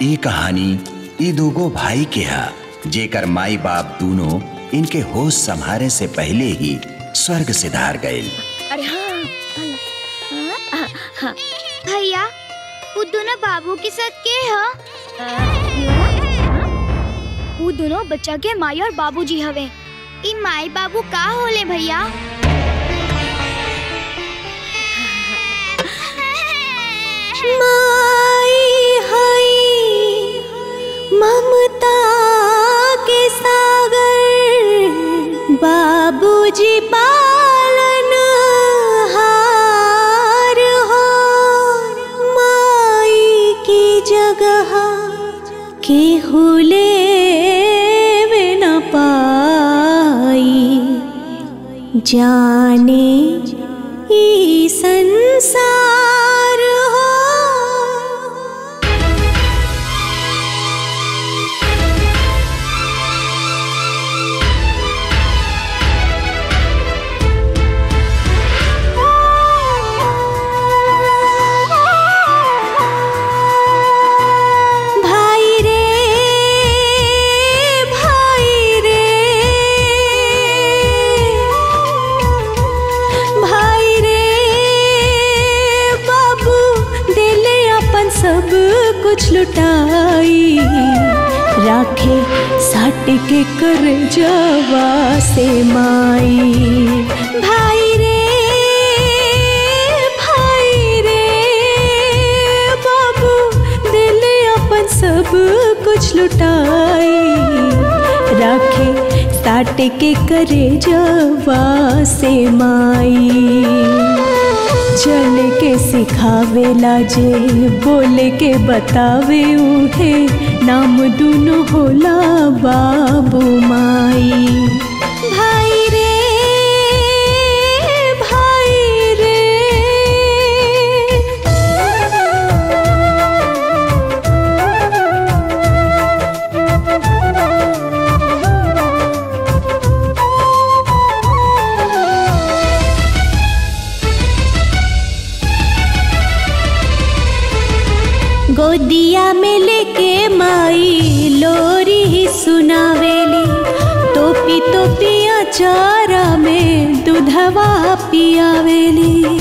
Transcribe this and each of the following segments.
ई कहानी ई दूगो भाई के हा जेकर माई बाप दोनों इनके होश संभारे से पहले ही स्वर्ग से धार गए अरे हाँ हाँ, हाँ, भैया वो दोनों बाबू के साथ के ह वो दोनों बच्चा के माई और बाबूजी हवे ई माई बाबू का होले भैया माई हई ममता के सागर बाबूजी पालन हार हो माई की जगह के हुले न पाई जाने ई संसार हो भाई रे भाई रे भाई रे बाबू दिले अपन सब कुछ लुटाई राखे साट के कर जवा से माई भाई रे भाई रे बाबू दिले अपन सब कुछ लुटाई राखे साट के करे जवा से माई चल के सिखावेला जे बोल के बतावे उहे नाम दुनो होला बाबू माई भाई रे भाई रे गोदिया में लेके माई लोरी ही सुनावेली टोपी टोपी अचारा में दूधवा पियावेली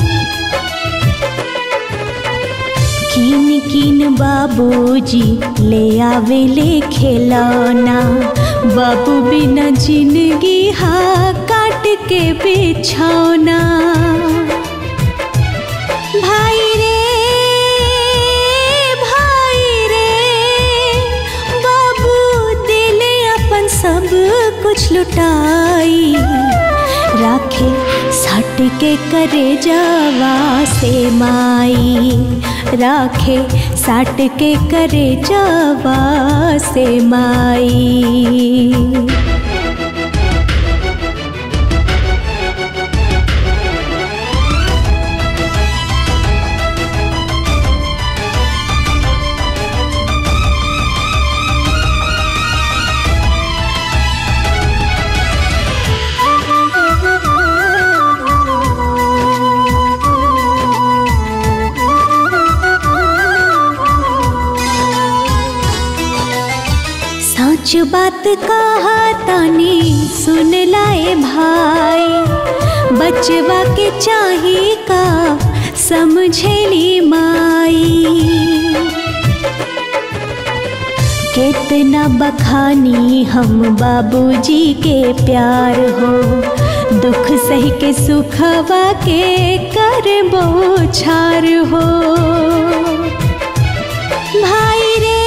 किन किन बाबूजी ले आवेले खिलौना बाबू बिना जिंदगी हा काट के बिछौना भाई रे भाई रे बाबू दिले अपन सब कुछ लुटाई राखे सट के करे जावा से माई राखे साट के करे जावा से माई सच बात कहा तानी सुन लाए भाई बचवा के चाही का समझेली माई कितना बखानी हम बाबूजी के प्यार हो दुख सही के सुखवा के कर छार हो भाई रे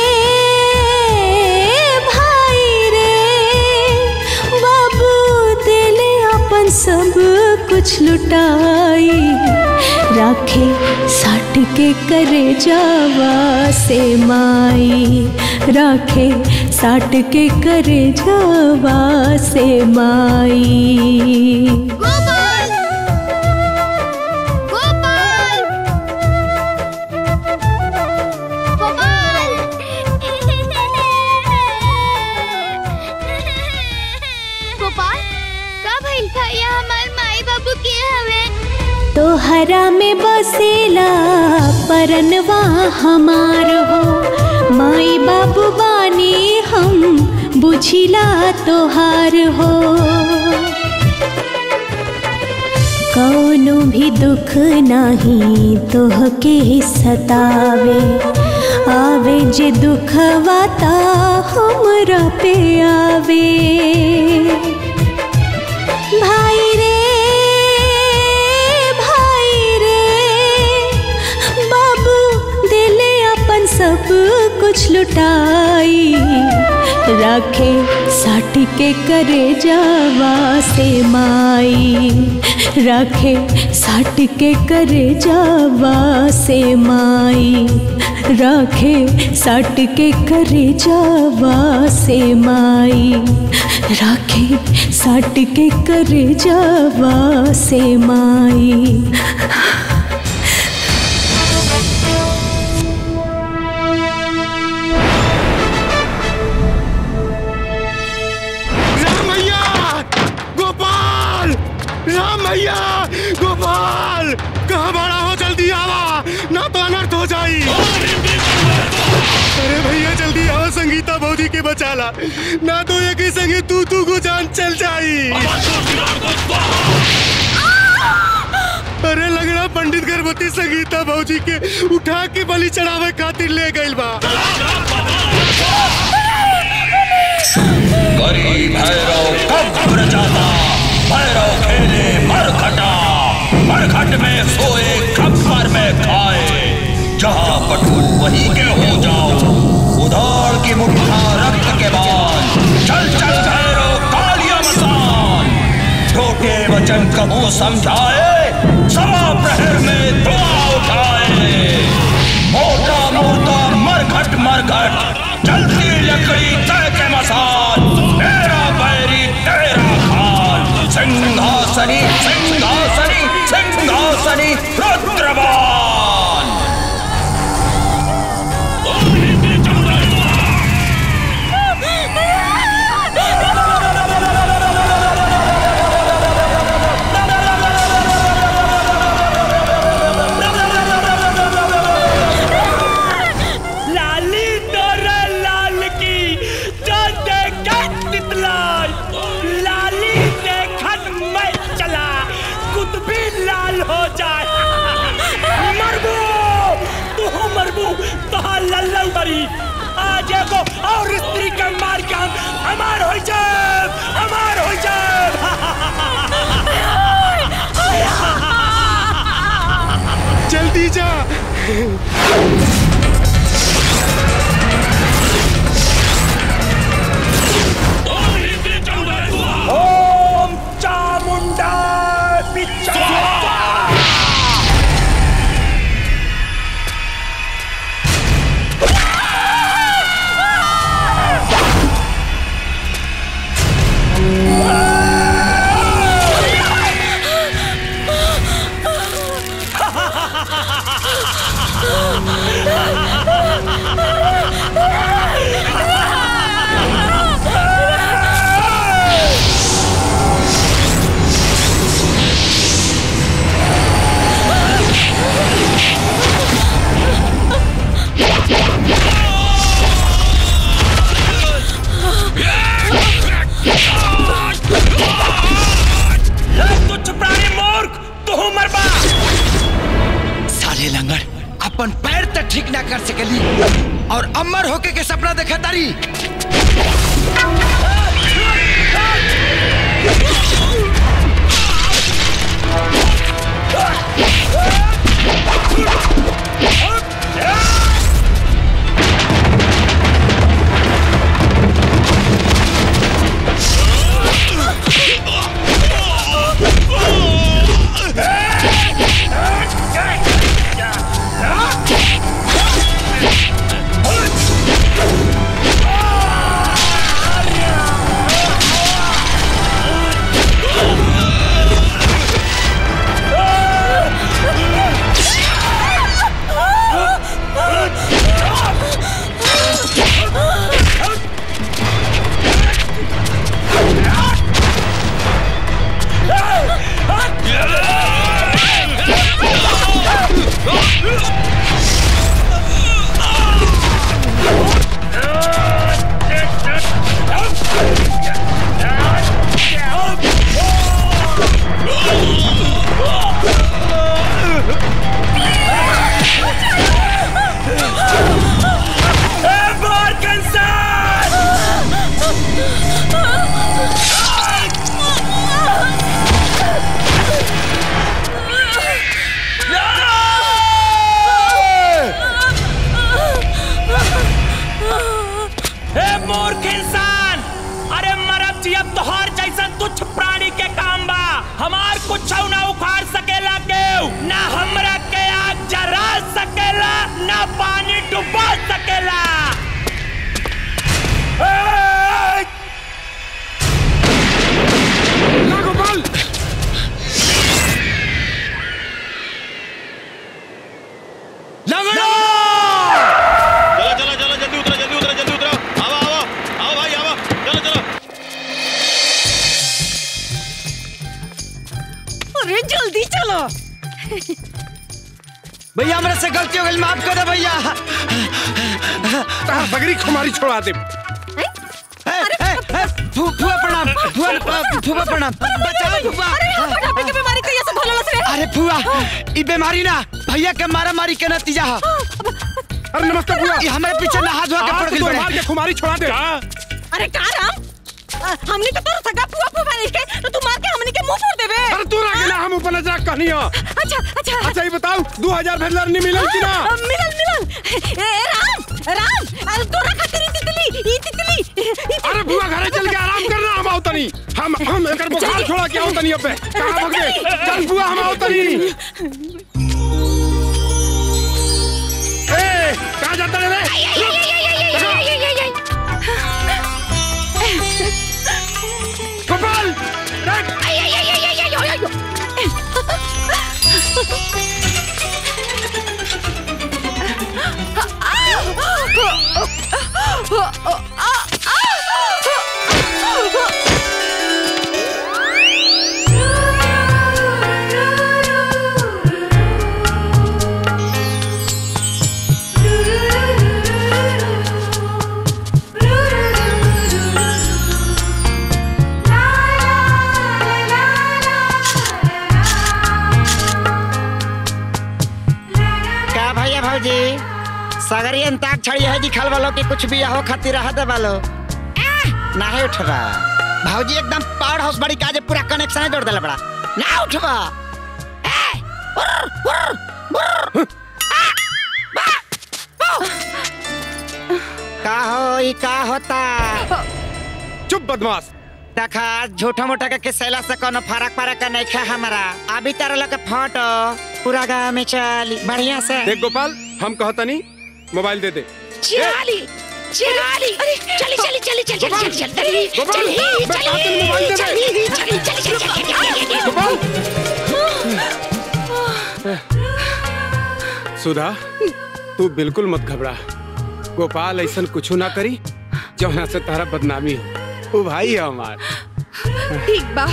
भाई रे बाबू दिले अपन सब कुछ लुटाई राखे साट के करे जावा से माई राखे साट के करे जावा से माई गोपाल गोपाल गोपाल गोपाल का भइल भैया हमार माई बाबू के हवे तोहरा में बसेला परनवा हमार हो माई बाबू बानी हम बुझिला तोहार हो कौनो भी दुख नाही तोहके सतावे आवे जे दुखवा ता हमरा पे आवे भाई रे भाई रे बाबू दिले अपन सब कुछ लुटाई राखे साट के करे जावा से माई राखे साट के करे जावा से माई राखे साट के करे जावा से माई राखे साट के करे जावा से माई राम भैया गोपाल राम भैया गोपाल कहाँ बड़ा हो जल्दी आवा ना तो अनर्थ हो जाई अरे भैया जल्दी आओ संगीता भौजी के बचाला ना तो एक ही संगी तू तू को जान चल जाई अरे लगड़ा पंडित गर्भवती संगीता भौजी के उठा के बलि चढ़ावे खातिर ले गइल बा करी भैरव कब्र जाता भैरव खेले मरखटा मरखट में सोए खप्पर में खाए जहाँ पटुन वहीं के हो जाओ उधार की मुठ्ठा रक्त के बाद चल चल भैरव कालिया मसान छोटे वचन कबू समझाए सवा प्रहर में दुआ उठाए मोटा मोटा मरघट मरघट जलती लकड़ी तय के मसान तेरा बैरी तेरा खान सिंहासनी सिंहासनी सिंहासनी रुद्रबान लाली तोरा लाल की जो देखत तितलाई लाली देखत मैं चला कुतबी लाल हो जाए मरबू तू मरबू तोहार लल्लू मरी आज एगो और स्त्री के मार के हम हमार हो जाए हमार हो जाए जल्दी जा ओम चामुंडा पिच्चा तुच्छ प्राणी मूर्ख तू मरबा साले लंगड़ अपन पैर तक ठीक ना कर सकेली और अमर होके के सपना देखा तारी मूर्ख इंसान अरे मरब जियब तोहर जैसन तुच्छ प्राणी के काम बा हमार कुछ ना उखाड़ सकेला केहू ना हमरा के आग जरा सकेला ना पानी डुबा सकेला ए! ना गोपाल लंगड़ो चलो चलो चलो जल्दी उतरो जल्दी उतरो जल्दी उतरो आओ आओ आओ भाई आओ चलो चलो अरे जल्दी चलो भैया हमरा से गलती हो गई माफ कर दे भैया तार बगरी खुमारी छोड़ा दे ए, ए, ए, फू- फूफा प्रणाम फूफा फूफा प्रणाम बचाओ फूफा अरे यहाँ मोटापे की बीमारी कैसे भोला से अरे फूआ ई बीमारी ना भैया के मारा मारी के नतीजा है अरे नमस्ते बुआ ये हमारे पीछे नहा धोआ के पड़ आज गई तो बड़े मार के खुमारी छोड़ा दे अरे का राम अ, हमने तो तोर सगा पुआ पुआ नहीं के तो तू मार के हमने के मुंह फोड़ देबे अरे तू रह ना हम ऊपर नजर कहनी हो अच्छा अच्छा अच्छा ये बताओ दो हजार भेजलर नहीं मिलल कि ना अ, मिलल मिलल ए ए, राम राम अरे तोरा खातिर ई तितली ई तितली ई तितली। अरे बुआ घरे चल के आराम करना हम आओ तनी हम हम एकर बुखार छोड़ा के आओ तनी अबे कहां भाग गए चल बुआ हम आओ तनी ए कहां जाता रे गोपाल देख का भैया भौजी सगरी अंताक छड़ी है दिखल वालो कि कुछ भी हो खातिर रह दे वालो नाही उठबा भौजी एकदम पावर हाउस बड़ी काजे पूरा कनेक्शन जोड़ देला बड़ा ना उठबा ए, उर्र, उर्र, उर्र। आ, बा, बो। का हो ई का होता चुप बदमाश देखा झूठा मोटा के किसैला से कोनो फरक फरक नहीं खा हमारा अभी तारा लोग के फोटो पूरा गांव में चली बढ़िया से देख गोपाल हम कहतनी मोबाइल दे दे चिराली चिराली चली चली चली चली चली चली चली गोपाल, चली मैं कहता हूँ मोबाइल दे दे। चली चली चली चली गोपाल सुधा तू बिल्कुल मत घबरा गोपाल ऐसा कुछ ना करी जौना से तारा बदनामी हो वो भाई है हमार ठीक बा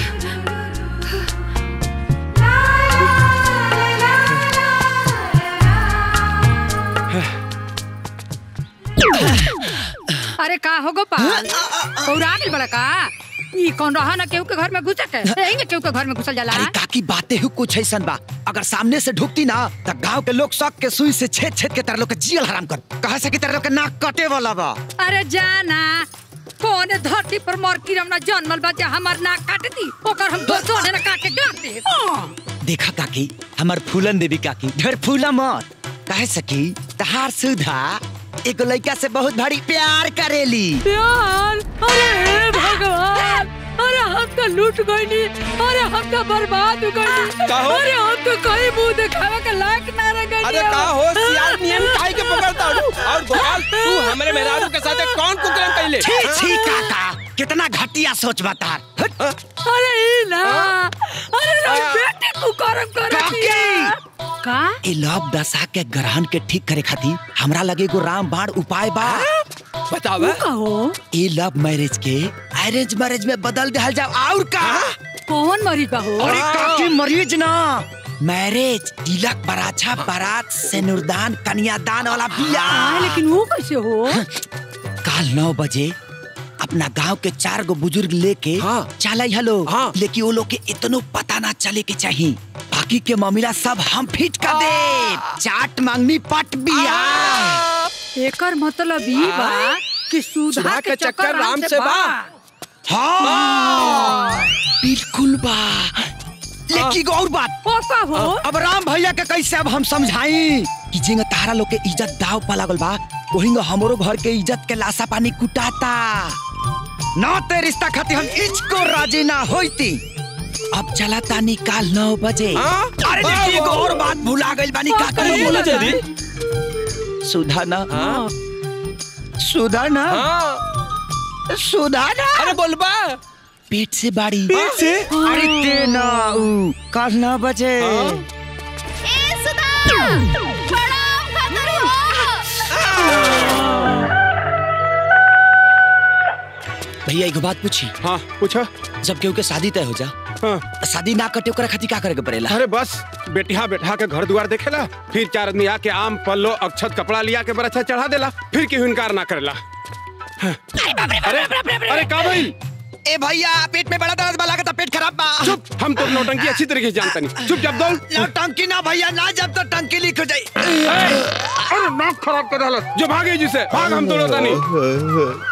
अरे का हो गोपाल पौरा गेल बड़ा का ई कौन रहा ना केहू के घर में घुसे के एही केहू के घर में घुसल जाला अरे काकी बातें ही कुछ ऐसन बा अगर सामने से ढुकती ना तो गांव के लोग शौक के सुई से छेद छेद के तरह लोग के जियल हराम कर कहा से कि तरह लोग के नाक कटे वाला बा अरे जाना कौन धरती पर मोर किरम ना जन्मल बा जे हमर नाक काट दी ओकर हम दो जोड़े ना काट के गाड़ दे देखा काकी हमार फूलन देवी काकी ढेर फूला मत कहे सकी तहार सुधा एगो लड़का से बहुत भारी प्यार करेली प्यार अरे भगवान अरे हम तो लूट गईनी अरे हम तो बर्बाद हो गईनी काहो? अरे हम तो कहीं मुंह दिखावे के लायक ना रह गईनी अरे का हो सियार नियम काहे के पकड़ता हूँ और गोपाल तू हमरे मेहरारू के साथ कौन कुकर्म कैले छी छी काका कितना घटिया सोच बता अरे ई ना अरे ना बेटे कुकरम कर का ए लव दशा के ग्रहण के ठीक करे खातिर हमरा लगे एगो राम बाण उपाय बा बतावा कहो ए लव मैरिज के अरेंज मैरिज में बदल दिया जाओ और का कौन मरीज बा हो अरे काकी मरीज ना मैरिज तिलक बराछा बारात सिनुरदान कन्यादान वाला बिया हाँ, लेकिन वो कैसे हो काल नौ बजे अपना गांव के चार गो बुजुर्ग लेके हाँ। चल हेलो हाँ। लेकिन वो लोग के इतनो पता ना चले के चाहिए बाकी के मामला सब हम फिट कर दे चाट मांगनी पट बिया एकर मतलब ई बा कि सुधा सुधा के के चक्कर राम से बा। हाँ बिल्कुल बा लेकिन एगो और बात ओ का हो अब राम भैया के कैसे अब हम समझाई कि जिंग तारा लोग के इज्जत दाव पा लागल बा वही हमरो घर के इज्जत के लाशा पानी कुटाता ना ते रिश्ता खातिर हम इच को राजी ना होती अब चला तानी काल नौ बजे अरे देखिए एगो और बात भुला गइल बानी का करी बोला जल्दी। सुधा ना सुधा ना सुधा ना अरे बोलबा पेट से बाड़ी पेट से? अरे ते ना ऊ काल नौ बजे भैया एगो बात पूछी हाँ पूछो जब केहू के शादी तय हो जा हाँ। शादी ना कटे ओकरा खातिर का करे के पड़ेला अरे बस बेटिया बैठा के घर द्वार देखेला फिर चार आदमी आके आम पल्लो अक्षत कपड़ा लिया के बरछा चढ़ा देला फिर केहू इनकार ना करेला हाँ। अरे अरे का भाई ए भैया पेट में बड़ा दर्द बा लागता पेट खराब बा चुप हम तो नौटंकी अच्छी तरीके से जानता नहीं चुप जब दौड़ नौटंकी ना भैया ना जब तक टंकी लीक हो जाई अरे नाक खराब कर डाला जो भागे जिसे भाग हम दौड़ता नहीं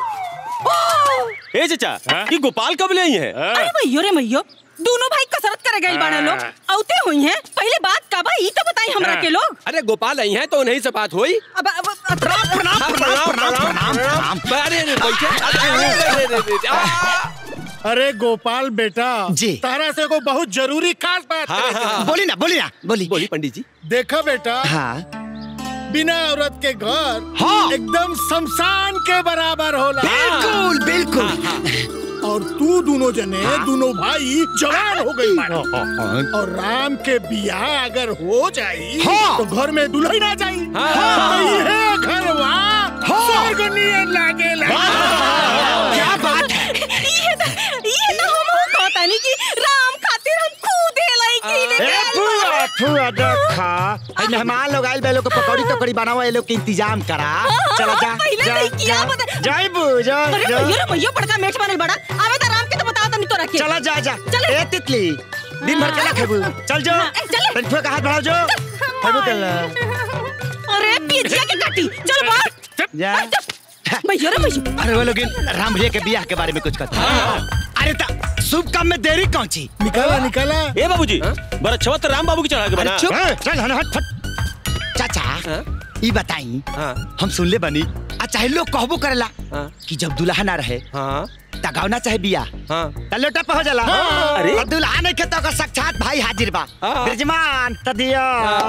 ए चाचा ये गोपाल कब ले आई है अरे भैयो रे भैयो दोनों भाई कसरत करे गए बाड़े लोग औते हुई हैं पहले बात का बा ई तो बताई हमरा के लोग अरे गोपाल आई है तो उन्हीं से बात हुई अब अब प्रणाम प्रणाम प्रणाम प्रणाम प्रणाम अरे अरे बैठे अरे, अरे, अरे, अरे, अरे, आ। अरे गोपाल बेटा जी। तारा से को बहुत जरूरी खास बात हाँ, करे के हाँ, बा। बोली ना बोली ना बोली बोली पंडित जी देखा बेटा हाँ बिना औरत के घर हाँ। एकदम शमशान के बराबर होला बिल्कुल बिल्कुल और तू दोनों जने दोनों भाई जवान हो गई बाड़े। और राम के बियाह अगर हो जाई हाँ। तो घर में दुल्हन आ जाई हाँ। तो ये घरवा स्वर्ग नियन लागेला क्या बात है ये तो ये तो हम हो कहतानी कि राम खातिर हम खुद हेलाई की ले ए फुआ फुआ देखा ए मेहमान लोग आइल बे लोग के पकौड़ी टकौड़ी बनावा ए लोग के इंतजाम करा चला जा पहले जा, नहीं किया जा। बता- जाई बू जा अरे जा। भैयो रे भैयो बड़का मेठ बनल बड़ा आवे त राम के तो बता तनी तोरा के चला जा जा चल। ए तितली दिन भर केला खेबू चल जो ए, चल। तन फुआ का हाथ बढ़ाओ जो खेबू केला अरे पिजिया के काटी चल बा जा भैयो रे भैयो अरे वो लोग राम भैया के बियाह के बारे में कुछ कहते अरे ता शुभ काम में देरी कौन ची निकाला निकाला ए बाबूजी बड़ा अच्छा तो राम बाबू की चढ़ा के अरे बना चुप हाँ। चल हन हट फट चाचा ई बताई हाँ हम सुनले बनी आ चाहे लोग कहबो करेला हाँ कि जब दुल्हा ना रहे हाँ ता गावना चाहे बिया हाँ ता लोटा पे हो जाला अरे। और दुल्हा नहीं के तो ओकर साक्षात भाई हाजिर बा हाँ। ब्रजमान त दिया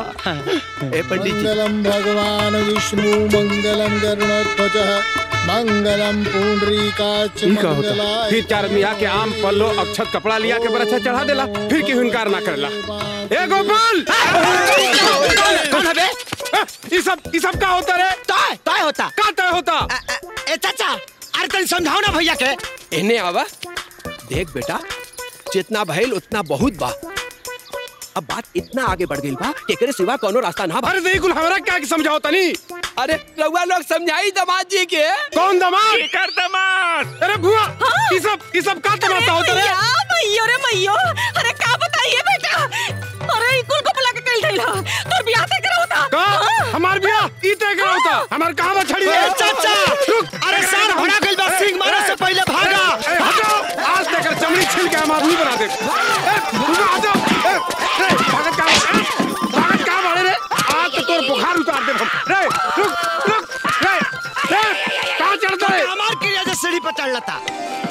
ए पंडित जी मंगलम भगवान विष्णु मंगलम गरुणध्वज मंगलम पुंडरीकाच इनका होता फिर चार आदमी आके आम पल्लो अक्षत कपड़ा लिया के बरछा चढ़ा देला फिर केहू इनकार ना करेला ए गोपाल कौन है बे ये सब ये सब का होता रे तय तय होता का तय होता अ, अ, ए चाचा अरे तनी समझाओ ना भैया के इन्हें आवा देख बेटा जितना भइल उतना बहुत बा अब बात इतना आगे बढ़ गई बा कि एकरे सिवा कोनो रास्ता ना बा अरे नहीं कुल हमरा क्या के समझाओ तनी अरे रउआ लोग समझाई दामाद जी के कौन दमाद कर दमाद अरे भुआ ये सब ये सब का तमाशा होता रे भैया भैयो रे भैयो अरे का बताइए बेटा अरे इकुल को बुला के कल थैला तोर बियाह तय करा होता का हमार बिया ई तय करा होता हमार कहां बा छड़ी ए चाचा अरे सर होना गइल बा सिंह मारे से पहले भागा ए, हटो आज तक कर चमड़ी छिल के हम आदमी बना दे ए, भुआ, हटो ए, ए, भागत का ए, भागत का मारे रे आज तो तोर बुखार उतार दे हम रे रुक रुक रे रे कहां चढ़ता है हमार क्रिया से सीढ़ी पर चढ़ लता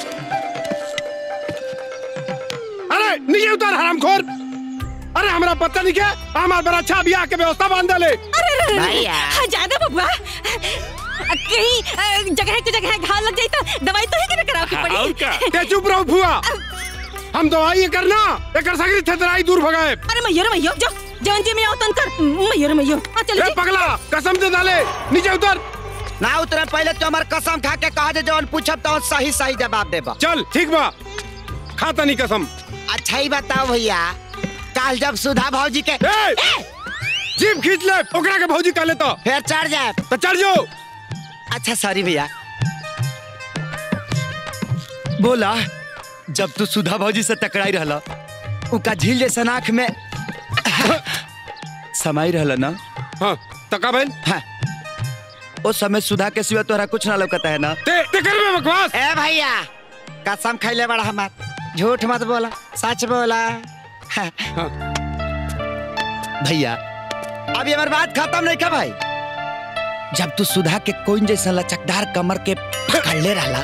अरे नीचे उतर हरामखोर अरे हमरा पता नहीं क्या हमार बड़ा अच्छा बियाह के व्यवस्था बांध ले अरे रे रे भैया। रे ज्यादा बबुआ कहीं अ, जगह के जगह घाव लग जाई तो दवाई तो ही के कराव की पड़ी ते चुप रहो फुआ हम दवाई ये करना एकर सगरी थेतराई दूर भगाए अरे मैयो रे मैयो जो जवन जी में आओ तन कर मैयो रे मैयो आ चल ए पगला कसम से डाले नीचे उतर ना उतरे पहले तो हमार कसम खा के कहा जे जौन पूछब तो सही सही जवाब देबा चल ठीक बा खाता नहीं कसम अच्छा ही बताओ भैया काल जब सुधा भौजी के ए जीप खींच ले ओकरा के भौजी कह ले तो फिर चढ़ जाए तो चढ़ जाओ अच्छा सॉरी भैया बोला जब तू सुधा भौजी से टकराई रहला उका झील जैसा आँख में समाई रहला ना हाँ तका बहन हाँ उस समय सुधा के सिवा तोहरा कुछ ना लौकता है ना ते ते कर में बकवास ए भैया कसम खैले बड़ा हमार झूठ मत बोला सच बोला हाँ। भैया अभी हमारी बात खत्म नहीं का भाई जब तू सुधा के कोइन जैसा लचकदार कमर के पकड़ ले रहा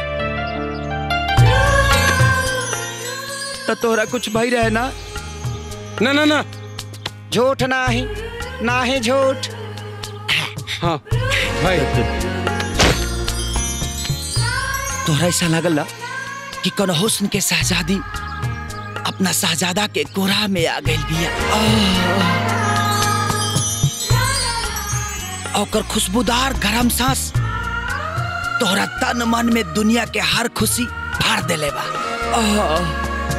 तो तोरा कुछ भाई रहे ना ना ना ना झूठ ना ही ना ही झूठ हाँ भाई तोरा ऐसा लगल ना कि कौन हुस्न के शहजादी अपना शहजादा के कोरा में आ गई बिया आह। ओकर खुशबूदार गरम सांस तोहरा तन मन में दुनिया के हर खुशी फाड़ देले बा आह।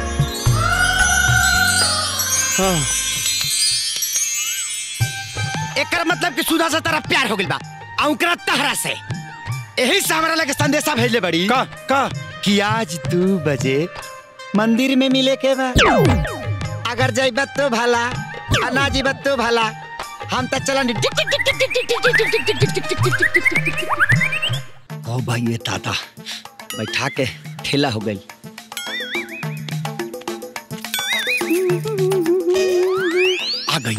एकर मतलब कि सुधा से तेरा प्यार हो गइल बा आ ओकरा तहरा से यही से हमरा लगे संदेशा भेजले बड़ी का का कि आज दू बजे मंदिर में मिले के बा अगर जइबत तो भला आ ना जइबत तो भला हम तो चलन ओ भाई ये ताता बैठा के ठेला हो गई आ गई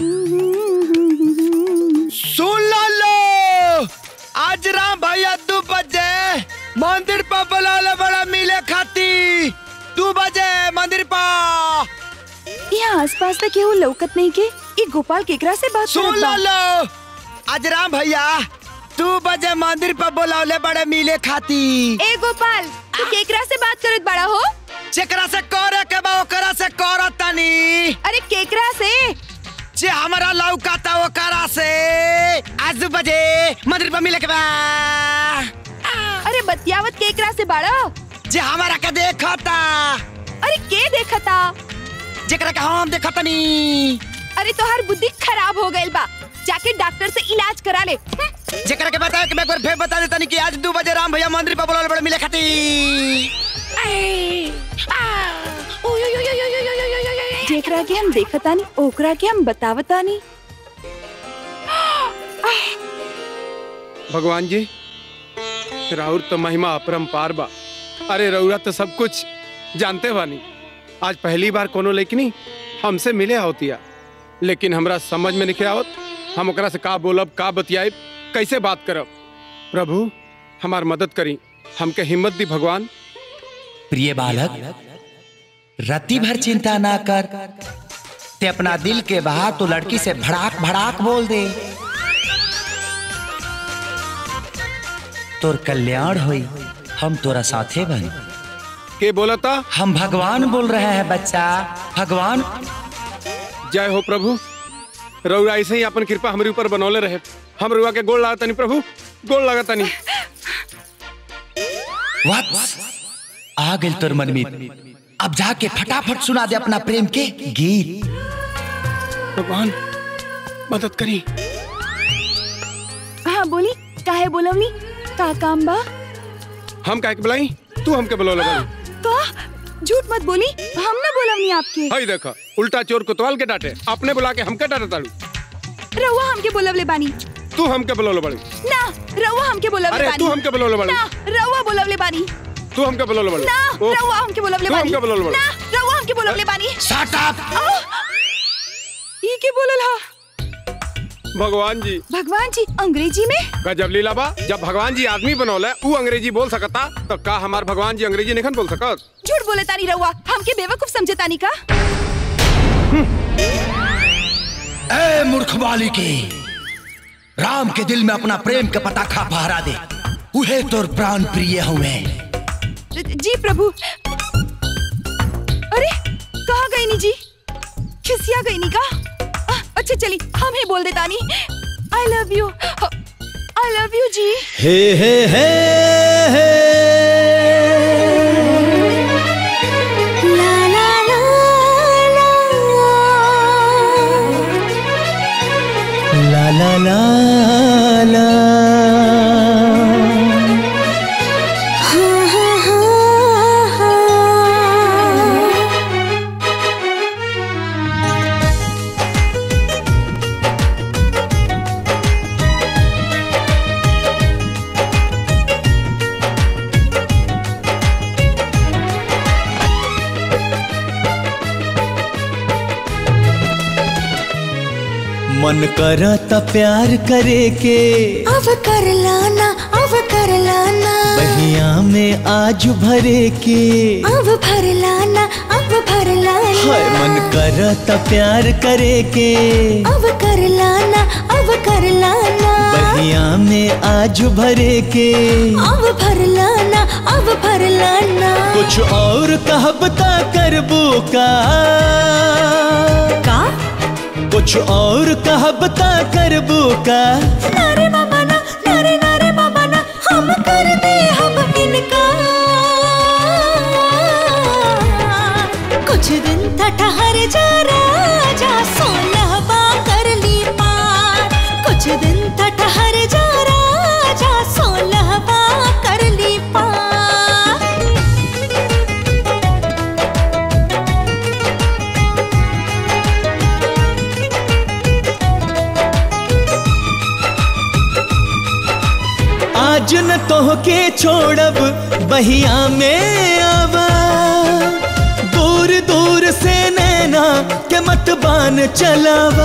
सुन लो लो आज राम भैया दो बजे मंदिर पर बुलाले बड़ा मिले खाती दो बजे मंदिर पर यहाँ आसपास तक केहू लौकत नहीं के ई गोपाल केकरा से बात सुन करत लो बा? लो आज राम भैया दो बजे मंदिर पर बुलावले बड़े मिले खाती ए गोपाल तू केकरा से बात करत बड़ा हो जेकरा से करे के बा ओकरा से करत तनी अरे केकरा से जे हमारा लौका था ओकरा से आज दो बजे मंदिर पर मिले के बा अरे बतियावत केकरा से बाड़ा जे हमारा के देखा था अरे के देखता जेकरा के हम देखा तनी अरे तोहार बुद्धि खराब हो गइल बा जाके डॉक्टर से इलाज करा ले जेकरा के बताया कि मैं एक बार फिर बता देता नहीं कि आज दो बजे राम भैया मंदिर पर बुलावले बड़े मिले खाती जेकरा के हम देखतानी ओकरा के हम बतावतानी भगवान जी राउर तो महिमा अपरंपार बा अरे रउरा तो सब कुछ जानते बानी आज पहली बार कोनो लेकिनी हमसे मिले होतिया लेकिन हमरा समझ में नहीं आवत हम ओकरा से का बोलब का बतियाब कैसे बात करब प्रभु हमार मदद करी हमके हिम्मत दी भगवान प्रिय बालक रति भर चिंता ना कर ते अपना दिल के बहा तो लड़की से भड़ाक भड़ाक बोल दे तोर कल्याण होई हम तोरा साथे बन के बोला था हम भगवान बोल रहे हैं बच्चा भगवान जय हो प्रभु रउरा ऐसे ही अपन कृपा हमारे ऊपर बनौले रहे हम रुआ के गोल लागता नहीं प्रभु गोल लागता नहीं वत्स आ गइल तोर मनमीत अब जाके फटाफट सुना दे अपना प्रेम के गीत भगवान मदद करी हाँ बोली काहे बोलवनी का काम बा हम काहे के बुलाई तू हमके बुलौले बानी का झूठ मत बोली हम ना बोलवनी आपके हई देखा उल्टा चोर कोतवाल के डांटे अपने बुला के हमके डांटे ताड़ू रउआ हमके बोलवले बानी तू हमके बुलौले बाड़ी ना रउआ हमके बोलवले अरे बानी तू हमके बुलौले बाड़ी ना रउआ बोलवले बानी तू हमके बुलौले बाड़ी ना ओ, रउआ हमके बोलवले तू बानी हमके बुलौले बाड़ी ना रउआ हमके बोलवले बानी शट अप ई के बोलल हा भगवान जी भगवान जी अंग्रेजी में गजब लीला बा जब भगवान जी आदमी बनौले ऊ अंग्रेजी बोल सकता तो का हमार भगवान जी अंग्रेजी नहीं बोल सकत झूठ बोले तानी रउआ हमके बेवकूफ समझे तानी का ए मूर्ख बालिके राम के दिल में अपना प्रेम का पता खा फहरा दे उहे तोर प्राण प्रिय हुए जी प्रभु अरे कहाँ गई नी जी खिसिया गई नी का आ, अच्छा चली हम ही बोल देता नी I love you I love you जी हे हे हे हे ला ला ला ला ला ला ला हाँ हाँ हाँ हाँ ला मन करता प्यार करे के अब कर लाना अब कर लाना बहिया में आज भरे के अब भर लाना अब भर लाना हाय मन करता प्यार करे के अब कर लाना अब कर लाना बहिया में आज भरे के अब भर लाना अब भर लाना कुछ और कहबता करबू का का कुछ और कहबता करबू का नारे बाबा ना नारे नारे बाबा ना हम कर दे हम इनका कुछ दिन था ठहर जा राजा सोलह बा कर ली पार कुछ दिन था ठहर जा राजा सोलह बा कर ली पार आज न तोह के छोड़ब बहिया में आवा दूर दूर से नैना के मत बान चलावा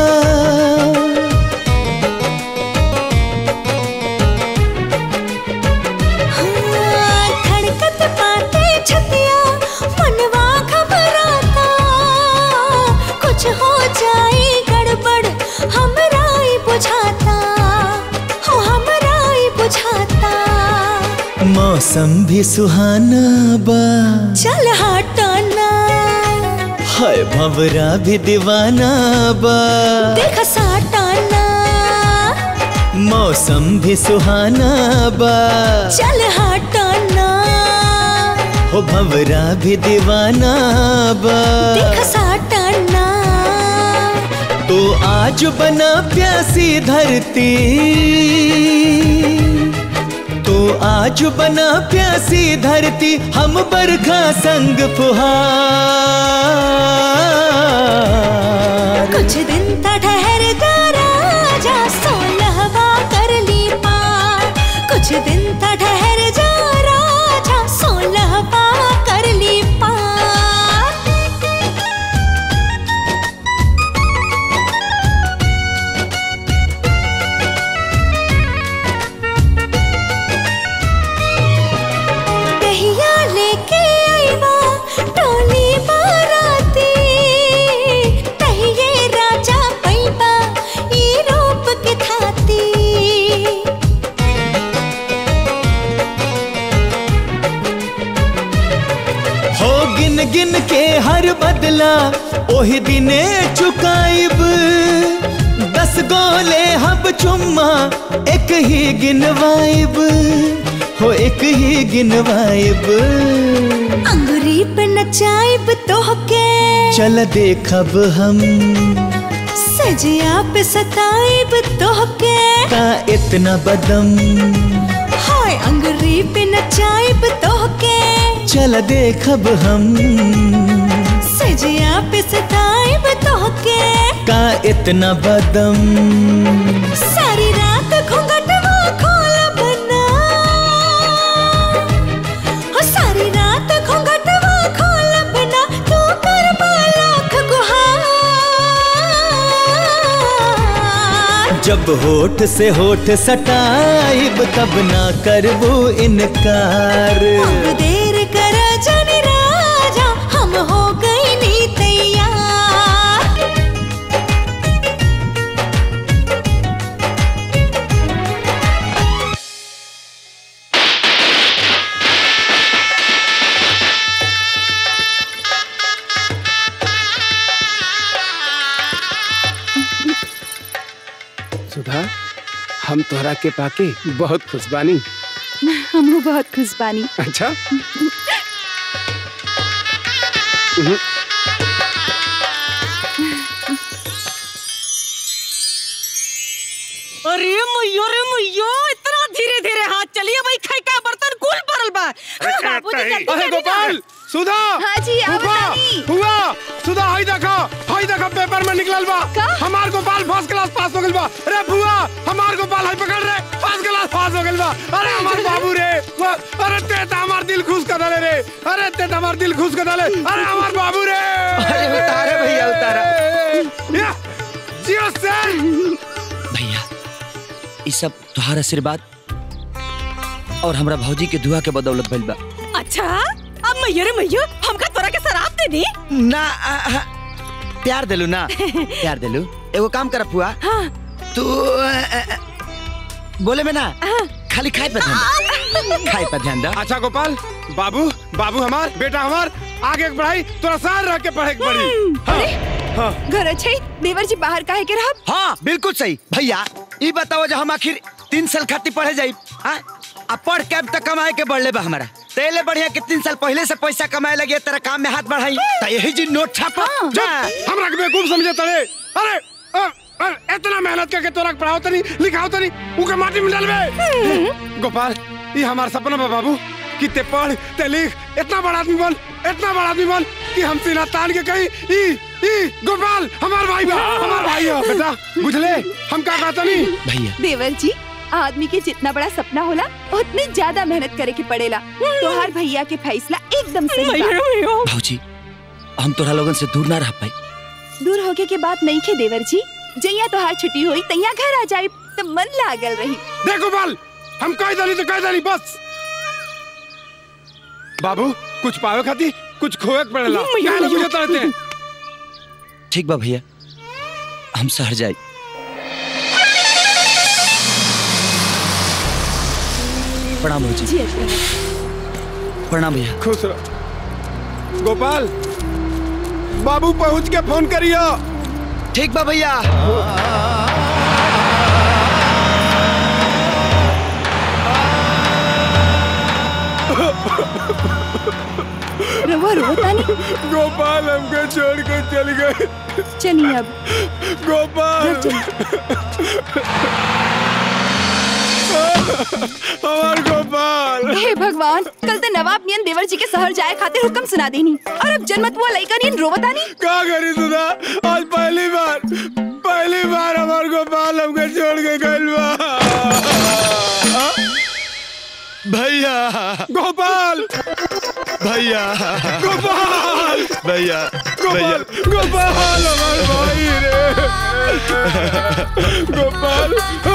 हाँ, धड़कत पाते छतिया मनवा घबराता कुछ हो जाए गड़बड़ हमरा ही बुझाता हो हमरा ही बुझाता मौसम भी सुहाना बा चल हटाना हाय भंवरा भी दीवाना बा देख साटाना मौसम भी सुहाना बा चल हटाना हो भंवरा भी दीवाना बा देख साटाना तो आज बना प्यासी धरती तो आज बना प्यासी धरती हम बरखा संग फुहार कुछ दिन ता ठहर जा राजा सोलहवा कर ली पार कुछ दिन ता ठहर जा राजा सोलहवा कर ली पार कहिया लेके आईवा टोली बाराती कहिए राजा पैबा ई रूप के थाती हो गिन गिन के हर बदला ओही दिने चुकाइब दस गोले हब चुम्मा एक ही गिनवाइब हो एक ही गिनवाइब अंगुरी पे नचाइब तोहके चल देखब हम सजिया पे सताइब तोहके का इतना बदम हाय अंगुरी पे नचाइब तोहके चल देखब हम सजिया पे सताइब तोहके का इतना बदम सारी रात घूंघटवा खोलब ना हो सारी रात घूंघटवा खोलब ना तू कर लाख गुहार जब होठ से होठ सटाइब तब ना करबू इनकार अब देर कर जाने राजा हम हो गई नी तैयार सुधा हम तोहरा के पाके बहुत खुश बानी हम बहुत खुश बानी अच्छा हम्म, अरे मुయ్యో रे मुయ్యो इतना धीरे धीरे हाथ चलिए भाई खाई का बर्तन कुल भरल बा बाबूजी जल्दी अरे जल्दी गोपाल सुधा हाँ जी, आओ हुआ बतानी। हुआ सुधा हाई देखा हाई देखा पेपर में निकलल बा हमार गोपाल फर्स्ट क्लास पास हो गइल बा अरे बुआ हमार गोपाल हाई पकड़ रे फर्स्ट क्लास पास हो गइल बा अरे हमार बाबू रे वाह, अरे ते त हमार दिल खुश कर दले रे अरे ते त हमार दिल खुश कर दले अरे हमार बाबू रे अरे उतारे भैया, उतारा। या, जियो सर ई सब तुहार आशीर्वाद और हमरा भौजी के दुआ के बदौलत भइल बा अच्छा अब मैयो रे मैयो हमका तोरा के शराब दे दी ना आ, आ, प्यार दिलू ना प्यार दिलू एगो काम कर फुआ तू अ, अ, अ, बोले में ना खाली खाए पे ध्यान दे। खाए पे ध्यान दे अच्छा गोपाल बाबू बाबू हमार बेटा हमार आगे के पढ़ाई तोरा सार रह के पढ़े के पड़ी हाँ, हाँ। घर अच्छे देवर जी बाहर काहे के रहब हाँ बिल्कुल सही भैया ई बताओ जो हम आखिर तीन साल खातिर पढ़े जाई हाँ आ पढ़ के अब तक कमाए के बढ़ले बा हमारा तेले बढ़िया कि तीन साल पहले से पैसा कमाए लगे तेरा काम में हाथ बढ़ाई तो यही जी नोट छापा जब हमरा के बेवकूफ समझे तड़े अरे अ, अ, इतना मेहनत करके तोरा के पढ़ाओ तनी लिखाओ तनी उके माटी में डालबे गोपाल ये हमार सपना बा बाबू कि ते पढ़ ते लिख इतना बड़ा आदमी बन इतना बड़ा आदमी बन कि हम सीना तान के कहीं ई ई गोपाल हमार भाई बा हमार भाई हो बेटा बुझले हम का कहता नहीं भैया देवर जी आदमी के जितना बड़ा सपना होला उतने ज्यादा मेहनत करे के पड़ेला तोहार भैया के फैसला एकदम सही बा भौजी हम तोरा लोगन से दूर ना रह पाई दूर होके के बात नहीं खे देवर जी जैया तोहार छुट्टी हुई तैया घर आ जाए तो मन लागल रही देख गोपाल हम कह दली तो कह दली बस बाबू कुछ पावे खाती कुछ खोए के पड़ेला मैया, काहे ना मैया। बुझे रहते ठीक बा भैया हम शहर जाई प्रणाम भौजी जी अच्छा। प्रणाम भैया खुश रहो गोपाल बाबू पहुंच के फोन करियो ठीक बा भैया रवो रवो तानी गोपाल हमको छोड़ के चल गए चलिए अब गोपाल हमार गोपाल हे भगवान कल तो नवाब नियन देवर जी के शहर जाए खातिर हुक्म सुना देनी और अब जन्मत हुआ लड़का नियन रोवतानी का करी सुधा आज पहली बार पहली बार हमार गोपाल हमको छोड़ के गइल बा भैया गोपाल भैया गोपाल भैया गोपाल गोपाल हमार भाई रे गोपाल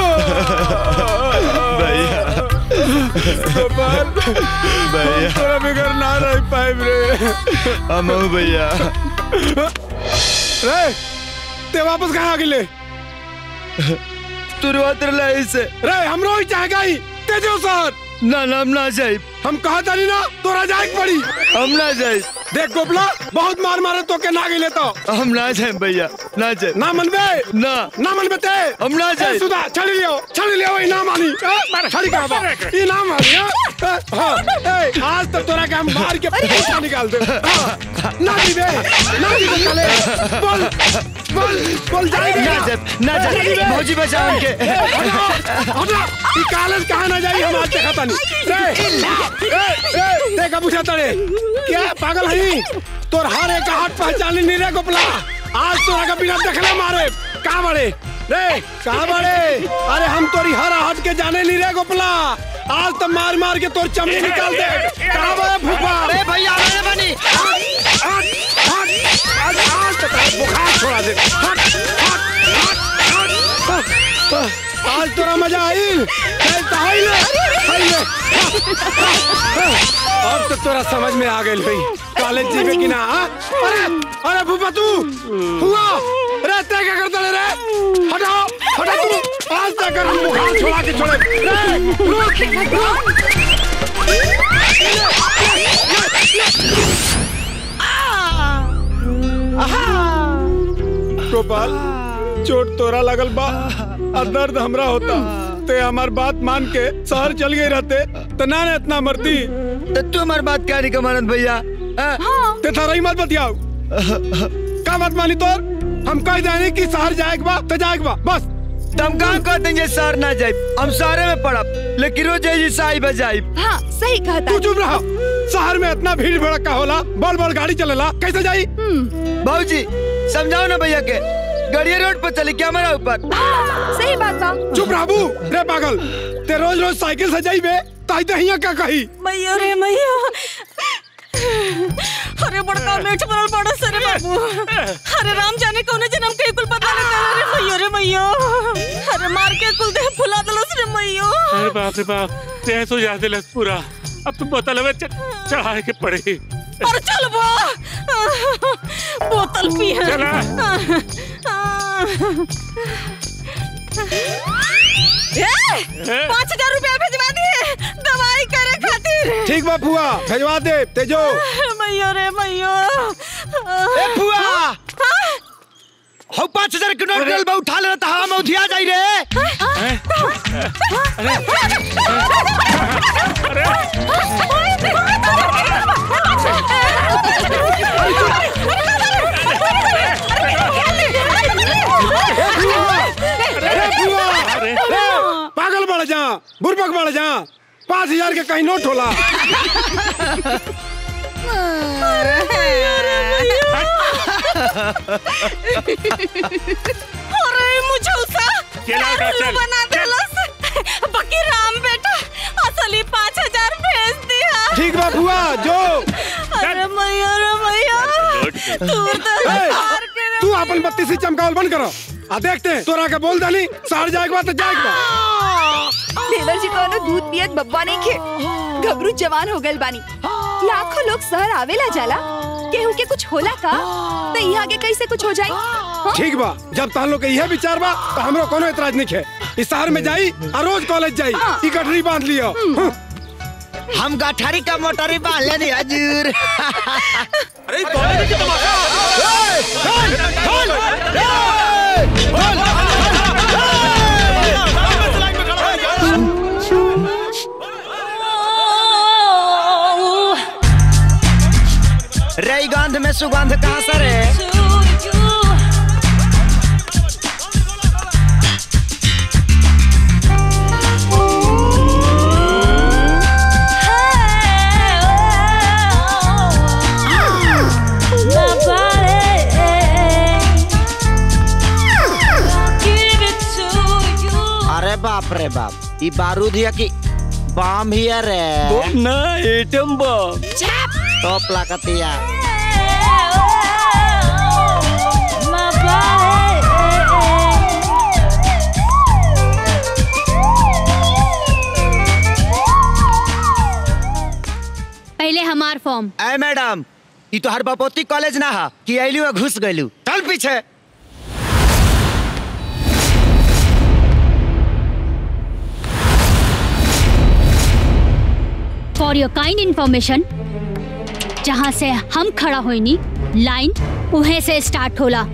भैया गोपाल भैया तोरा बिगर ना रह पाइब रे हम भैया रे ते वापस कहाँ आ गिले तू रोत रहा इसे रे हमरो ही चाह गई तेजो सर ना ना हम ना जाए हम कहा तानी ना तोरा जाए के पड़ी हम ना जाए देख गोपला बहुत मार मारे तो के ना गिले तो हम ना जाए भैया ना जाए ना मनबे ना ना मनबे ते हम ना जाए ए, सुधा छड़ी लियो छड़ी लियो ई ना मानी ए, छड़ी का बा ई ना मानी ए, ए, हाँ, ए, आज तक तोरा के हम मार के पैसा निकाल दे हाँ, ना दीबे ना दीबे चले बोल बोल बोल जाएगा ना जाए ना जाए भौजी बचाओ उनके हटा ई कॉलेज कहाँ ना जाई हम आज देखा तानी रे ए ए देखा पूछा तड़े क्या पागल है तोर हर एक हाथ पहचान नहीं रे गोपला आज तोरा का बिना देखले मारे कहाँ बड़े रे कहाँ बड़े अरे हम तोरी हर हाथ के जाने नहीं रे गोपला आज तो मार मार के तोर चमड़ी निकाल दे कहाँ बड़े फूफा अरे भैया अरे बनी आज आज आज आज तो तेरा बुखार छोड़ा दे हट हट हट हट हट। आज तोरा मजा आई चल तो आई ले आई ले अब तो तोरा समझ में आ गई भाई कॉलेज जीवे कि ना हाँ? अरे अरे फूफा तू हुआ रे ते क्या करता रे हटाओ हटा तू आज तक हम बुखार छोड़ा के छोड़े रे रुक रुक गोपाल चोट तोरा लगल बा और दर्द हमरा होता ते हमार बात मान के शहर चल गए रहते तो ना ने इतना मरती तो तू हमारी बात क्या नहीं कमानत भैया हाँ? ते थारा ही मत बतियाओ का बात मानी तोर हम कह जाने कि शहर जाए के बा तो जाए के बा बस तुम कहाँ कहते हैं शहर ना जाए हम शहर में पड़ब लेकिन रोज जी साई बजाई हाँ सही कहा तू चुप रहा शहर में इतना भीड़ भड़का होला बड़ बड़ गाड़ी चलेला कैसे जाई भाजी समझाओ ना भैया के गाड़ी रोड पर चली क्या हमारा ऊपर सही बात बा चुप रहबू रे पागल ते रोज रोज साइकिल से जाइबे ताई ते हिया का कही मैया रे मैया अरे बड़का मेठ बनल पड़ो सरे बाबू अरे राम जाने कौन जन्म के कुल पता नहीं रे मैया रे मैया अरे मार मार के कुल देह फुला दलस रे मैयो अरे बाप रे बाप तेज हो जा दिलस पूरा अब तुम बोतल में च- चढ़ाए के पड़े और चल बो बोतल पी है चला। ए, पाँच हजार रुपया भिजवा दिए दवाई करे खातिर ठीक बा फुआ भेजवा दे तेजो मैयो रे मैयो ए फुआ हौ पाँच हजार के नोट गल बा उठा ले त हवा में उधिया जाई रे अरे फुआ अरे पागल बढ़ जा बुरबक बढ़ जा पाँच हजार के कहीं नोट होला अरे मुझे उसा केला उठा, उल्लू चल, बना देलस बाकी राम बेटा असली पाँच हजार भेज दिया ठीक बा फुआ जो अरे मैया रे मैया तू तो ए, हार के रे तू अपन बत्ती से चमकावल बंद करो आ देखते हैं तोरा के बोल दानी सार जाएगा तो जाएगा देवर जी कोनो दूध पियत बब्बा नहीं खे घबरू जवान हो गल बानी लाखों लोग शहर आवेला जाला केहू के कुछ होला का तो यहाँ के कैसे कुछ हो जाई हाँ? ठीक बा जब तहन लोग के यह विचार बा तो हमरो कोनो एतराज नहीं है इस शहर में जाई और रोज कॉलेज जाई ई गठरी बांध लियो हम्म। हम गठारी का मोटरी बांध लेनी हजूर अरे कॉलेज की तमाशा रई गंध में सुगंध कहाँ सर है अरे बाप रे बाप ई बारूद हिया की बम हिया रे ना एटम बम टॉप लागतिया पहले हमार फॉर्म ए मैडम ई तो हर बपोती कॉलेज ना हा कि आइलू घुस गइलू चल पीछे फॉर योर काइंड इंफॉर्मेशन जहाँ से हम खड़ा होइनी लाइन उहे से स्टार्ट होला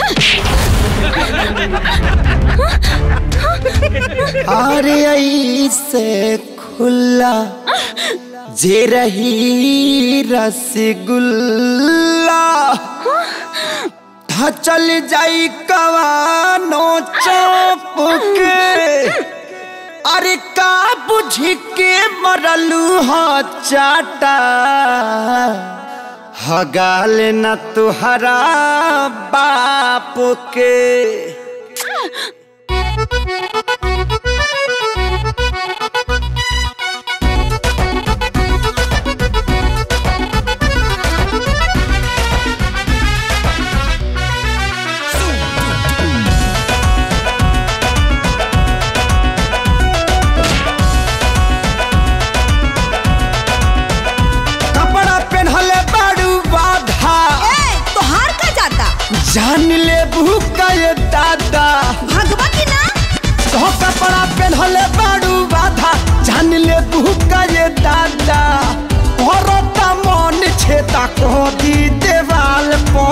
अरे ऐसे खुला जे रही रसगुल्ला था चल जाई कवानो चौप के अरे का बुझ के मरलू हो चाटा हगाल न तुहरा बाप के कपड़ा पहनले बाड़ू बाधा तोहार का जाता जान ले भूखा ये दादा भगवा की ना तो कपड़ा पहनले बाड़ू बाधा जान ले भूखा ये दादा भरता मन छेता को दी देवाल पो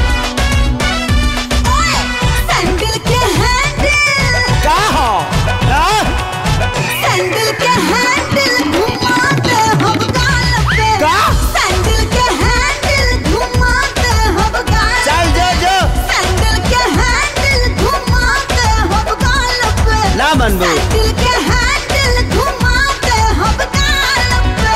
सैंडल के हैंडल का हो हाँ? सैंडल के हैंडल घुमाते हम गाल पे का? सैंडल के हैंडल घुमाते हम गाल चल जो जो सैंडल के हैंडल घुमाते हम गाल पे ना बनबू सैंडल के हैंडल घुमाते हम गाल पे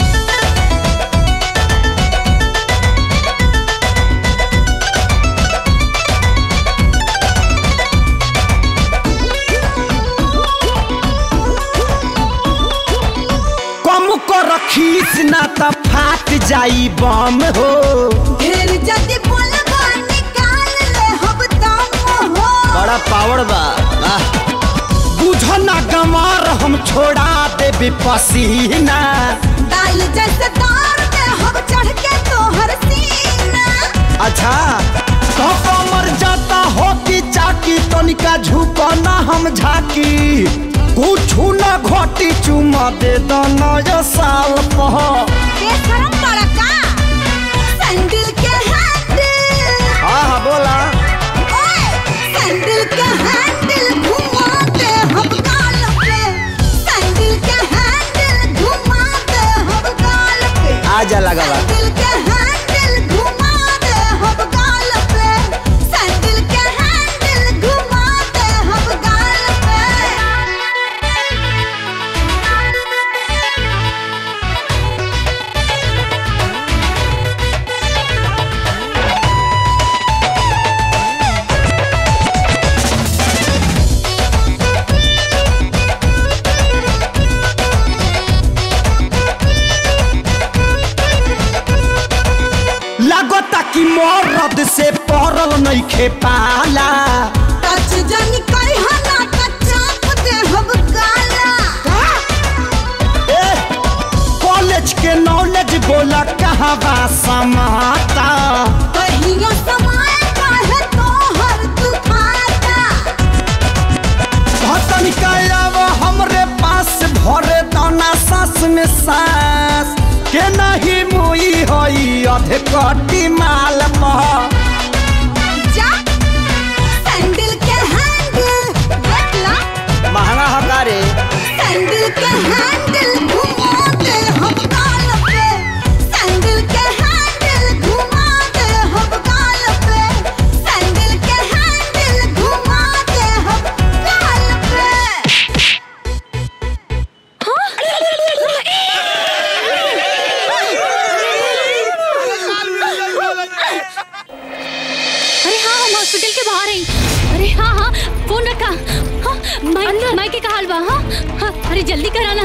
कम को रखीस ना त फाट जाई बम हो ढेर जल्दी बोलबा निकाल ले हम दम हो बड़ा पावर बा वाह। दोना गंवार हम छोड़ा देबी पसीना दाल जैसे तार पे हम चढ़ के तोहर सीना अच्छा तो कमर जाता हो कि चाकी तनिका झुको ना हम झाकी कुछू ना घोटी चुमा दे दो नया साल पह बेशरम बड़ा का सैंडल के हैंडल हाँ हाँ बोला ओए सैंडल के हैंडल घुमाते हम गाल पे सैंडल के हैंडल घुमाते हम गाल पे आजा लगा बा सैंडल के हैंडल घुमाते हम गाल पे सैंडल के हैंडल घुमाते हम गाल पे लगता कि मरद से पड़ल नहीं खे पाला टच जनी कई हला चाप दे हम गाला कॉलेज के नॉलेज बोला कहाँ बा समाता कहियो समय काहे तोहर दुखाता भतन कायाव हमरे पास भरे दाना सास में सास के नहीं मुई होई अधे कटी माल पह जा सैंडल के हैंडल देख ला महंगा हकारे सैंडल के हैंडल घुमा दे हम गाल पे सैंडल के हैंडल घुमा दे हम गाल पे सैंडल के हैंडल घुमा दे हम गाल पे अरे हाँ हम हॉस्पिटल के बाहर हैं अरे हाँ हाँ फोन रखा हाँ माई माई के कहा बा हाँ हाँ अरे जल्दी कराना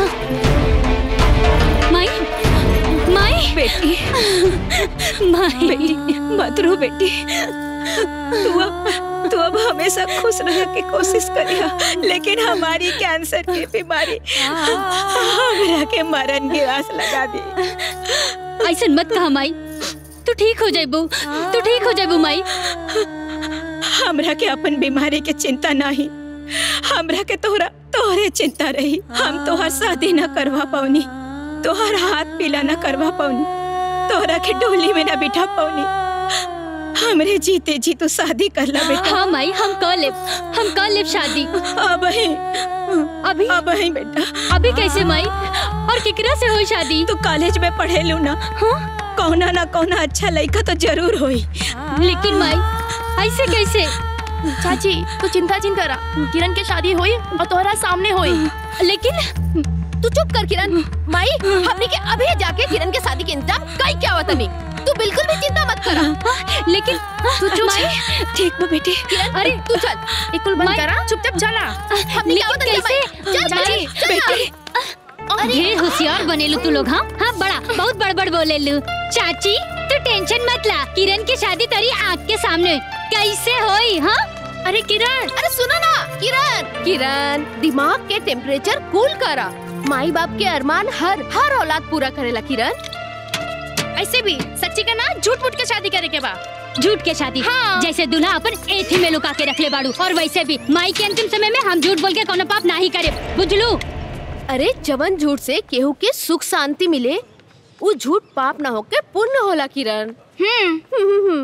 माई माई बेटी माई बेटी मत रो बेटी तू अब तू अब हमेशा खुश रहने की कोशिश करिया लेकिन हमारी कैंसर की बीमारी हमरा के मरण की आस लगा दी ऐसा मत कहा माई तू ठीक हो जाइबू तू ठीक हो जाइबू माई हमरा के अपन बीमारी के चिंता नहीं हमरा के तोहरा तोहरे चिंता रही हम तोहर शादी न करवा पाऊनी तोहर हाथ पीला न करवा पाऊनी तोहरा के डोली में न बिठा पाऊनी हमरे जीते जी तू शादी कर ला बेटा हाँ माई हम कर लेब हम कर लेब शादी अब ही अभी अब ही बेटा अभी कैसे माई और केकरा से हो शादी तू कॉलेज में पढ़े लू ना हाँ कौना ना कौना अच्छा लड़का तो जरूर होई लेकिन माई ऐसे कैसे चाची तू चिंता चिंता करा किरण के शादी हुई और तोहरा सामने हुई लेकिन तू चुप कर किरण माई हमने के अभी जाके किरण के शादी के इंतजाम कई क्या हुआ तनी तू बिल्कुल भी चिंता मत करा लेकिन तू चुप माई ठीक बा बेटी किरण अरे तू चल इकुल बंद करा चुपचाप चला हमने क्या लेकिन होता कैसे? चल माई, चाची बेटी ढेर होशियार बनेलू तू लोग हाँ हाँ बड़ा बहुत बड़बड़ बोलेलू चाची तू टेंशन मत ला किरण की शादी तेरी आँख के सामने कैसे होई हाँ अरे किरण अरे सुनो ना किरण किरण दिमाग के टेम्परेचर कूल करा माई बाप के अरमान हर हर औलाद पूरा करेला किरण ऐसे भी सच्ची का ना झूठ मूठ के शादी करे के बा झूठ के शादी हाँ। जैसे दूल्हा अपन एथी में लुका के रख ले बाड़ू और वैसे भी माई के अंतिम समय में हम झूठ बोल के कोनो पाप नहीं करे बुझलू अरे जवन झूठ से केहू के सुख शांति मिले वो झूठ पाप ना होके पुण्य होला किरण हम्म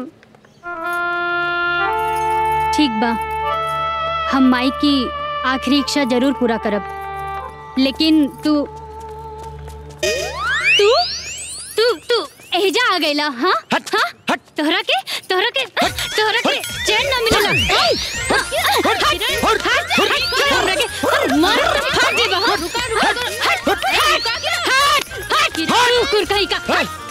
ठीक बा हम माई की आखिरी इच्छा जरूर पूरा करब लेकिन तू तू तू तू एजा आ गईला हाँ हट हाँ हट तोहरा के तोहरा के तोहरा के चैन ना मिलेला हाँ, हट हट हट हट तोहरा के अरे मार हट दे बा हट हट हट हट हट हट कुर कहीं का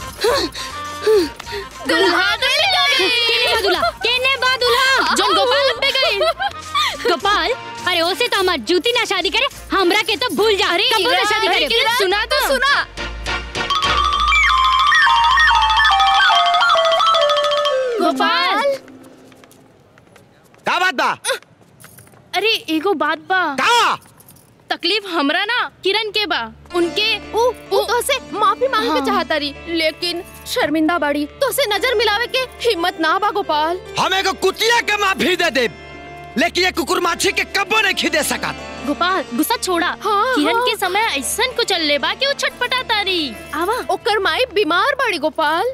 दुल्हा केने बा दूल्हा केने बा दूल्हा जौन गोपाल पे गई गोपाल अरे ओसे तो हमार जूती ना शादी करे हमरा के तो भूल जा अरे कबो ना किरण, शादी अरे करे किरण, सुना तो सुना गोपाल का बात बा अरे एगो बात बा का तकलीफ हमरा ना किरण के बा उनके उ उ तो से माफी मांगे के हाँ। चाहता रही लेकिन शर्मिंदा बाड़ी तो से नजर मिलावे के हिम्मत ना बा गोपाल हम एगो कुतिया के माफी दे दे लेकिन ये कुकुर माछी के कब्बो नहीं खिदे सकत गोपाल गुस्सा छोड़ा हाँ, किरण हाँ। के समय ऐसन कुछ चलले बा कि वो छटपटा तारी आवा ओकर माई बीमार बाड़ी गोपाल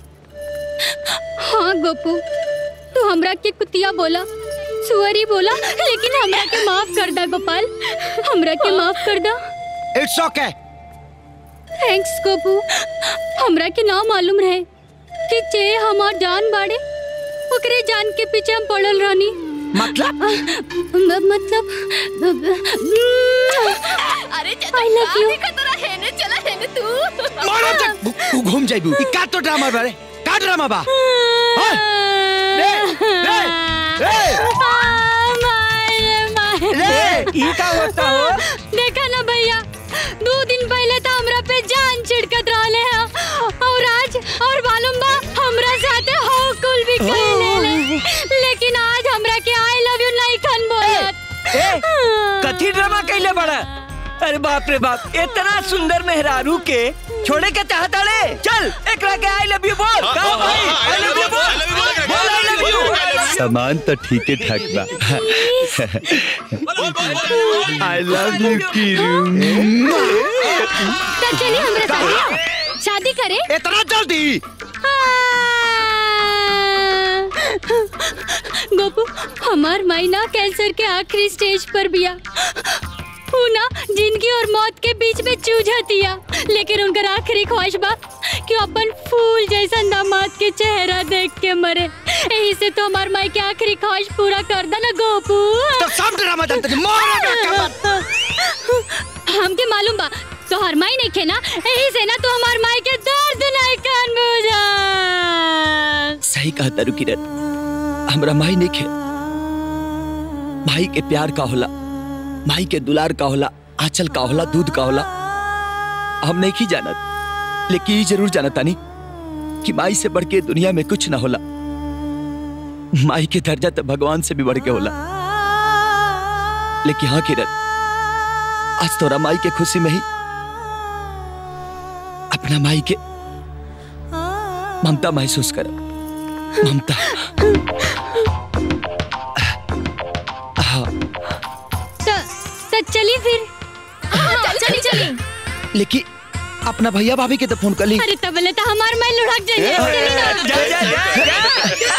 हाँ गोपू तू हमरा के कुतिया बोला सुअरी बोला लेकिन हमरा के माफ कर दा गोपाल हमरा के माफ कर दा इट्स ओके थैंक्स गोपू हमरा के ना मालूम रहे कि चे हमार जान बाड़े ओकरे जान के पीछे हम पड़ल रहनी मतलब मतलब अरे I love you. देखा तोरा हेने चला हेने तू मारो तक तू घूम जाइबू ई का तो ड्रामा बारे का ड्रामा बा हाँ? रे रे रे रे ई का होता हो देखा ना भैया दो दिन पहले तो हमरा पे जान छिड़कत रहले हैं और आज और मालूम बा हमरा साथे हो कुल भी कहले लेकिन आज हमरा के आई लव यू नहीं खन बोलत ए कथी ड्रामा कैले बड़ा अरे बाप रे बाप इतना सुंदर मेहरारू के छोड़े के चाहता रे चल एकरा के आई लव यू बोल हाँ, का हाँ, भाई हाँ, आई लव यू बोल बोल आई लव यू सामान तो ठीक ही ठाक बा आई लव यू कीरू तो चलिए हमरा साथे शादी करें इतना जल्दी गोपू हमार माई ना कैंसर के आखिरी स्टेज पर बिया ऊ ना जिंदगी और मौत के बीच में जूझतिया लेकिन उनकर आखिरी ख्वाहिश बा कि अपन फूल जैसा दामाद के चेहरा देख के मरे यही से तो हमार माई के आखिरी ख्वाहिश पूरा कर दे ना गोपू तो सब ड्रामा जानते थे मारो हमके मालूम बा तो हर माई नहीं खे ना यही से ना तो हमार माई के दर्द नहीं कान बुझा सही कहा तारू किरण हमरा माई नहीं खे भाई के प्यार का होला भाई के दुलार का होला आंचल का होला दूध का होला हम नहीं की जानत लेकिन ये जरूर जानता नहीं कि माई से बढ़ के दुनिया में कुछ ना होला माई के दर्जा तो भगवान से भी बढ़ के होला लेकिन हाँ किरण आज तोरा माई के खुशी में ही अपना माई के ममता महसूस कर ममता हाँ तो, तो चली फिर हाँ, चली चली लेकिन अपना भैया भाभी के तो फोन कर ली अरे तबले तो हमार मैं लुढ़क जाइए चली ना। जा जा जा जा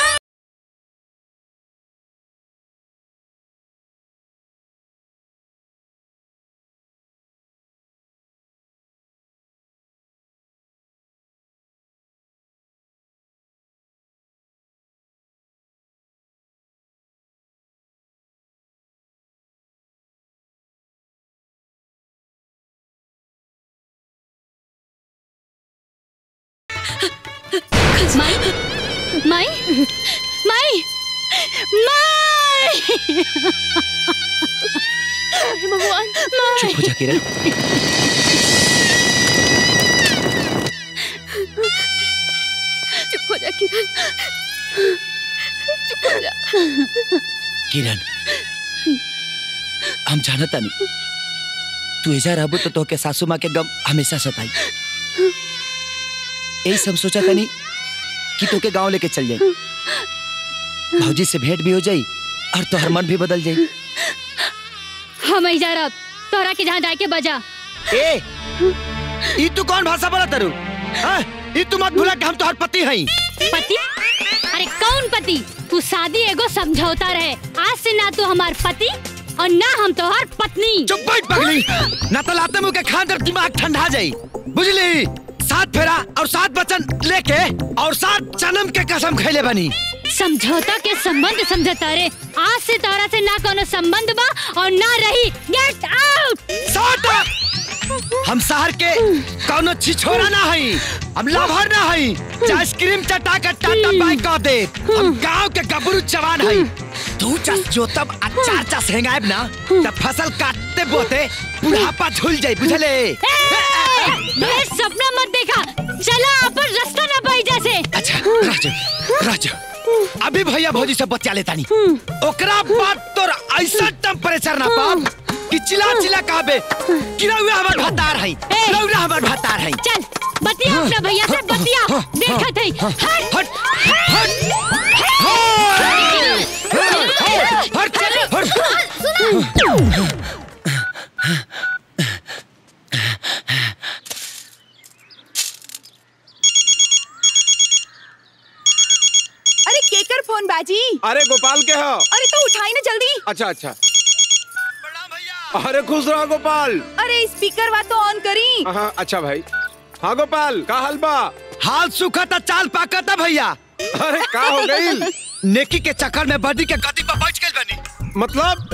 माई माई माई माई भगवान चुप हो जा किरण चुप हो जा किरण चुप हो जा किरण हम जानता नहीं तू ऐसा रहबो तो तोके सासू माँ के गम हमेशा सताई यही सब सोचा था नहीं कि तोके गांव लेके चल जाई भौजी से भेंट भी हो जाई और तोहर मन भी बदल जाई हम ही जा रहा तोरा के जहाँ जाके बजा ए ई तू कौन भाषा बोला तरु हाँ? ई तू मत भूला कि हम तोहर पति हई पति अरे कौन पति तू शादी एगो समझौता रहे आज से ना तू हमार पति और ना हम तोहार पत्नी चुप बैठ पगली ना तो लाते मुंह के खान जब दिमाग ठंडा जाई बुझली सात फेरा और सात बचन लेके और सात जन्म के कसम खैले बनी समझौता के संबंध समझौता रे आज से तारा से ना कोनो संबंध बा और ना रही गेट आउट Shut up! हम शहर के कौनो छिछोरा ना हई हम लाभर ना हई जे आइसक्रीम चटा के टाटा बाइक कह दे हम गांव के गबरू जवान हई तू चस जोतब आ चार चस हेंगाएब ना तब फसल काटते बोते बुढ़ापा झूल जाई बुझले ढेर सपना मत देखा चला अपन रास्ता ना पाई जैसे अच्छा राजू राजू अभी भैया भौजी से बचा लेता नहीं ओकरा बाद तोर ऐसा टेम्परेचर ना पाब कि चिल्ला चिल्ला कहबे कि रउआ हमर भतार है रउआ हमर भतार है चल बतिया अपना भैया से बतिया देखत है हट हट हट हट अरे केकर फोन बाजी अरे गोपाल के हो अरे तो उठाई ना जल्दी अच्छा अच्छा अरे खुश रहो गोपाल अरे स्पीकर वा तो ऑन करी हाँ अच्छा भाई हाँ गोपाल का हाल बा हाल सूखा था चाल पाका था भैया अरे का हो गई नेकी के चक्कर में बदी के गदी पर बैठ गइल बनी मतलब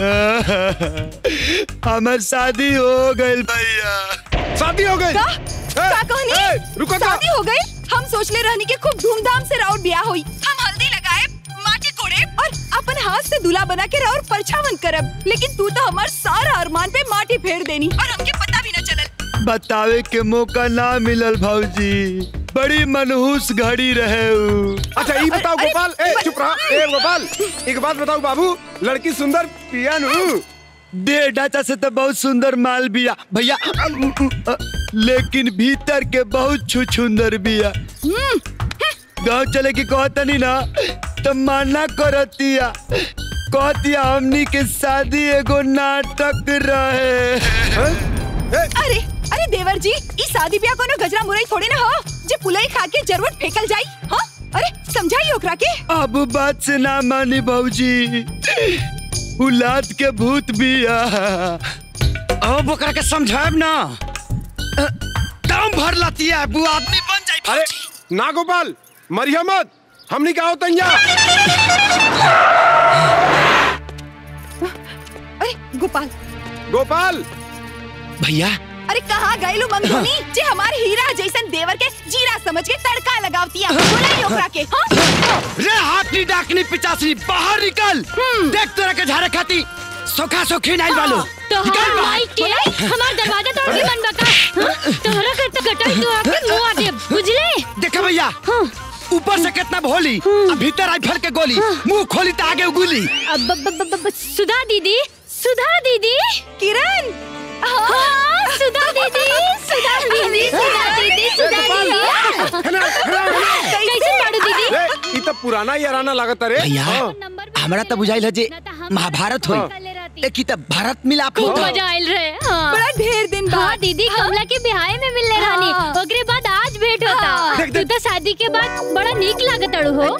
हमर शादी हो गइल भैया शादी हो गई का का कहनी रुको शादी हो गई हम सोचले रहनी के खूब धूमधाम से राउर ब्याह होई हम हल्दी लगाए माटी कोड़े और अपन हाथ से दूल्हा बना के राउर परछावन करब लेकिन तू तो हमार सारा अरमान पे माटी फेर देनी और हमके पता भी न चलल बतावे के मौका ना मिलल भौजी बड़ी मनहूस घड़ी रहे उ। अच्छा ये बताओ गोपाल ए चुप रहा ए गोपाल एक बात बताओ बाबू लड़की सुंदर पिया नु दे ढांचा से तो बहुत सुंदर माल बिया भैया अ, लेकिन भीतर के बहुत छुछुंदर बिया गांव चले की कहतनी ना तो माना करतिया कहतिया हमनी के शादी एगो नाटक रहे अरे अरे देवर जी ई शादी ब्याह कोनो गजरा मुरई थोड़ी ना हो जे पुलई खा के जरूर फेकल जाई हां अरे समझाई ओकरा के अब बात से ना मानी भौजी उलाद के भूत बिया अब ओकरा के समझाब ना अ, दम भर लतिया बु आदमी बन जाई अरे ना गोपाल मरिया मत हमनी का होता अरे गोपाल गोपाल भैया अरे कहाँ गए लो मंगोनी जे हमारे हीरा जैसन देवर के जीरा समझ के तड़का लगावतिया बुलाई ओकरा के हाँ रे हाथनी डाकनी पिचासनी बाहर निकल देख तोरा के झारे खाती सोखा सोखी नहीं वालो तो हम माई के हमार दरवाजा तोड़ के मन बका हाँ? तोहरा के तो गटाई तो आके मुआ दे बुझले देखा भैया ऊपर से कितना भोली अब भीतर आई फल के गोली मुंह खोली तो आगे उगुली अब ब- ब- ब- ब- सुधा दीदी सुधा दीदी किरण हाँ सुधा दीदी सुधा दीदी सुधा दीदी सुधा दीदी कैसे पाड़ू दीदी ए, ई तो पुराना याराना लागत रे भैया हाँ। हमरा तो बुझाइल है जे महाभारत होई एक ही तो भारत मिलाप खूब होता मजा आयल रहे हाँ बड़ा ढेर दिन हाँ बाद दीदी कमला के बिहाय में मिलने रानी हाँ। ओकरे बाद आज भेंट होता तू तो शादी के बाद बड़ा नीक लागत अड़ू हो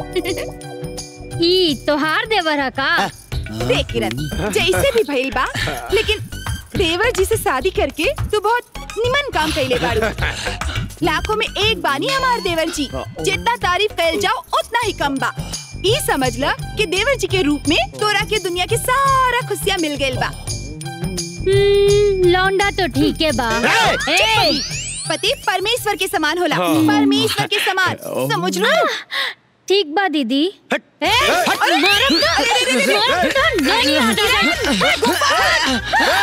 ई तोहार देवर है का देख किरण जैसे भी भइल बा लेकिन देवर जी से शादी करके तू बहुत निमन काम कैले बाड़ू लाखों में एक बानी हमार देवर जी जितना तारीफ कैल जाओ उतना ही कम बा ई समझ ल कि देवर जी के रूप में तोरा के दुनिया के सारा खुशियाँ मिल गइल बा हम्म, लौंडा तो ठीक है बा ए, पति परमेश्वर के समान होला हाँ। परमेश्वर के समान समझ लो ठीक बा दीदी ए, मारब ना, मारब ना, नहीं आता है।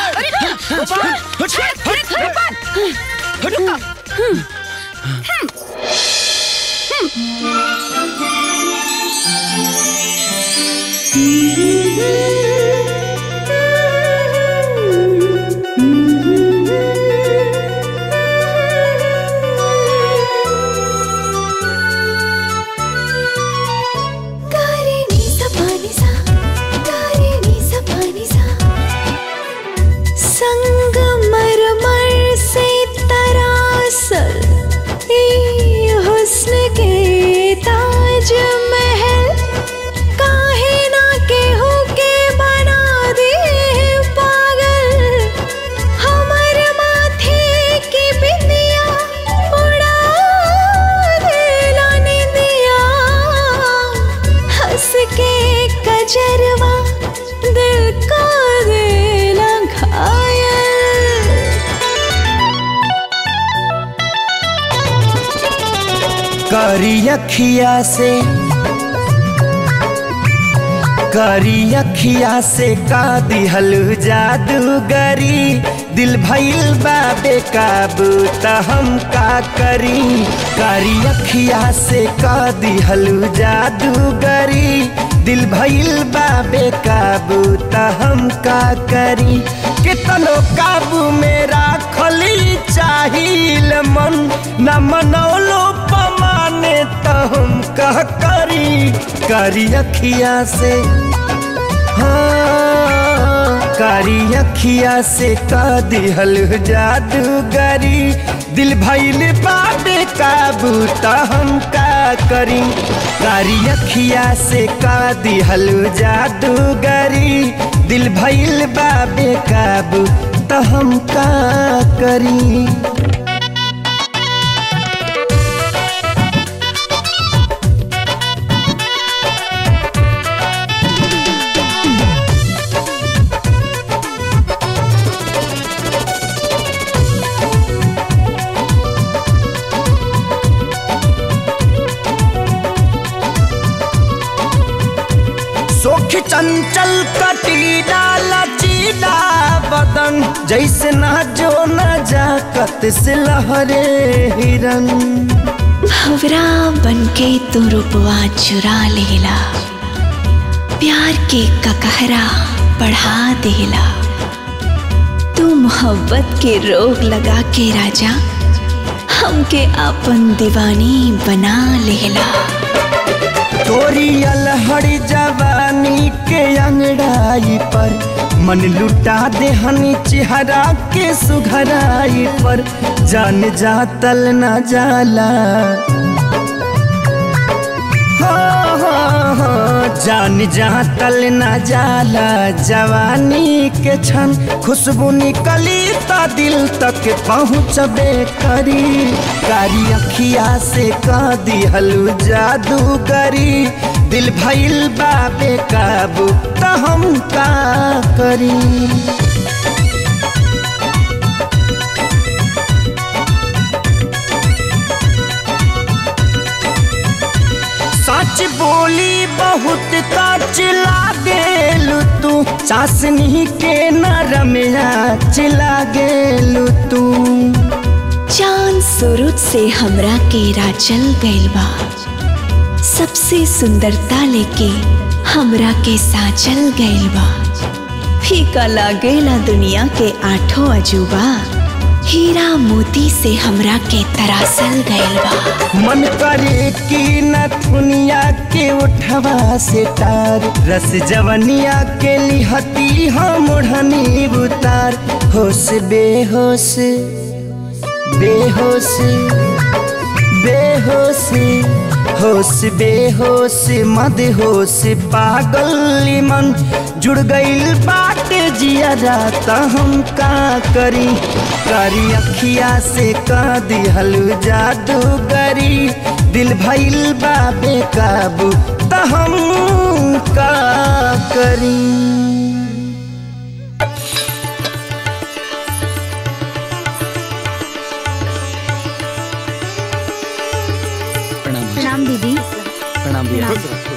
संगमरमर से तरासल ये हुस्न के ताज महल काहे ना केहू के बना दे पागल हमर माथे की बिंदिया उड़ा देला निंदिया हंस के कजरवा दिल का देला घायल करी अखिया से करी अखिया से का दिहल जादूगरी दिल भइल बा बेकाबू त हम का करी करी अखिया से का दिहल जादूगरी दिल भइल बाबे काबू त हम का करी कितनो काबू में राखली चाहिल मन न मनौलो पमाने त हम का करी करी अखिया से हाँ कारी अखिया से का दिहल जादूगरी दिल भइल बाबे काबू त हम का करी कारी अखिया से का दिहल जादूगरी दिल भइल बाबे काबू त हम का करी सोख चंचल कटीला लचीला बदन जैसे ना जो न जाकत से लहरे हिरन भवरा बनके तू रूपवा चुरा लेला प्यार के ककहरा बढ़ा देला तू मोहब्बत के रोग लगा के राजा हमके अपन दीवानी बना लेला तोरी अलहड़ी जवानी के अंगड़ाई पर मन लुटा दे हनी चेहरा के सुघराई पर जान जातल न जाला हाँ, हाँ, हाँ, जान जातल न जाला जवानी के छन खुशबू निकली त दिल तक पहुँचबे करी कारी अखिया से का दिहलू जादूगरी दिल भइल बाबे काबू त हम का करी सच बोली बहुत काच लागेलू तू चासनी के नरमिया चिला गेलू तू चांद सूरज से हमरा के राचल गइल बा सबसे सुंदरता लेके हमरा के साचल गइल बा फीका लागेला दुनिया के आठों अजूबा हीरा मोती से हमरा के तरासल गइल बा मन करे कि न दुनिया के उठवा से तार रस जवनिया के लिहती हम ओढ़नी उतार होश बेहोश बेहोश बेहोश होश बेहोश मद होश पागल मन जुड़ गइल बाटे जिया त हम का करी करी अखिया से का दिहलू जादूगरी दिल भइल बाबे काबू त हम का करी प्रणाम दीदी प्रणाम भैया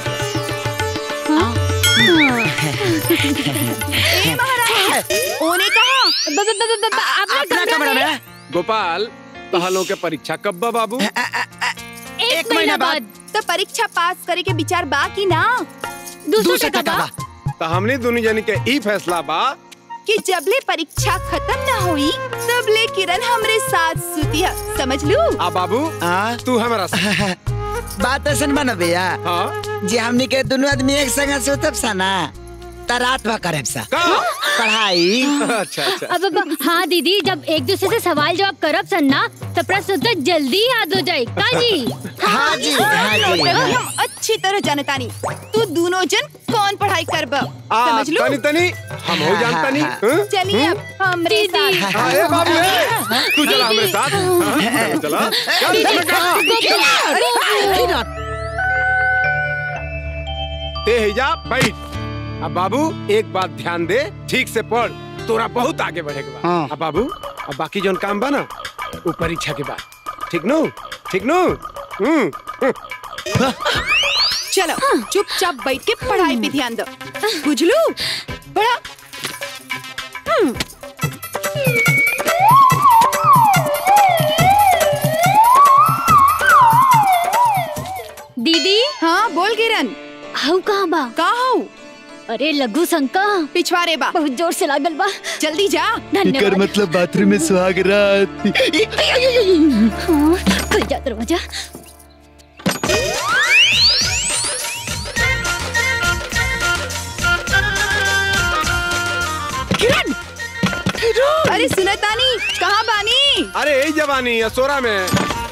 ए महाराज ओने कहा अपना कमरा में गोपाल तहलों के परीक्षा कब बा बाबू एक महीना बाद तो परीक्षा पास करे के विचार बा कि ना दूसरे टका बा तो हमने दोनों जन के ई फैसला बा कि जबले परीक्षा खत्म ना हुई तबले किरण हमरे साथ सुती है समझ लू आ बाबू तू हमारा बात ऐसन बना भैया जे हमनी के दोनों आदमी एक संग सुतब सा ना त रात भर करब सा पढ़ाई अच्छा अच्छा अब अब हाँ दीदी जब एक दूसरे से सवाल जवाब करब सन ना तो प्रश्न उत्तर जल्दी याद हो जाए का जी हाँ जी, हाँ जी, हाँ। हम अच्छी तरह जानतानी तू दोनों जन कौन पढ़ाई करब आ, समझ लू तनी तनी हम हो जानता नहीं हाँ? चलिए अब हमरे साथ हाँ, ए बाबू ए, तू चला हमारे साथ हाँ, चला चल, चल, चल। ते हिजा बैठ अब बाबू एक बात ध्यान दे ठीक से पढ़ तोरा बहुत आगे बढ़ेगा हाँ। अब बाबू अब बाकी जोन काम बा ना वो परीक्षा के बाद ठीक नो ठीक नो हम्म हम्म। चलो चुपचाप बैठ के पढ़ाई पे ध्यान दो बुझलू पढ़ा हम्म। दीदी हाँ बोल किरण हाउ कहाँ बा का हाउ अरे लघु शंका पिछवारे बा बहुत जोर से लागल बा जल्दी जा एकर धन्यवाद मतलब बाथरूम में सुहाग रात हाँ, खुल जा दरवाजा किरण अरे सुनतानी कहाँ बानी अरे यही जवानी असोरा में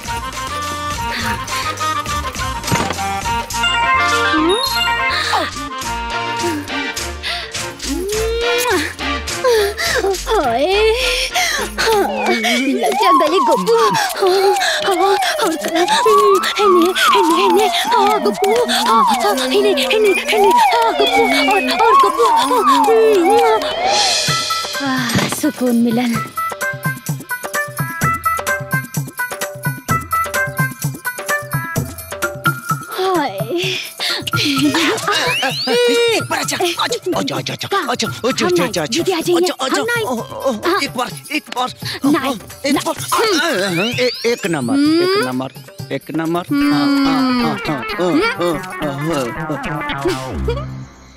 हाय हाँ, लग जा गले गप्पू हाँ, हाँ, और करा हम्म, हेने हेने हेने हाँ गप्पू हाँ हाँ हेने हेने हेने हाँ गप्पू और और गप्पू हाँ, हम्म, आह, सुकून मिलन हाय एक बार अच्छा अच्छा अच्छा अच्छा अच्छा अच्छा अच्छा अच्छा अच्छा दीदी आ जाइए हम नहीं हाँ, एक बार एक बार नहीं एक बार ए- एक नंबर एक नंबर एक नंबर हाँ, हाँ, हाँ, हाँ, हाँ, हाँ, हाँ, हाँ।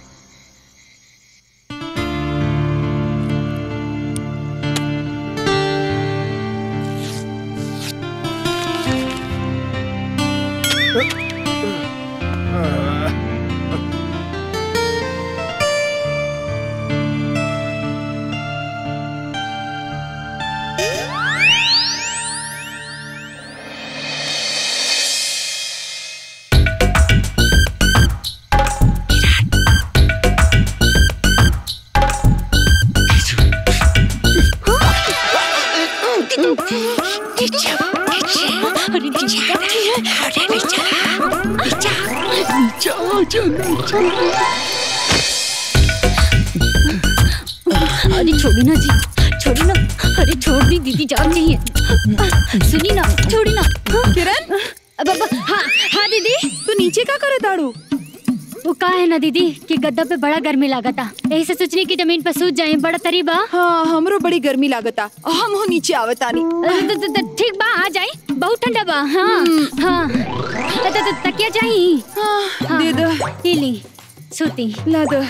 अरे छोड़ी ना जी छोड़ी ना अरे छोड़ दी दीदी जान चाहिए सुनी ना छोड़ी ना किरण अब अब हाँ हाँ दीदी तू नीचे का करे दाड़ू वो का है ना दीदी कि गद्दा पे बड़ा गर्मी लागता यही से सोचने की जमीन पर सूझ जाए बड़ा तरीबा हाँ हमरो बड़ी गर्मी लागता हम हो नीचे आवतानी त- त- त- ठीक बा आ जाए बहुत ठंडा बा हाँ हाँ त- त- त- तकिया चाहिए हाँ, दे दो ये ली सूती ला दो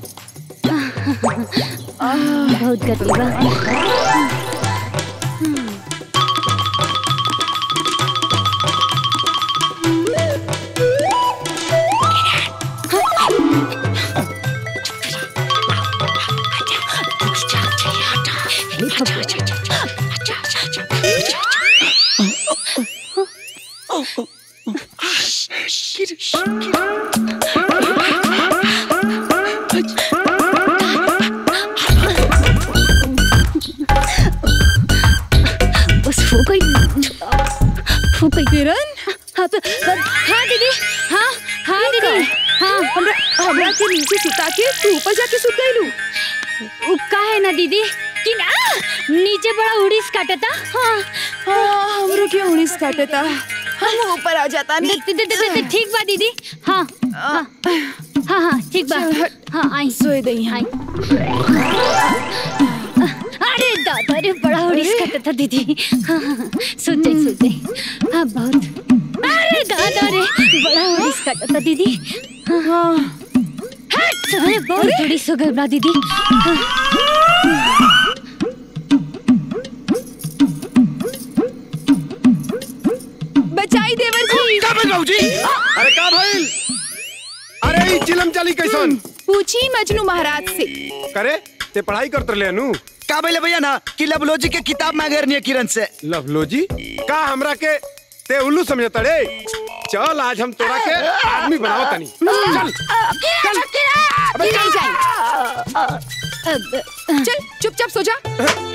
बहुत गर्मी बा बस हो गई हो गई किरण हाँ प- प- हाँ दीदी हाँ हाँ दीदी हाँ हमरा हमरा के नीचे सुता के तू ऊपर जाके सुत गईलू उ का है ना दीदी कि ना नीचे बड़ा उड़ीस काटता हाँ हाँ हमरो के उड़ीस काटता हम ऊपर आ जाता नहीं द- द- द- द- ठीक बा दीदी हाँ हाँ हाँ हाँ ठीक बा हाँ आई सोए दई आई अरे दादा रे बड़ा उड़ीस काटता दीदी हाँ हाँ हाँ, सुन जाई सुन जाई हाँ बहुत अरे दादा रे बड़ा उड़ीस काटता दीदी हाँ हाँ हट अरे बहुत उड़ीस हो गई बड़ा दीदी हाँ। बचाई देवर जी का भइल बाबूजी अरे का भइल अरे ई चिलम चली कैसन पूछी मजनू महाराज से करे ते पढ़ाई करत रहे नु का बोले भैया ना कि लवलोजी के किताब मांगे रहनी है किरण से लवलोजी का हमरा के ते उल्लू समझता रे चल आज हम तोरा के आदमी बनावत तनी चल चल अबे नहीं जाए चल चुपचाप सो जा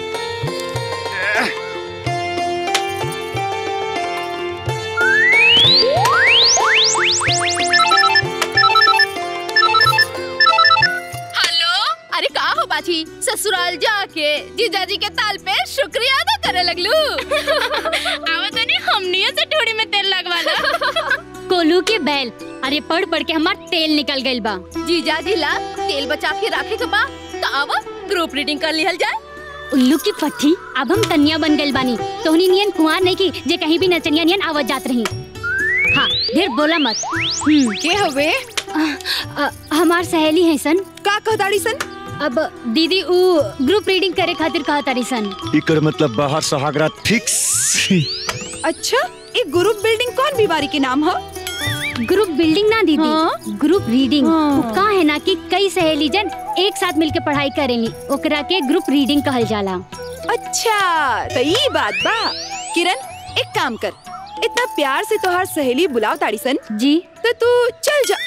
हेलो अरे का हो बाजी ससुराल जाके जीजाजी के ताल पे शुक्रिया अदा करे लगलू आवत नहीं हमनियो से ठोड़ी में तेल लगवाला कोलू के बैल अरे पढ़ पढ़ के हमार तेल निकल गइल बा जीजाजी ला तेल बचा के रखे के बा तो आवा ग्रुप रीडिंग कर लिहल जाए उल्लू की पट्टी अब हम तनिया बन गइल बानी तोहनी नियन कुआर नहीं की जे कहीं भी नचनिया नियन आवाज जात रही हाँ ढेर बोला मत हम्म के हवे अ, हमार सहेली है सन का कहताड़ी सन अब दीदी उ ग्रुप रीडिंग करे खातिर कहा तारी सन इकर मतलब बाहर सुहागरात फिक्स अच्छा ये ग्रुप बिल्डिंग कौन बीमारी के नाम है ग्रुप बिल्डिंग ना दीदी ग्रुप रीडिंग उ का है ना कि कई सहेली जन एक साथ मिलके पढ़ाई करेली ओकरा के ग्रुप रीडिंग कहल जाला अच्छा तो ये बात बा किरण एक काम कर इतना प्यार से तोहार सहेली बुलाओ ताड़ी सन जी तो तू चल जा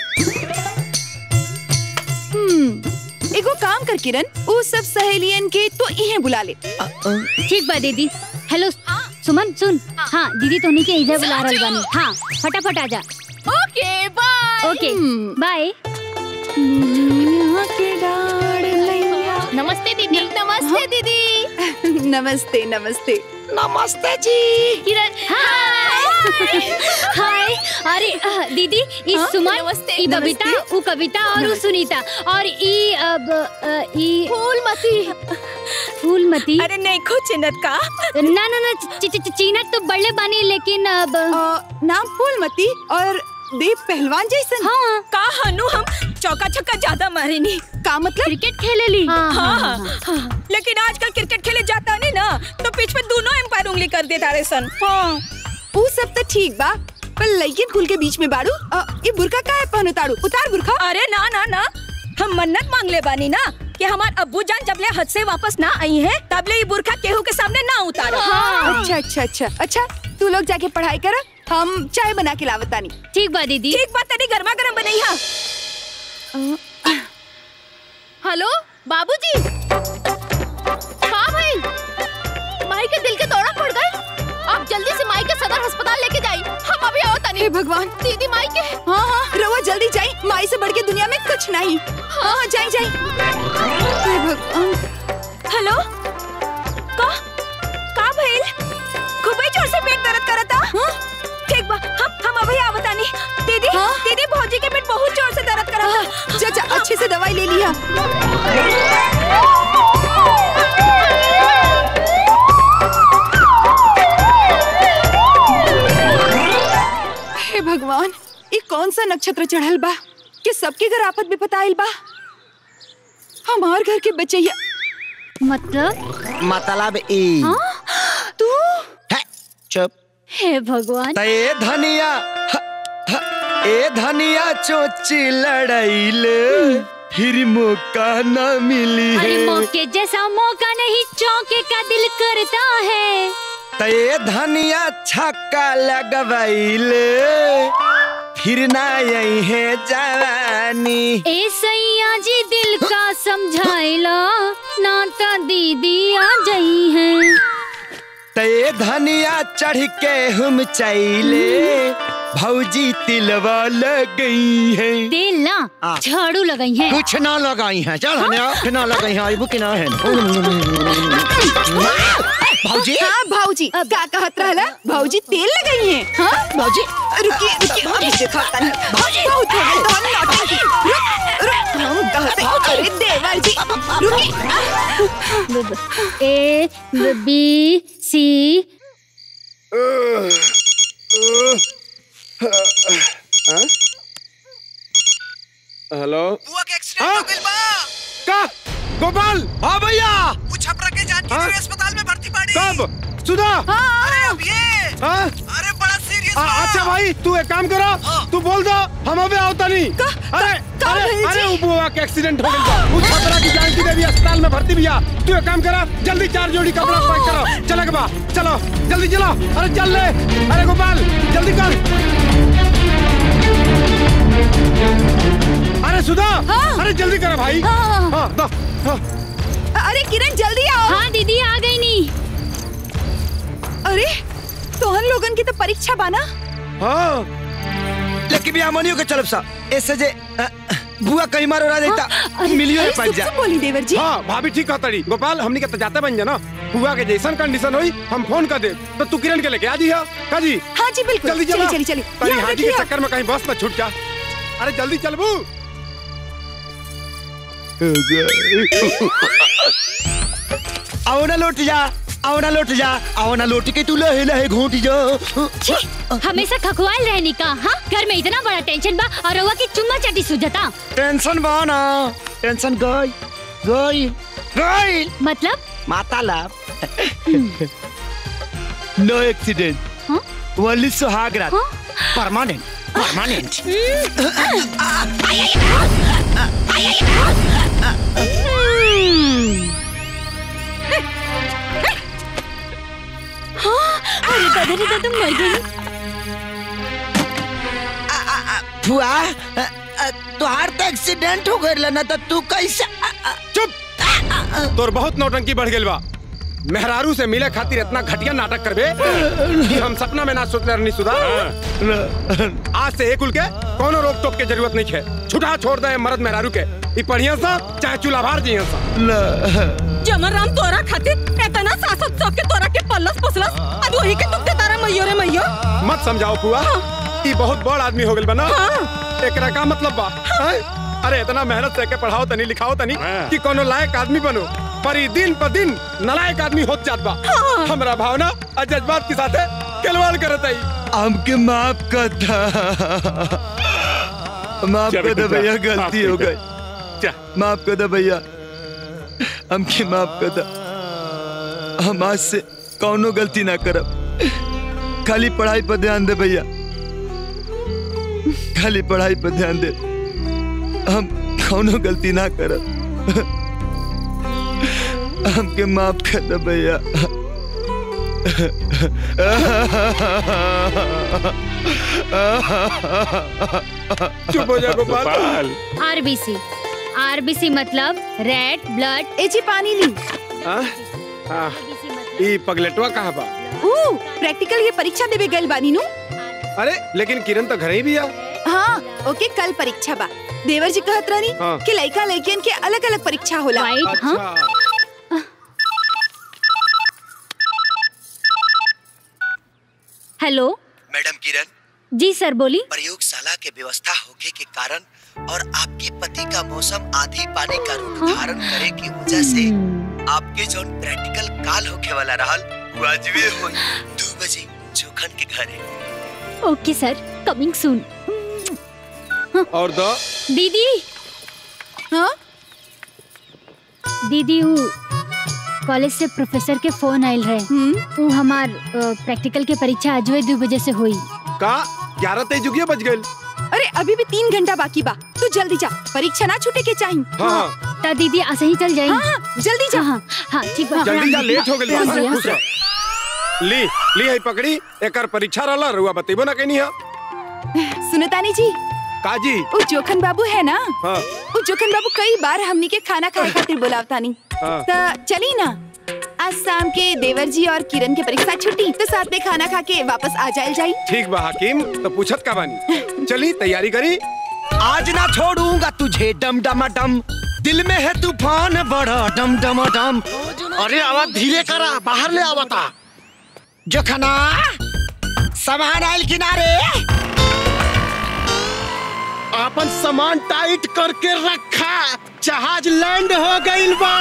हम्म एगो काम कर किरण वो सब सहेलियन के तो इहे बुला ले ठीक बा दीदी हेलो सुमन सुन हाँ दीदी तोनी के इधर बुला रहल बानी हाँ फटाफट आ जा ओके बाय ओके बाय नमस्ते दीदी नमस्ते दीदी नमस्ते नमस्ते नमस्ते जी किरण हाय हाय अरे अ, दीदी ई हाँ, सुमन नमस्ते, ई बबीता नमस्ते। उ कविता और उ सुनीता और ई अब अ, ई फूलमती फूलमती अरे नहीं खो चिन्हत का ना ना ना ची- ची- ची- चीनत तो बड़े बानी लेकिन अब नाम फूलमती और देव पहलवान जैसन हाँ का हनु हम चौका छक्का ज्यादा मारे नहीं का मतलब क्रिकेट खेले ली हाँ, हाँ, हाँ। लेकिन आजकल क्रिकेट खेले जाता नहीं ना तो पिच में दोनों एम्पायर उंगली कर देता रे सन हाँ ऊ सब तो ठीक बा पर लइकिन कुल के बीच में बाड़ू अ, ये बुरका काहे पहनो ताड़ू उतार बुरखा अरे ना ना ना हम मन्नत मांग ले बानी ना कि हमार अब्बू जान जब ले हद से वापस ना आई है तब ले ये बुरखा केहू के सामने ना उतारो अच्छा अच्छा अच्छा अच्छा तू लोग जाके पढ़ाई कर हम चाय बना के लावतानी ठीक बा दीदी ठीक बात तेरी गर्मा गर्म बनई हा हेलो बाबूजी हाँ भाई माई के दिल के दौरा पड़ गए आप जल्दी से माई के सदर अस्पताल लेके जाइए हम अभी आओ तनी हे भगवान दीदी माई के हाँ हाँ रवा जल्दी जाई माई से बढ़ के दुनिया में कुछ नहीं हाँ हाँ जाई जाई हे भगवान हेलो का का भइल खूबे जोर से पेट दर्द करता हाँ? ठीक बा हम हम अभी आवतानी दीदी दीदी भौजी के पेट बहुत जोर से दर्द करता जा जा अच्छे से दवाई ले लिया हे भगवान ये कौन सा नक्षत्र चढ़ल बा कि सबके घर आफत विपत आइल बा हमार घर के बचैया मतलब मतलब ई तू चुप हे भगवान त ए धनिया ह, ह, ए धनिया चोची लड़ाइले फिर मौका न मिली अरे है मौके जैसा मौका नहीं चौके का दिल करता है त ए धनिया छक्का लगवाइले फिर ना यही है जवानी ए सैया जी दिल का समझाइला नाता दीदी आ जाई है ते धनिया चढ़ के हम चैले भौजी तिलवा लग है तेल ना झाड़ू लगाई है कुछ ना लगाई है चल हने कुछ ना लगाई है आइबू कि ना है भौजी हाँ भौजी का कहत रहला भौजी तेल लगाई है हाँ भौजी रुकी रुकी अभी देखा तनी भौजी बहुत हो गई तो नौटंकी रुक रुक हम कहते अरे देवर जी रुकी ए बी सी हेलो हाँ? का गोपाल हाँ भैया वो छपरा के जानकी हाँ? अस्पताल में भर्ती पड़ी कब सुधा अरे अब ये हाँ? अरे बड़ा सीरियस अच्छा भाई तू एक काम करो तू बोल दो हम अबे आवता नहीं अरे अरे अरे वो बुआ के एक्सीडेंट हो गया वो छपरा की जानकी देवी अस्पताल में भर्ती भैया तू एक काम करा जल्दी चार जोड़ी कपड़ा पैक करो चलो बा चलो जल्दी चलो अरे चल ले अरे गोपाल जल्दी कर अरे सुधा अरे जल्दी करो भाई हाँ। हाँ, दो, हाँ। अरे किरण जल्दी आओ हाँ दीदी आ गई नी अरे तोहन लोगन की तो परीक्षा बाना हाँ लेकिन भी हमनियो के चलब सा ऐसे जे अ, बुआ कहीं मारो रहा देता मिलियो अरे, रे पाँच सुन- जा सुन बोली देवर जी हाँ भाभी ठीक कहता गोपाल हमनी के तो जाते बन जाना हुआ के जैसन कंडीशन हुई हम फोन कर दे तो तू किरण के लेके आ जी हाँ का जी हाँ जी बिल्कुल जल्दी चलो चली चली तारी याद हाजी के रखिए। चक्कर में कहीं बस में छूट जा अरे जल्दी चल बू आओ ना लौट जा आओ ना लौट जा आओ ना लौट के तू लहे लहे घोट जा छी, हमेशा खखवाल रहनी का हाँ घर में इतना बड़ा टेंशन बा और रउआ की चुम्मा चाटी सुझता टेंशन बा ना टेंशन गई गई गई मतलब माता लाभ नो एक्सीडेंट ओनली सुहाग रात परमानेंट परमानेंट हाँ, अरे दादा रे दादा मर गई फुआ अ, अ, तुहार तो एक्सीडेंट हो गइल ना तो तू कैसे चुप तोर बहुत नौटंकी बढ़ गेल बा मेहरारू से मिले खातिर इतना घटिया नाटक करबे कि हम सपना में ना सोचले रहनी सुधा आज से एक उल के कोनो रोक टोक के जरूरत नहीं है छुटा छोड़ दे मर्द मेहरारू के ई बढ़िया सा चाहे चूल्हा जी सा जमर राम तोरा खातिर इतना सासत सौ के तोरा के पल्लस पसलस अब वही के तुक्ते तारा मैयो रे मैयो मत समझाओ पुआ ई बहुत बड़ आदमी हो गेल बना एकरा का मतलब बा हैं? अरे इतना मेहनत से के पढ़ाओ तनी लिखाओ तनी कि कोनो लायक आदमी बनो पर ई दिन पर दिन नलायक आदमी होत जात बा हमरा भावना और जज्बात के साथे खिलवाड़ करत आई हमके माफ कर दा माफ जा कर दे बेटा, भैया माफ गलती कर हो दे। गई माफ कर दे भैया हमके माफ कर दा हम आज से कौनो गलती ना करब खाली पढ़ाई पर ध्यान दे भैया खाली पढ़ाई पर ध्यान दे हम कौनो गलती ना करब हमके माफ कर दे भैया चुप हो जा गोपाल आरबीसी आरबीसी मतलब रेड ब्लड एची पानी ली हाँ? हाँ, ई पगलेटवा कहाँ बा ऊ प्रैक्टिकल ये परीक्षा देवे गइल बानी नु अरे लेकिन किरण तो घरे ही भी आ हाँ ओके कल परीक्षा बा देवर जी कहत रहनी हाँ। कि लड़का लड़कियन के अलग अलग परीक्षा होला अच्छा हेलो मैडम किरण जी सर बोली प्रयोगशाला के व्यवस्था होके के कारण और आपके पति का मौसम आधी पानी का रूप धारण करे की वजह से आपके जो प्रैक्टिकल काल होके वाला रहल वो आज भी हो दो बजे जोखन के घरे ओके सर कमिंग सून और दो दीदी हाँ दीदी वो कॉलेज से प्रोफेसर के फोन आयल रहे वो हमार प्रैक्टिकल के परीक्षा आज दो बजे से हुई का ग्यारह तेईस जुगिया बज गए अरे अभी भी तीन घंटा बाकी बा तू जल्दी जा परीक्षा ना छूटे के चाहिए हाँ, ता दीदी ऐसे ही चल जाएगी हाँ, हाँ, जल्दी जा हाँ हाँ ठीक बा जल्दी जा लेट हो गई हाँ, खुश रह। ली ली है पकड़ी एकर परीक्षा रहला रुआ बतेबो ना कहनी है सुनतानी जी काजी वो जोखन बाबू है ना हाँ वो जोखन बाबू कई बार हमनी के खाना खाए खातिर बुलावतानी हाँ। तो चली ना आज शाम के देवर जी और किरण के परीक्षा छुट्टी तो साथ में खाना खा के वापस आ जाए जाई ठीक बा हकीम तो पूछत का बानी चली तैयारी करी आज ना छोड़ूंगा तुझे डम डम डम दिल में है तूफान बड़ा डम डम डम अरे आवाज धीरे करा बाहर ले आवता जोखना सामान आयल किनारे अपन सामान टाइट करके रखा जहाज लैंड हो गइल बा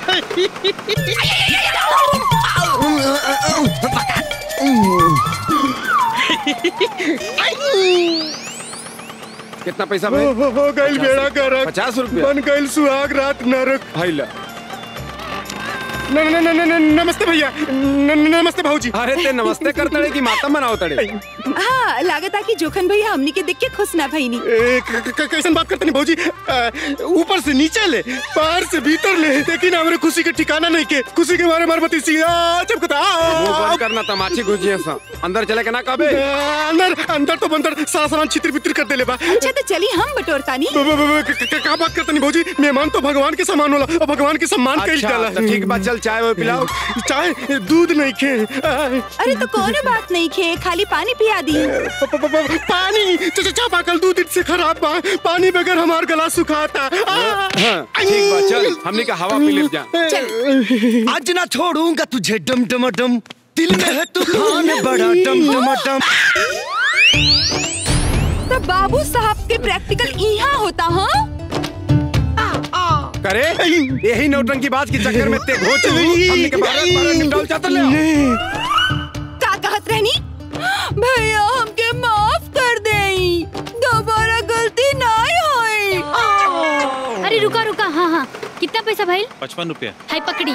कितना पैसा भाई हो, हो, हो गइल बेड़ा गरक पचास रुपया बन गइल सुहाग रात नरक भाई ला न, न, न, न, न, नमस्ते भैया न, न, नमस्ते भाऊजी अरे ते नमस्ते कर तड़े की माता मनाओ तड़े हाँ लागत है कि जोखन भैया हमनी के देख के खुश ना भईनी ए, क- क- क- कैसन बात करते नहीं भाऊजी अ, ऊपर से नीचे ले बाहर से भीतर ले लेकिन हमरे खुशी के ठिकाना नहीं के खुशी के मारे मार बती सिया चमकता मुंह बंद करना तमाची गुजिया सा अंदर चले के ना कबे अंदर अंदर तो बंदर सारा सामान छितर बितर कर देले बा अच्छा तो चली हम बटोरतानी ब- ब- ब- क- क- का बात करते नहीं भाऊजी मेहमान तो भगवान के समान होला और भगवान के सम्मान कइल अच्छा, जाला तो ठीक बा चल चाय वो पिलाओ चाय दूध नहीं खे अरे तो कोनो बात नहीं खे खाली पानी पिया दी प- प- प- पानी च- च- चापा कल दूध से खराब बा पानी बगैर हमार गला सुखाता आ! हाँ, ठीक बा चल हमनी का हवा पी ले जा आज ना छोड़ूंगा तुझे डम डम डम दिल में है तूफान बड़ा डम डम डम तो बाबू साहब के प्रैक्टिकल यहाँ होता हाँ करे यही नौटंकी बाज के चक्कर में ते घोच हमने के बारह बारह निकाल चाहता ले आओ। का कहत रहनी भैया हमके माफ कर देई दोबारा गलती नहीं होई अरे रुका रुका हाँ हाँ कितना पैसा भाई पचपन रुपया हाय पकड़ी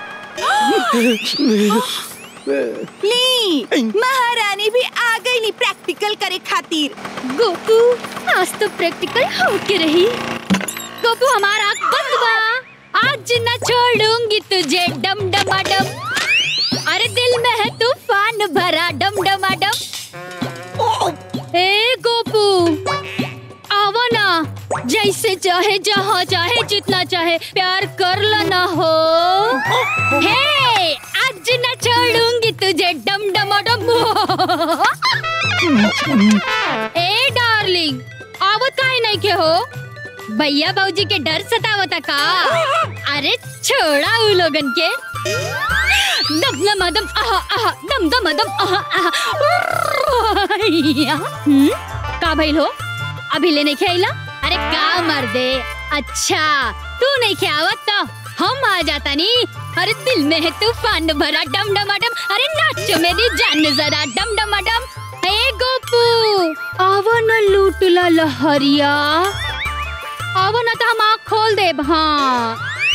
ली महारानी भी आ गई ली प्रैक्टिकल करे खातिर गोपू आज तो प्रैक्टिकल होके रही गोपू हमारा आँख बंद बा आज न छोड़ूंगी तुझे डम डमा डम अरे दिल में है तूफान भरा डम डमा डम ए गोपू आवो ना जैसे चाहे जहाँ चाहे जितना चाहे प्यार कर लेना हो हे आज न छोड़ूंगी तुझे डम डमा डम ए डार्लिंग आवत काहे नहीं के हो भैया बाबूजी के डर सतावता का अरे छोड़ा उ लोगन के दम दम दम आहा आहा दम दम दम आहा आहा या, हम्म, का भइल हो अभी ले नहीं खेला अरे का मर दे अच्छा तू नहीं खेवत तो हम आ जाता नी अरे दिल में है तूफान भरा डम डम डम अरे नाचो मेरी जान जरा डम डम डम ए गोपू आवो न लूटला लहरिया आवो न तो हम आँख खोल दे हाँ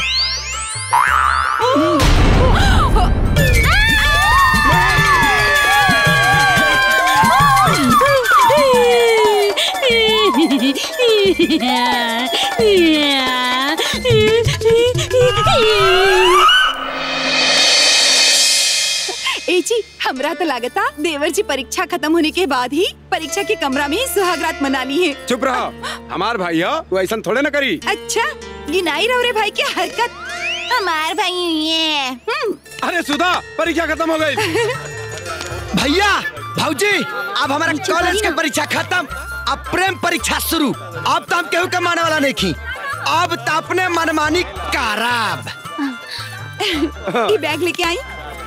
ए जी हमरा तो लागता देवर जी परीक्षा खत्म होने के बाद ही परीक्षा के कमरा में ही सुहागरात मना ली है चुप रहो हमार भाई हो तू ऐसा थोड़े ना करी अच्छा गिनाई रहो रे भाई की हरकत हमार भाई ये अरे सुधा परीक्षा खत्म हो गई भैया भाऊजी अब हमारा कॉलेज के परीक्षा खत्म अब प्रेम परीक्षा शुरू अब तो हम केहू के माने वाला नहीं खी अब तो अपने मनमानी कराब ये बैग लेके आई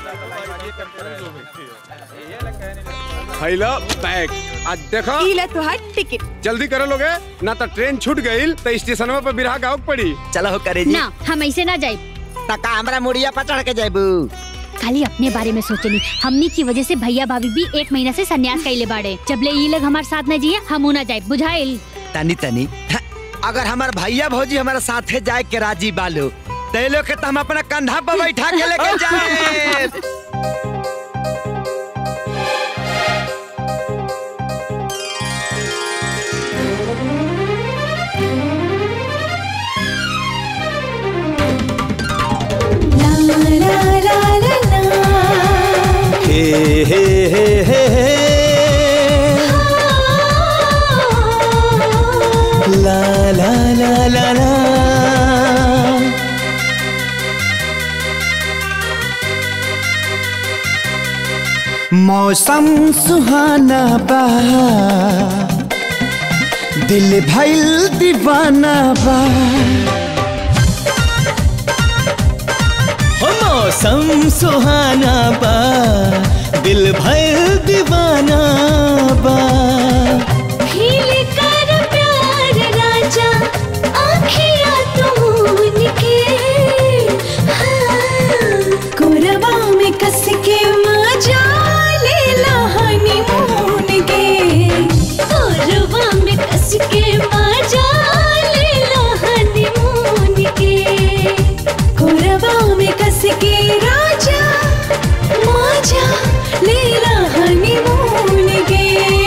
फैला बैग आज देखो ई ले तुहार टिकट जल्दी करे लोगे ना तो ट्रेन छूट गई तो स्टेशन पर बिरहा गाँव पड़ी चलो हो करे ना हम ऐसे ना जाए तका हमरा मुड़िया पर चढ़ के जाबू खाली अपने बारे में सोचनी हमनी की वजह से भैया भाभी भी एक महीना से सन्यास कैले बाड़े जब ले ये लोग हमारे साथ न जिए हम ना जाए बुझाइल तनी तनी हाँ, अगर हमार भैया भौजी हमारे साथे जाए के राजी बालो ते लोग के तो हम अपना कंधा पर बैठा के लेके जाए हे हे हे हे हे ला ला ला ला ला मौसम सुहाना बा दिल भइल दीवाना बा हो मौसम सुहाना बा दिल भइल दीवाना बा भील कर प्यार राजा आखिया तून के हाँ, कोरबा में कस के मजा ले लहानी मून के कोरबा में कस के मजा ले लहानी मून के कोरबा में कस के राजा मजा ले लहानी मून के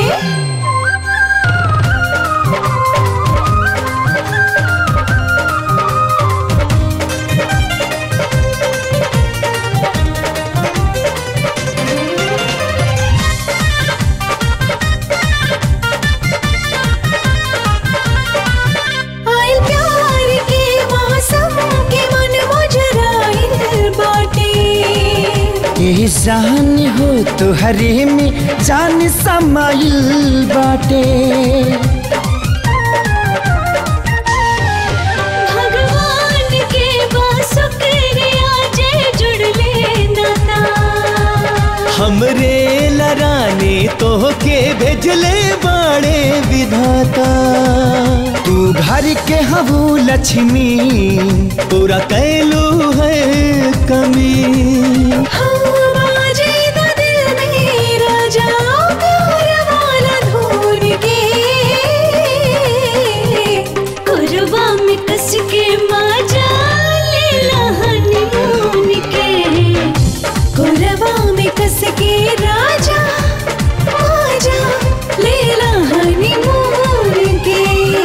आइल प्यार के मौसम के मन मुजराइल बाटे यही जान हो तुहरे में जान समाइल बाटे भगवान के बासुकरिया जे जुड़ले नाता हमरे लराने तो के भेजले बाड़े विधाता तू घर घर के हबू लक्ष्मी पूरा कैलू है कमी के राजा आजा लेला हनीमून के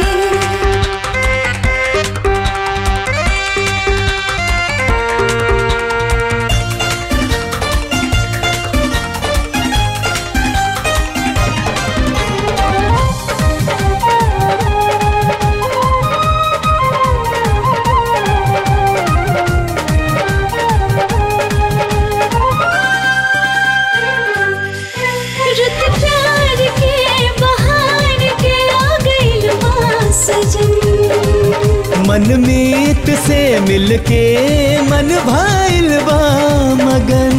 रुत प्यार के बहार के आ गइल बा सजन मन मीत से मिलके मन भाइल बा मगन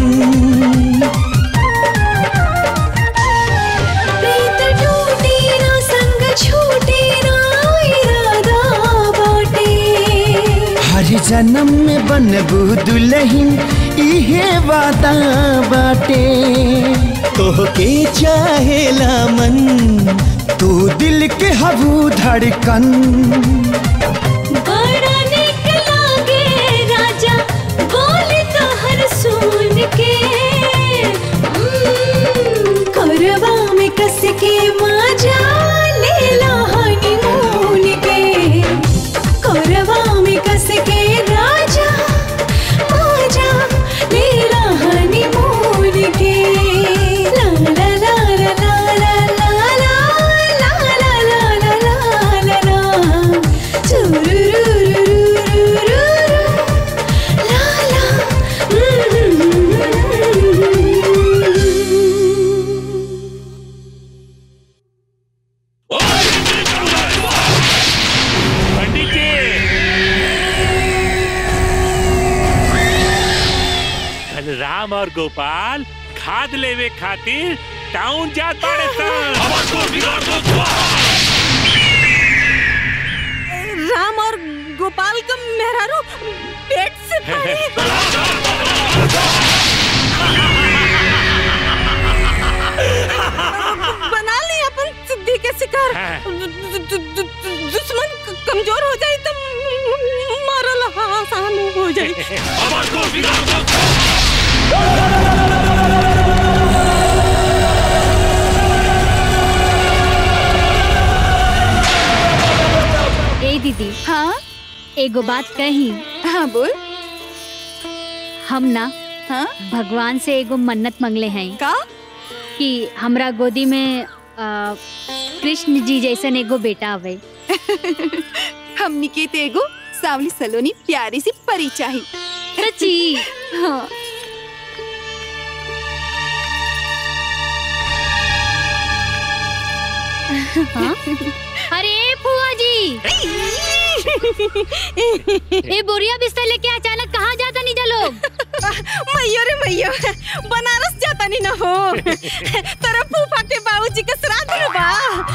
प्रीत टूटी ना संग छूटी ना इरादा बाटे हर जन्म में बनबू दुल्हन इहे वादा बाटे तोहके चाहेला मन तू दिल के हबू धड़कन बड़ा निक लागे राजा बोले तो हर सुन के हम्म, कोरबा में कस के माजा लेला हनीमून के कोरबा में कस के राजा माजा लेला हनीमून के ला ला ला ला ला ला ला ला ला ला ला ला ला ला पंडित जी कल राम और गोपाल खाद लेवे खातिर टाउन जात बाड़े राम और गोपाल का मेहरारू पेट से बना ली अपन सिद्धि के शिकार दु- दु- दु- दु- दुश्मन क- कमजोर हो जाए तो मारल आसान हो जाए ए दीदी हाँ एगो बात कही हाँ बोल हम ना हाँ भगवान से एगो मन्नत मंगले हैं का कि हमरा गोदी में आ, कृष्ण जी जैसन एगो बेटा आवे हमनी के ते एगो सावली सलोनी प्यारी सी परी चाही सच्ची हाँ हाँ? अरे फुआ जी ए बोरिया बिस्तर लेके अचानक कहाँ जाता नहीं लोग मैयो रे मैयो बनारस जाता नहीं ना हो तेरा फूफा के बाबूजी के श्राद्ध में बा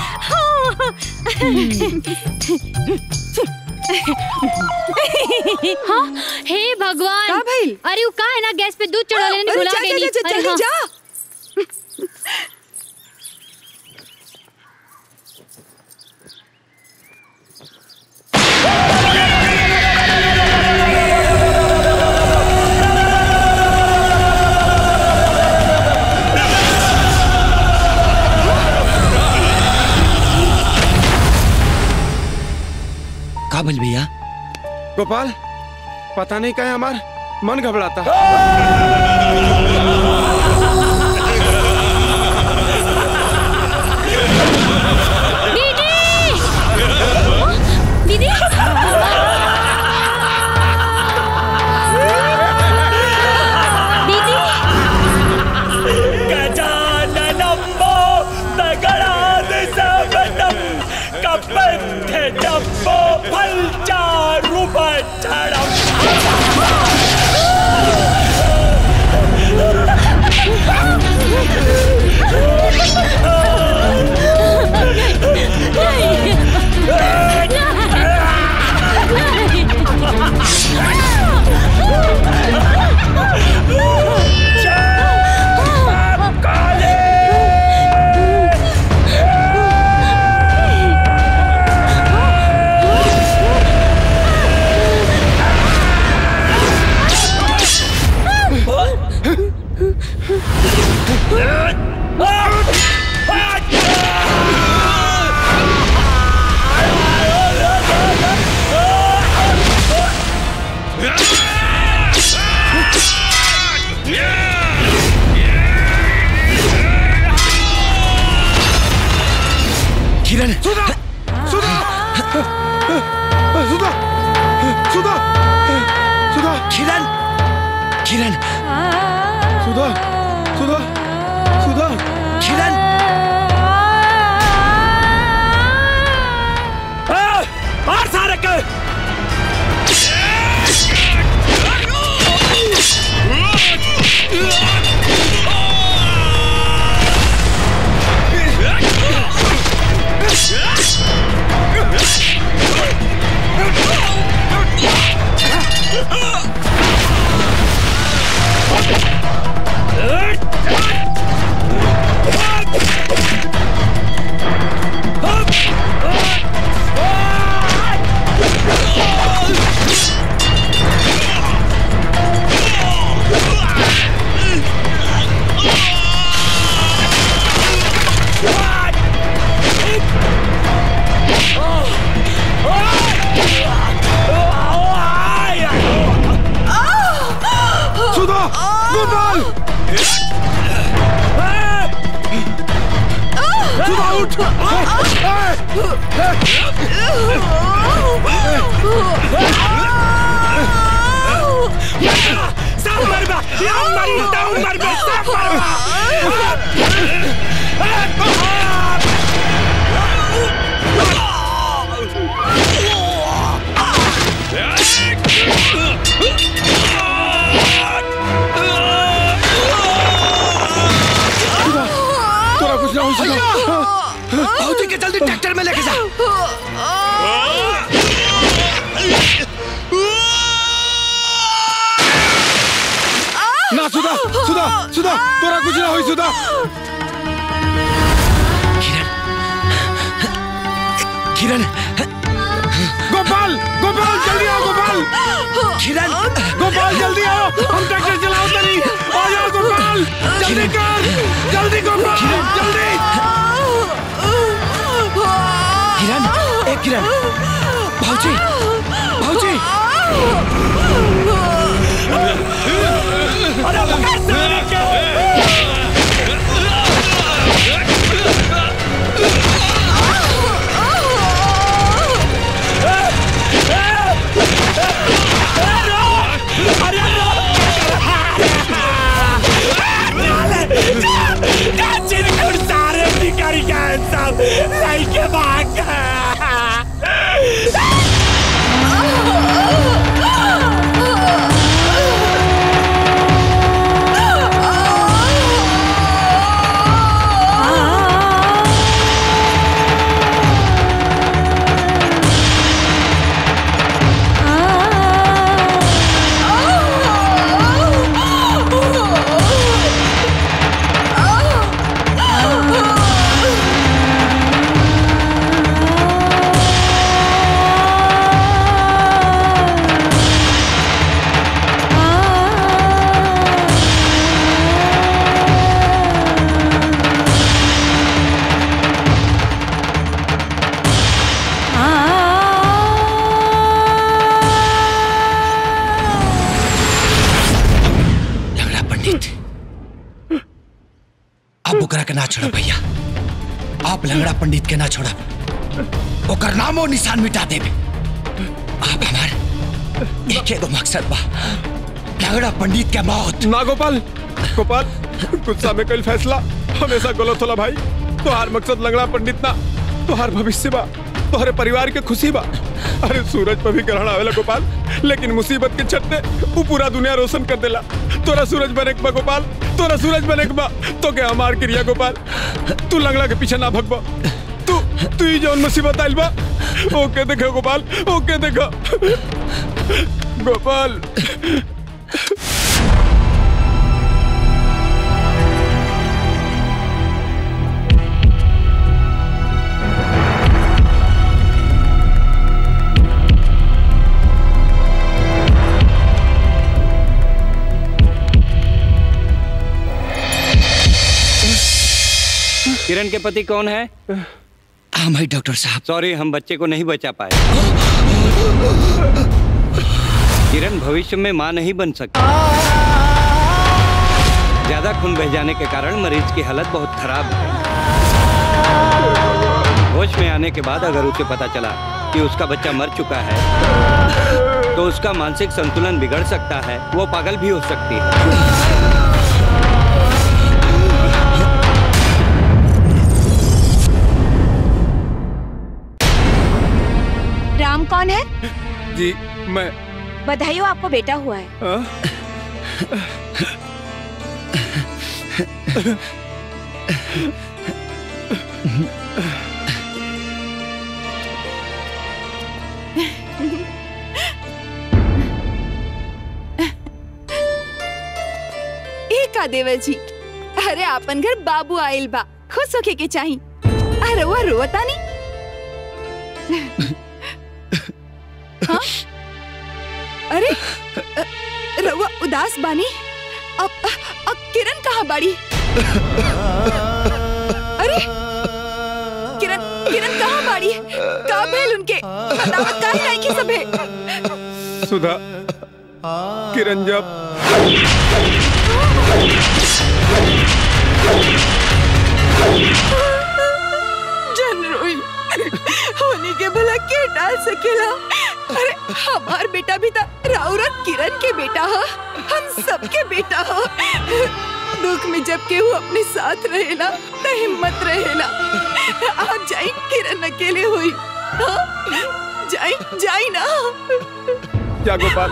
हाँ हे भगवान का भइल? अरे वो का है ना गैस पे दूध चढ़ा लेने अरे भुला जा, जा, गई जा, जा, जल्दी जा। का बोल भैया गोपाल पता नहीं क्या है हमार मन घबराता दीदी दीदी गजाननम्बो दगडादिसवनं कपन्थजम्बो फलचारुभक्षणम् नहीं सुधा सुधा सुधा सुधा किरण किरण सुधा सुधा सुधा किरण मार सारे के सुधा गोपाल सुधा उठ सब मरबा या मरी ताऊ मरबा सब मरबा तोरा कुछ ना हो सुधा भाजी के जल्दी ट्रैक्टर में लेके जा ना सुधा सुधा सुधा तोरा कुछ ना हो सुधा किरण गोपाल गोपाल जल्दी आओ गोपाल किरण गोपाल जल्दी आओ हम ट्रैक्टर चलाओ तनी आ जाओ गोपाल जल्दी कर जल्दी गोपाल जल्दी किरण ए किरण भाजी भाजी अरे पकड़ सारे के सारे भिखारी का सब लेके भाग लंगड़ा पंडित अब ओकरा के ना छोड़ भैया आप लंगड़ा पंडित के ना छोड़ा ओकर नामो निशान मिटा देबे आप हमार एक एगो मकसद बा लंगड़ा पंडित के मौत ना गोपाल गोपाल गुस्सा में कल फैसला हमेशा गलत होला भाई तोहार मकसद लंगड़ा पंडित ना तोहार भविष्य बा तोहरे परिवार के खुशी बा अरे सूरज पर भी ग्रहण आवेला गोपाल लेकिन मुसीबत के छत्ते वो पूरा दुनिया रोशन कर देला तोरा सूरज बने के बा गोपाल तोरा सूरज बने के बा तो के हमार क्रिया गोपाल तू लंगड़ा के पीछे ना भगबा तू तू ही जौन मुसीबत आइल बा ओके देखो गोपाल ओके देखो गोपाल किरण के पति कौन है हम है डॉक्टर साहब सॉरी हम बच्चे को नहीं बचा पाए किरण भविष्य में मां नहीं बन सकती ज्यादा खून बह जाने के कारण मरीज की हालत बहुत खराब है होश में आने के बाद अगर उसे पता चला कि उसका बच्चा मर चुका है तो उसका मानसिक संतुलन बिगड़ सकता है वो पागल भी हो सकती है राम कौन है जी मैं बधाई हो आपको बेटा हुआ है हाँ? ए का देवर जी अरे आपन घर बाबू आइल बा खुश होके के चाही अरे वो रोता नहीं हाँ? अरे अ, रउआ उदास बानी अब अब किरण कहाँ बाड़ी अरे किरण किरण कहाँ बाड़ी का भेल उनके बतावत काहे नहीं की सबे सुधा किरण जब जन रोई होने के भला के डाल सकेला अरे हमार बेटा भी था राउरत किरण के बेटा हो हम सबके बेटा हो दुख में जब केहू अपने साथ रहेला तो हिम्मत रहेला आप जाई किरण अकेले हुई हाँ? जाई जाई ना क्या गोपाल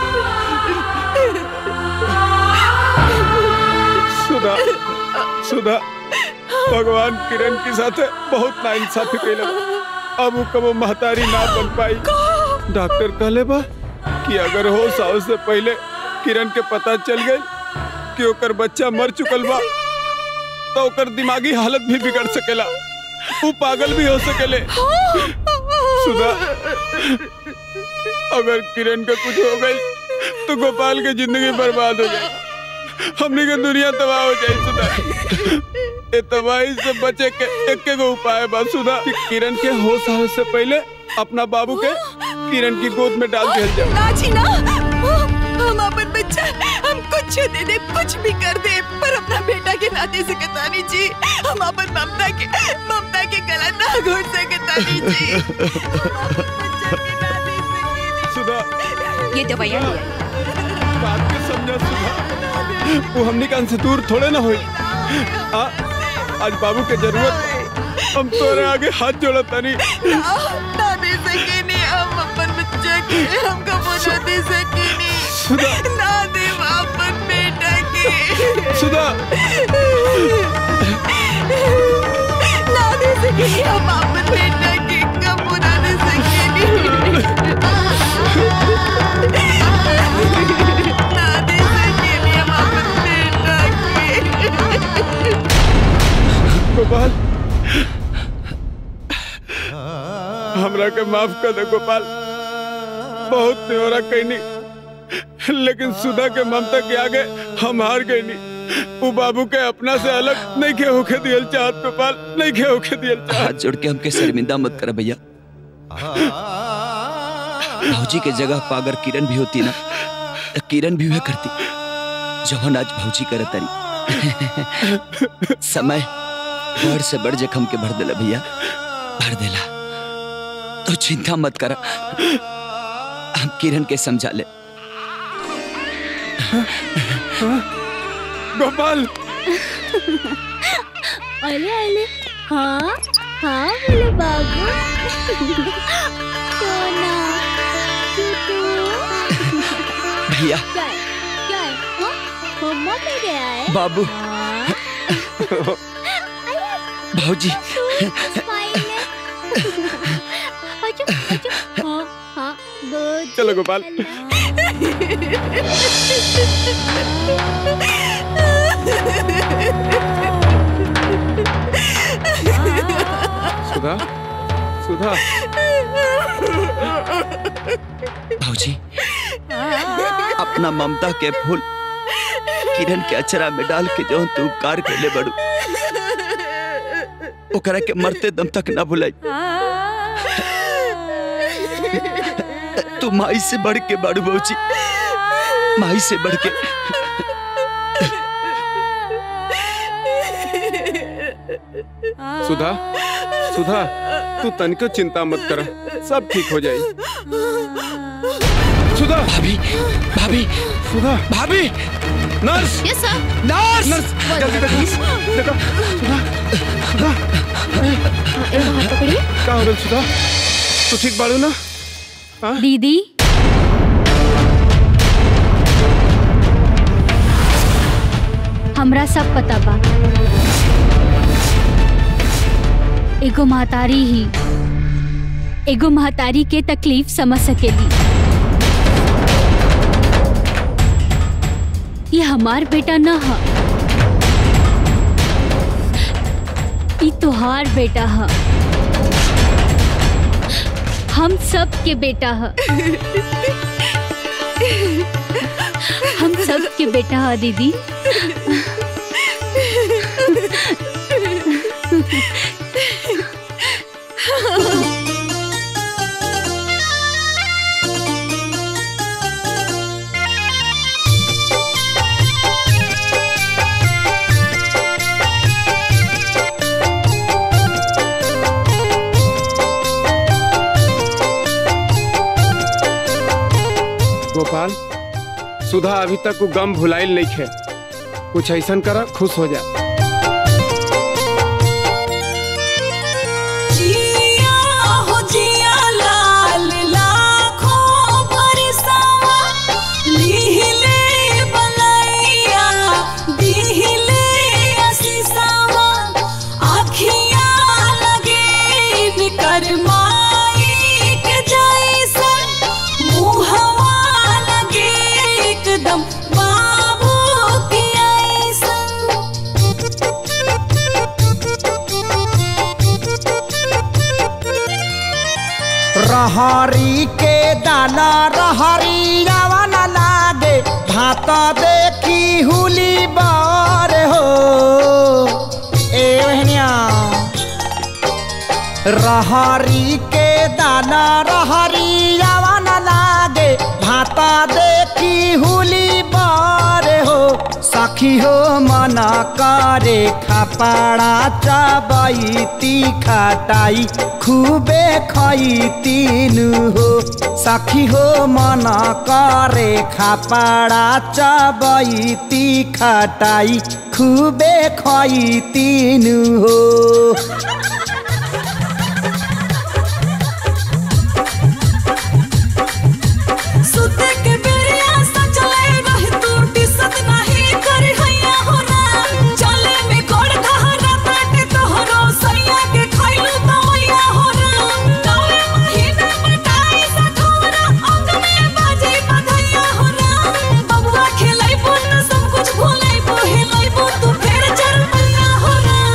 सुधा सुधा भगवान किरण के साथ बहुत नाइंसाफी कैल अब वो कबो महतारी ना बन पाई डॉक्टर कहले बा कि अगर हो साव से पहले किरण के पता चल गई कि ओकर बच्चा मर चुकल बा तो ओकर दिमागी हालत भी बिगड़ सकेला वो पागल भी हो सकेले सुधा अगर किरण का कुछ हो गई तो गोपाल की जिंदगी बर्बाद हो जाए हमने के दुनिया तबाह हो जाए सुधा ए तबाही से बचे के एक के गो उपाय बा सुधा कि किरण के होश आवे से पहले अपना बाबू के किरण की गोद में डाल दिया जाए ना जी ना हम अपन बच्चा हम कुछ दे दे कुछ भी कर दे पर अपना बेटा के नाते से कतानी जी हम अपन ममता के ममता के गला ना घोट सकतानी जी सुधा ये दवाइयाँ लिया बात के समझा सुधा वो हमने कान से दूर थोड़े ना हुई आ, आज बाबू के जरूरत हम तोरे आगे हाथ जोड़ा तनी ना ना दे सके नहीं हम अपन बच्चा के हमको बोला दे सके सुधा नहीं ना दे अपन बेटा के सुधा ना दे सके नहीं हम अपन बेटा के कब बुरा दे सके नहीं ना दे सके नहीं हम अपन बेटा के गोपाल हमरा के माफ कर दे गोपाल बहुत न्योरा कहनी लेकिन सुधा के ममता के आगे हम हार गए नहीं वो बाबू के अपना से अलग नहीं के होके दियल चाहत गोपाल नहीं के होके दियल चाहत हाथ जोड़ के हमके शर्मिंदा मत कर भैया भौजी के जगह पर अगर किरण भी होती ना तो किरण भी वह करती जवन आज भौजी करत तारी समय बड़ से बड़ जखम के भर देला भैया भर देला तो चिंता मत कर हम किरण के समझा ले गोपाल अरे अरे हाँ हाँ बोले बाबू सोना टूटू भैया क्या है क्या है हाँ मम्मा पे गया है बाबू हाँ। भौजी स्माइल है अच्छा अच्छा हाँ हाँ गुड चलो गोपाल सुधा सुधा भौजी अपना ममता के फूल किरण के अचरा में डाल के जो तू उपकार कैले बड़ू ओकरा के मरते दम तक ना भुलाई तू माई से बढ़ के बड़ू भौजी माई से बढ़ के सुधा सुधा तू तनिको चिंता मत कर सब ठीक हो जाई सुधा भाभी भाभी सुधा भाभी nurse yes sir nurse nurse जल्दी देखो देखो सुधा सुधा इनको हाथ पकड़िए का हो गइल सुधा तू ठीक बाड़ू ना दीदी हमरा सब पता बा एगो महतारी ही एगो महतारी के तकलीफ समझ सकेली ये हमार बेटा न ह ई तोहार बेटा ह हम सब के बेटा ह हम सब के बेटा ह दीदी गोपाल सुधा अभी तक वो गम भुलाइल नहीं खे कुछ ऐसा करा खुश हो जा जिया हो जिया लाल लाखों बरसावा लीहिले बलैया दीहिले असीसावा आखियाँ लगे बिकर माई के जैसन मुहवा लगे एकदम बाबू के रहरी के दाना रहरी रावण लागे भात देखी हुली बार हो ए बहनिया रहरी के दाना रहरी रावण लागे भात देखी हुली बार हो सखी हो मना करे खपड़ा चबैती खटाई खूबे खैतीन हो सखी हो मना करे खपड़ा चबैती खटाई खूबे खैतीन हो सुते के बेरिया सचले रहे तू टिसत नहीं करे हैया हो ना चले में कोड़ घहरा बाटे तोहरो सैया के खइलू तवैया हो ना कौए महीना बटाई सखोरा अंग में बाजे बधैया हो ना बबुआ खेलै बुन सब कुछ भूलै हेलै बु तू फेर चल पैया हो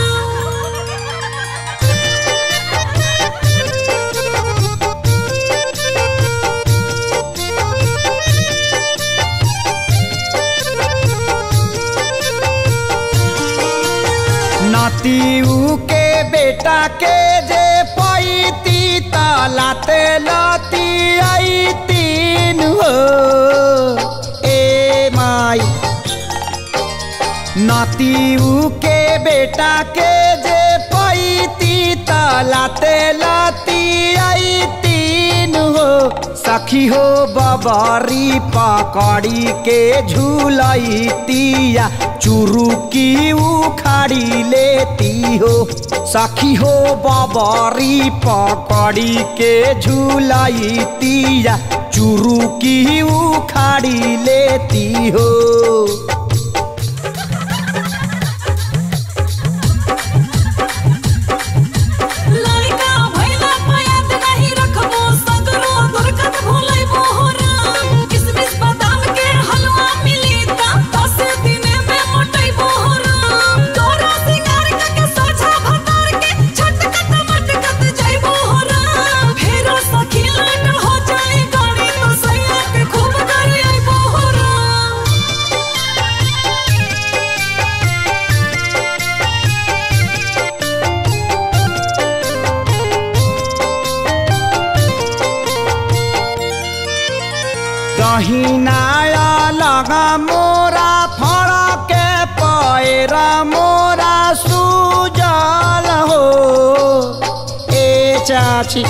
नातीऊ के बेटा के जे पैती लाते लाती आई तीन हो ए माई नातीऊ के बेटा के जे पैती लाते लाती आई तीन हो सखी हो बबारी पकड़ी के झूलाई तिया चुरुकी उखाड़ी लेती हो सखी हो बबारी पकड़ी के झूलाई तिया चुरुकी उखाड़ी लेती हो लड़का भैला पयात नहीं रखबो सगरो दुर्गत भूलै मोहरा किसमिस बादाम के हलवा मिली ता दस दिन में मोटै मोहरा तोरा सिंगार के सोझा भतार के छटकत मटकत जाई मोहरा फेरो सखी लट हो जाए गाड़ी तो सैया के खूब करे आई मोहरा दहिनाया लगा मोरा फड़ा के पैरा मोरा सुजल हो ए चा बाछी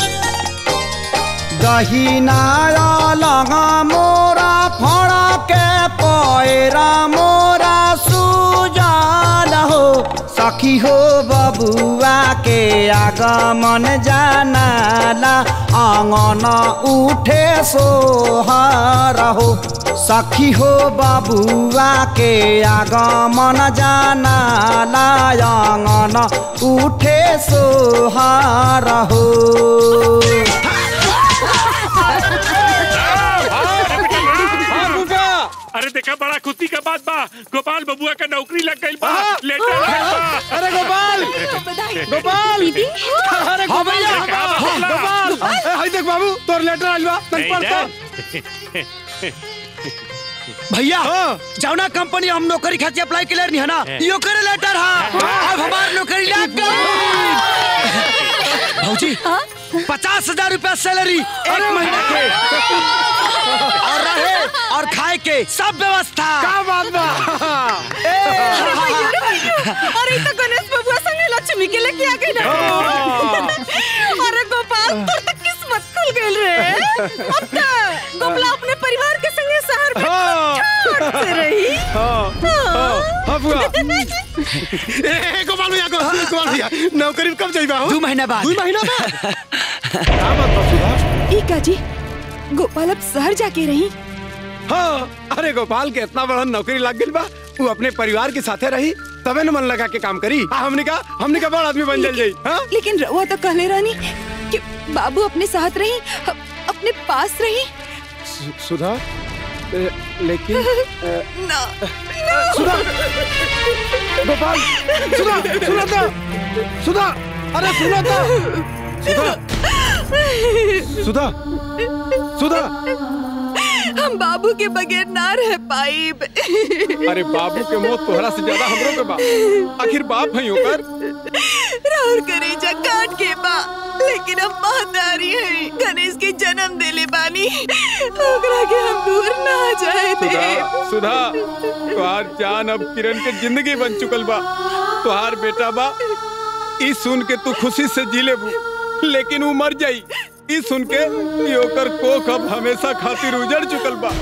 दहिनाया लगा मोरा फड़ा के पैरा मोरा सुजान हो सखी हो बबुआ के आगमन जानाला आंगन उठे सोहर हो सखी हो बबुआ के आगमन जानाला आंगन उठे सोहर हो अरे देखा बड़ा खुशी का बात बा गोपाल बबुआ का नौकरी लग गई बा लेटर आइल बा अरे गोपाल गोपाल अरे हाँ भैया, गोपाल हाँ, गोपाल ए, हाय देख बाबू तोर लेटर आइल बा तन नहीं पढ़ ना? तो भैया जौना कंपनी हम नौकरी खातिर अप्लाई के नहीं है ना यो करे लेटर हा अब हमार नौकरी लग गई भौजी पचास हजार रूपया सैलरी एक महीना के और रहे और खाए के सब व्यवस्था का बात बा अरे भैया, अरे भैया, अरे ई तो गणेश बबुआ संगे लक्ष्मी के लेके आ गई ना अरे गोपाल तोर तो किस्मत खुल गइल रे अब तो गोपला अपने परिवार के संगे शहर में छोट से रही हाँ बुआ ए ए, गोपाल भैया गो- गोपाल भैया नौकरी कब जाइबा हो दो महीना बाद दो महीना बाद का बात बा सुधा ई का जी गोपाल अब शहर जाके रही हाँ अरे गोपाल के इतना बड़ा नौकरी लग गई बा वो अपने परिवार के साथे रही तबे न मन लगा के काम करी आ, हमने का हमने का बड़ा आदमी बन जल जाई हाँ लेकिन रउआ तो कहले रानी कि बाबू अपने साथ रही अ- अपने पास रही सु- सुधा ए, लेकिन ए, ना सुधा गोपाल सुधा सुना था सुधा अरे सुना था सुधा सुधा सुधा हम बाबू के बगैर ना रह पाई अरे बाबू के मौत तोहरा से ज्यादा हमरो के बा आखिर बाप है ओकर राहुल करेजा काट के बा लेकिन अब महतारी है गणेश के जन्म देले बानी ओकरा के हम दूर ना जाए दे सुधा सुधा तुहार जान अब किरण के जिंदगी बन चुकल बा तुहार बेटा बा ई सुन के तू खुशी से जी लेबू लेकिन वो मर जाई ई सुन के ई ओकर कोख अब हमेशा खातिर उजड़ चुकल बा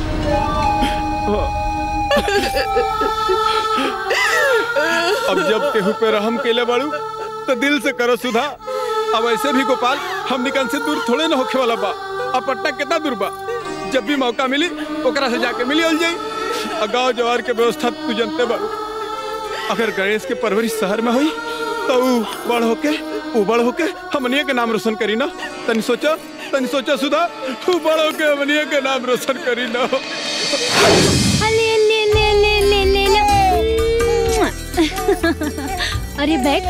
अब जब केहू पे रहम केले बाड़ू तो दिल से करो सुधा अब ऐसे भी गोपाल हम निकल से दूर थोड़े ना होखे वाला बा अब पटना कितना दूर बा जब भी मौका मिली ओकरा से जाके मिली जाई आ गांव जवार के व्यवस्था तू जानते बाड़ू अगर गणेश के परवरिश शहर में हुई तो ऊ बड़ होके ऊ बड़ होके हमनिया के नाम रोशन करी ना तनी सोचा तनी सोचा सुधा ऊ बड़ होके हमनिया के नाम रोशन करी ना ले ले ले ले ले ले ले अरे बैठ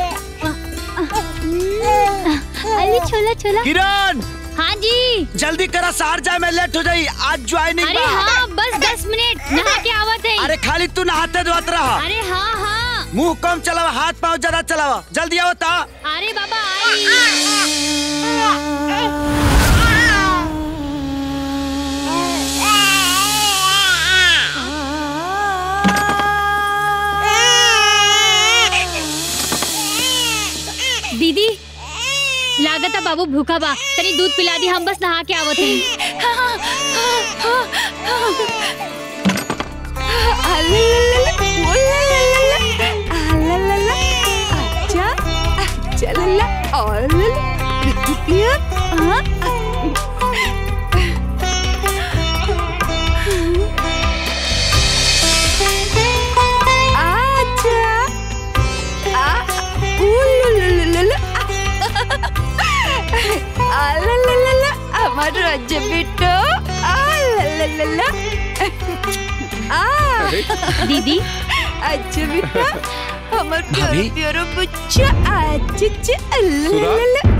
अरे छोला छोला किरण हाँ जी जल्दी करा सार जाए मैं लेट हो जाई आज ज्वाइनिंग अरे हाँ बस दस मिनट नहा के आवत है अरे खाली तू नहाते धोत रहा अरे हाँ हाँ मुंह कम चलावा हाथ पाँव ज्यादा चलावा जल्दी आओ ता अरे बाबा आई दीदी लागत है बाबू भूखा बा तनी दूध पिला दी हम बस नहा के आवत हैं আমার রাজ্য বেটো আ লা লা লা লা आ दीदी अच्छा बेटा हमर प्यारो भाभी? प्यारो बच्चा आज च सुधा?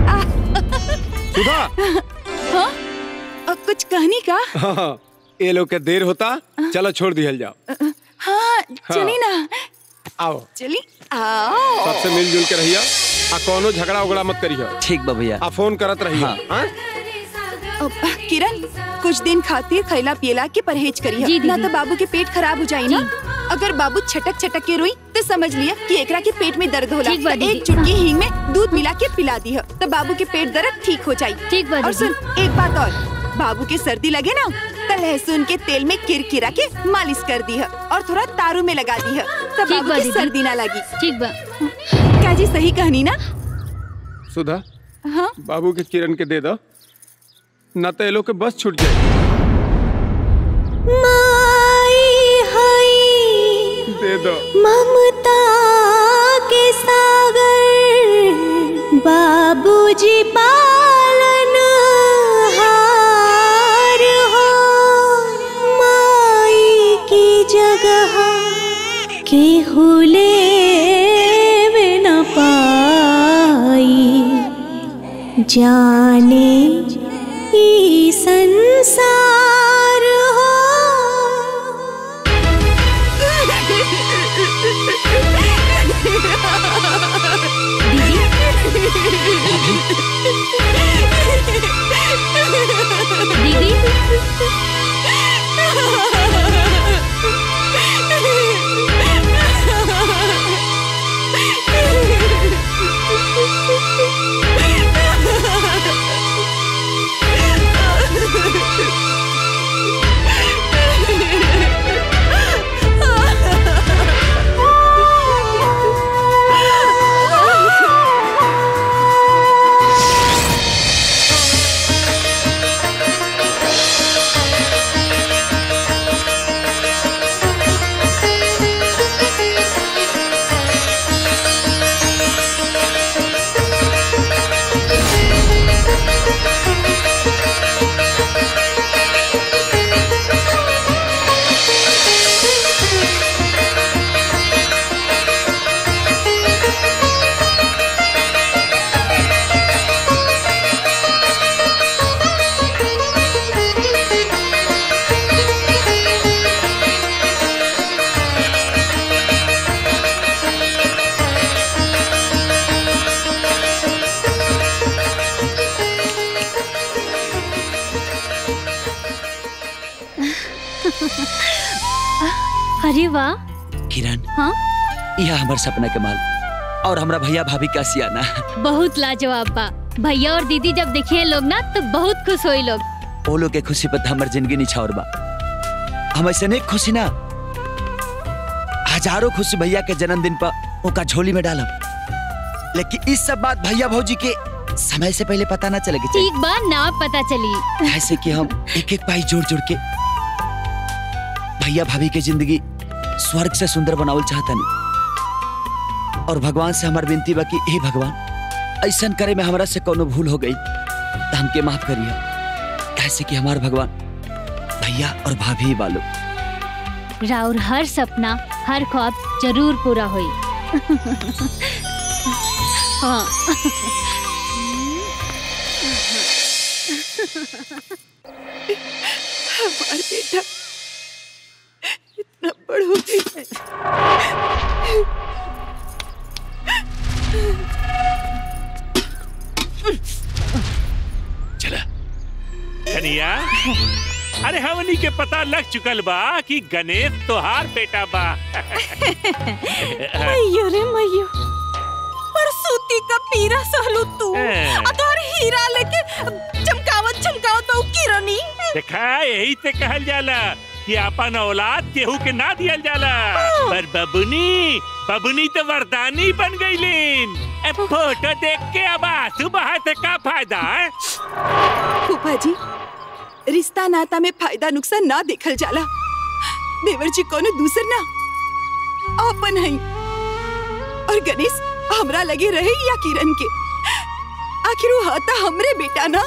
सुधा हाँ अ, कुछ कहनी का हाँ, ये लोग के देर होता चलो छोड़ दिहल जाओ हाँ चली ना आओ चली आओ सबसे मिलजुल के रहिया आ कोनो झगड़ा उगड़ा मत करियो ठीक बा भैया आ फोन करत रहिया हाँ? अब, किरण कुछ दिन खातिर खैला पियला के परहेज करिए जी, ना दीदी। तो बाबू के पेट खराब हो जाई ना अगर बाबू छटक छटक के रोई तो समझ लिया कि एकरा के पेट में दर्द होला ठीक बा तो दीदी। एक चुटकी हींग में दूध मिला के पिला दी तो बाबू के पेट दर्द ठीक हो जाये ठीक बा और दीदी। सुन एक बात और बाबू के सर्दी लगे ना तो लहसुन के तेल में किरकिरा के मालिश कर दी और थोड़ा तारू में लगा दी तो ठीक बाबू बा की दीदी। सर्दी ना लगी ठीक बा क्या जी सही कहनी ना सुधा हाँ बाबू के किरण के दे दो न तो ये लोग के बस छूट जाए दे दो ममता के सागर बाबूजी पालन हार हो माई की जगह के हुले न पाई जाने ई संसार हो अरे वाह किरण हाँ यह हमार सपना के माल और हमरा भैया भाभी का सियाना बहुत लाजवाब बा भैया और दीदी जब देखिए लोग ना तो बहुत खुश होई लोग वो लोग के खुशी पर हमार जिंदगी निछावर बा हम ऐसे नहीं खुशी ना हजारों खुशी भैया के जन्मदिन पर उनका झोली में डालब लेकिन इस सब बात भैया भौजी के समय से पहले पता ना चलेगी ठीक बा ना पता चली ऐसे कि हम एक एक पाई जोड़ जोड़ के भैया भाभी के जिंदगी स्वर्ग से सुंदर बनावल चाहता नहीं और भगवान से हमार विनती बा कि हे भगवान ऐसा करे में हमरा से कोनो भूल हो गई तो हमके माफ करिए ऐसे कि हमार भगवान भैया और भाभी ही बालो राउर हर सपना हर ख्वाब जरूर पूरा होई हाँ हमार बेटा इतना बड़ हो गई है चला कनिया अरे हमनी के पता लग चुकल बा कि गणेश तोहार बेटा बा मैयो रे मैयो पर सूती का पीरा सहलू तू हैं। और तोहर हीरा लेके चमकावत चमकावत बहू किरनी देखा यही से कहल जाला कि अपन औलाद केहू के ना दियल जाला पर बबुनी बबुनी तो वरदानी बन गईलीन ए फोटो देख के अब आंसू बहा से का फायदा है फूफा जी रिश्ता नाता में फायदा नुकसान ना देखल जाला देवर जी कोनो दूसर ना अपन है और गणेश हमरा लगे रहे या किरण के आखिर वो हाथा हमरे बेटा ना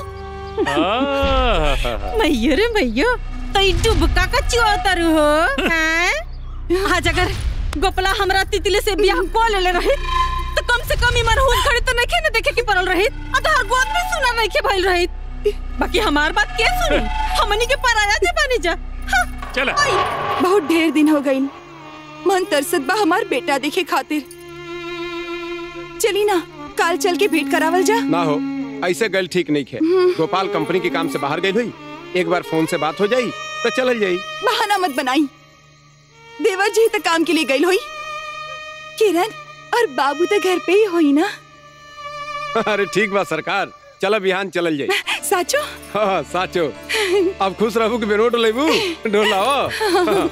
मैयो रे मैयो तई डुबका का चिवतर हो हैं आज अगर गोपला हमरा तितली से बियाह को ले रहे तो कम से कम इमन हुन खड़े तो नहीं न देखे की परल रही अधार गोद में सुना नहीं के भइल रही बाकी हमार बात के सुनी हमनी के पराया जे बनी जा चला बहुत ढेर दिन हो गई मन तरसत बा हमार बेटा देखे खातिर चली ना काल चल के भेंट करावल जा ना हो ऐसे गल ठीक नहीं है गोपाल कंपनी के काम से बाहर गई हुई एक बार फोन से बात हो जाई तो चल जाई बहाना मत बनाई देवर जी तो काम के लिए गई हुई किरण और बाबू तो घर पे ही हुई ना अरे ठीक बा सरकार चलो बिहान चलल जाई साचो हाँ साचो अब खुश रहू कि बेरोट लेबू ढोलाओ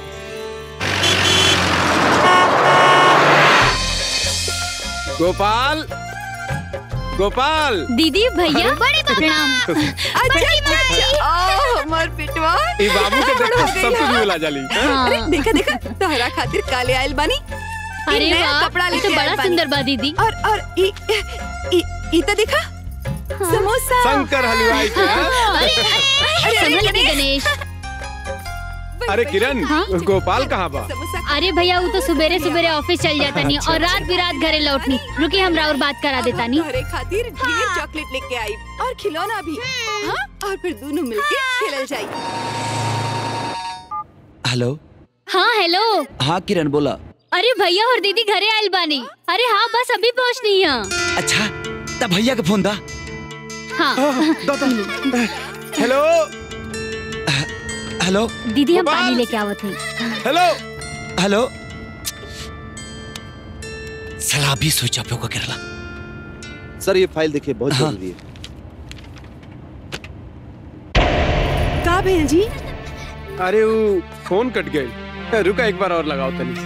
गोपाल गोपाल दीदी भैया प्रणाम अच्छा अच्छा ओ हमार पिटवा ई बाबू के देख के सब कुछ मिला जाली हाँ? अरे देखा देखा तोहरा खातिर काले आयल बानी ई अरे नया वाह, कपड़ा ये लेके तो बड़ा आइल बानी। सुंदर बा दीदी और और ई ई ई तो देखा समोसा शंकर हलवाई के हाँ? अरे अरे संभल के गणेश गणेश अरे किरण गोपाल कहाँ बा अरे भैया वो तो सुबेरे सुबेरे ऑफिस चल जाता नहीं और रात बिरात घरे लौटनी रुकी हमरा और बात करा देता नहीं तोहरे खातिर ढेर चॉकलेट लेके आई और खिलौना भी हाँ और फिर दोनों मिलके खेलल जाई हेलो हाँ हेलो हाँ किरण बोला अरे भैया और दीदी घरे आयल बानी अरे हाँ बस अभी पहुँचनी है अच्छा तब भैया के फोन दा हाँ हेलो हेलो दीदी हम पानी लेके आवत हई हेलो हेलो सलाह भी स्विच ऑफ होगा केरला सर ये फाइल देखिए बहुत जरूरी है का भेल जी अरे वो फोन कट गई रुका एक बार और लगाओ तनी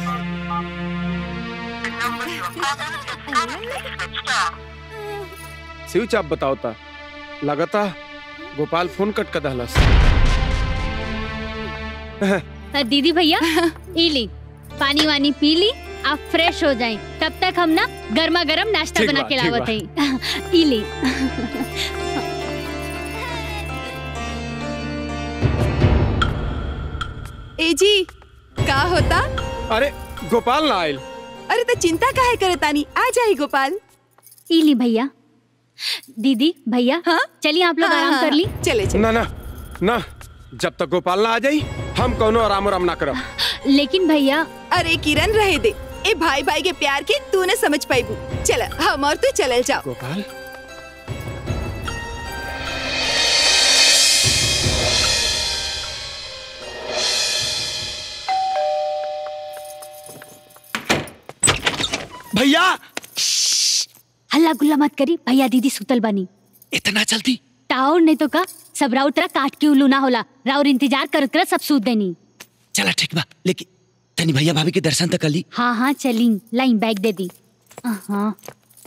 स्विच आप बताओ ता लगाता गोपाल फोन कट कर दहलस अ, दीदी भैया ई ली पानी वानी पी ली आप फ्रेश हो जाएं तब तक हम ना गर्मा गर्म नाश्ता ठीक बना बा, के ठीक लावत हई ई ली ए जी का होता अरे गोपाल ना आयल अरे तो चिंता काहे करे तानी आ जाई गोपाल ई ली भैया दीदी भैया हाँ? चलिए आप लोग हाँ, आराम हाँ, कर ली चले ना ना ना जब तक गोपाल ना आ जाई हम कौनो आराम आराम ना करब लेकिन भैया अरे किरण रहे दे ए भाई भाई के प्यार के तू न समझ पाईबू चल हम और तू चलल जाओ गोपाल भैया हल्ला गुल्ला मत करी भैया दीदी सुतल बनी इतना जल्दी टाउर नहीं तो का सब राउत तरह काट के उल्लू ना होला राउर इंतजार करत करत सब सूत देनी चला ठीक बा लेकिन तनी भैया भाभी के दर्शन तक कर ली हाँ हाँ चली लाइन बैग दे दी हाँ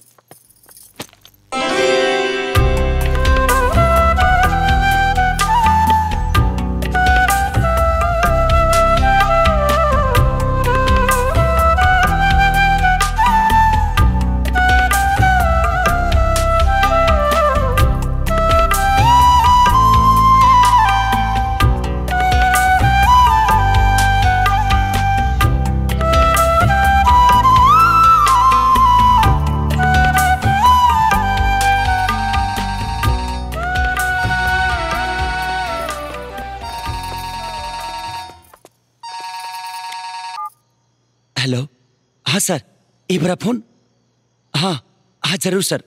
हेलो हाँ सर एक बार फोन हाँ हाँ जरूर सर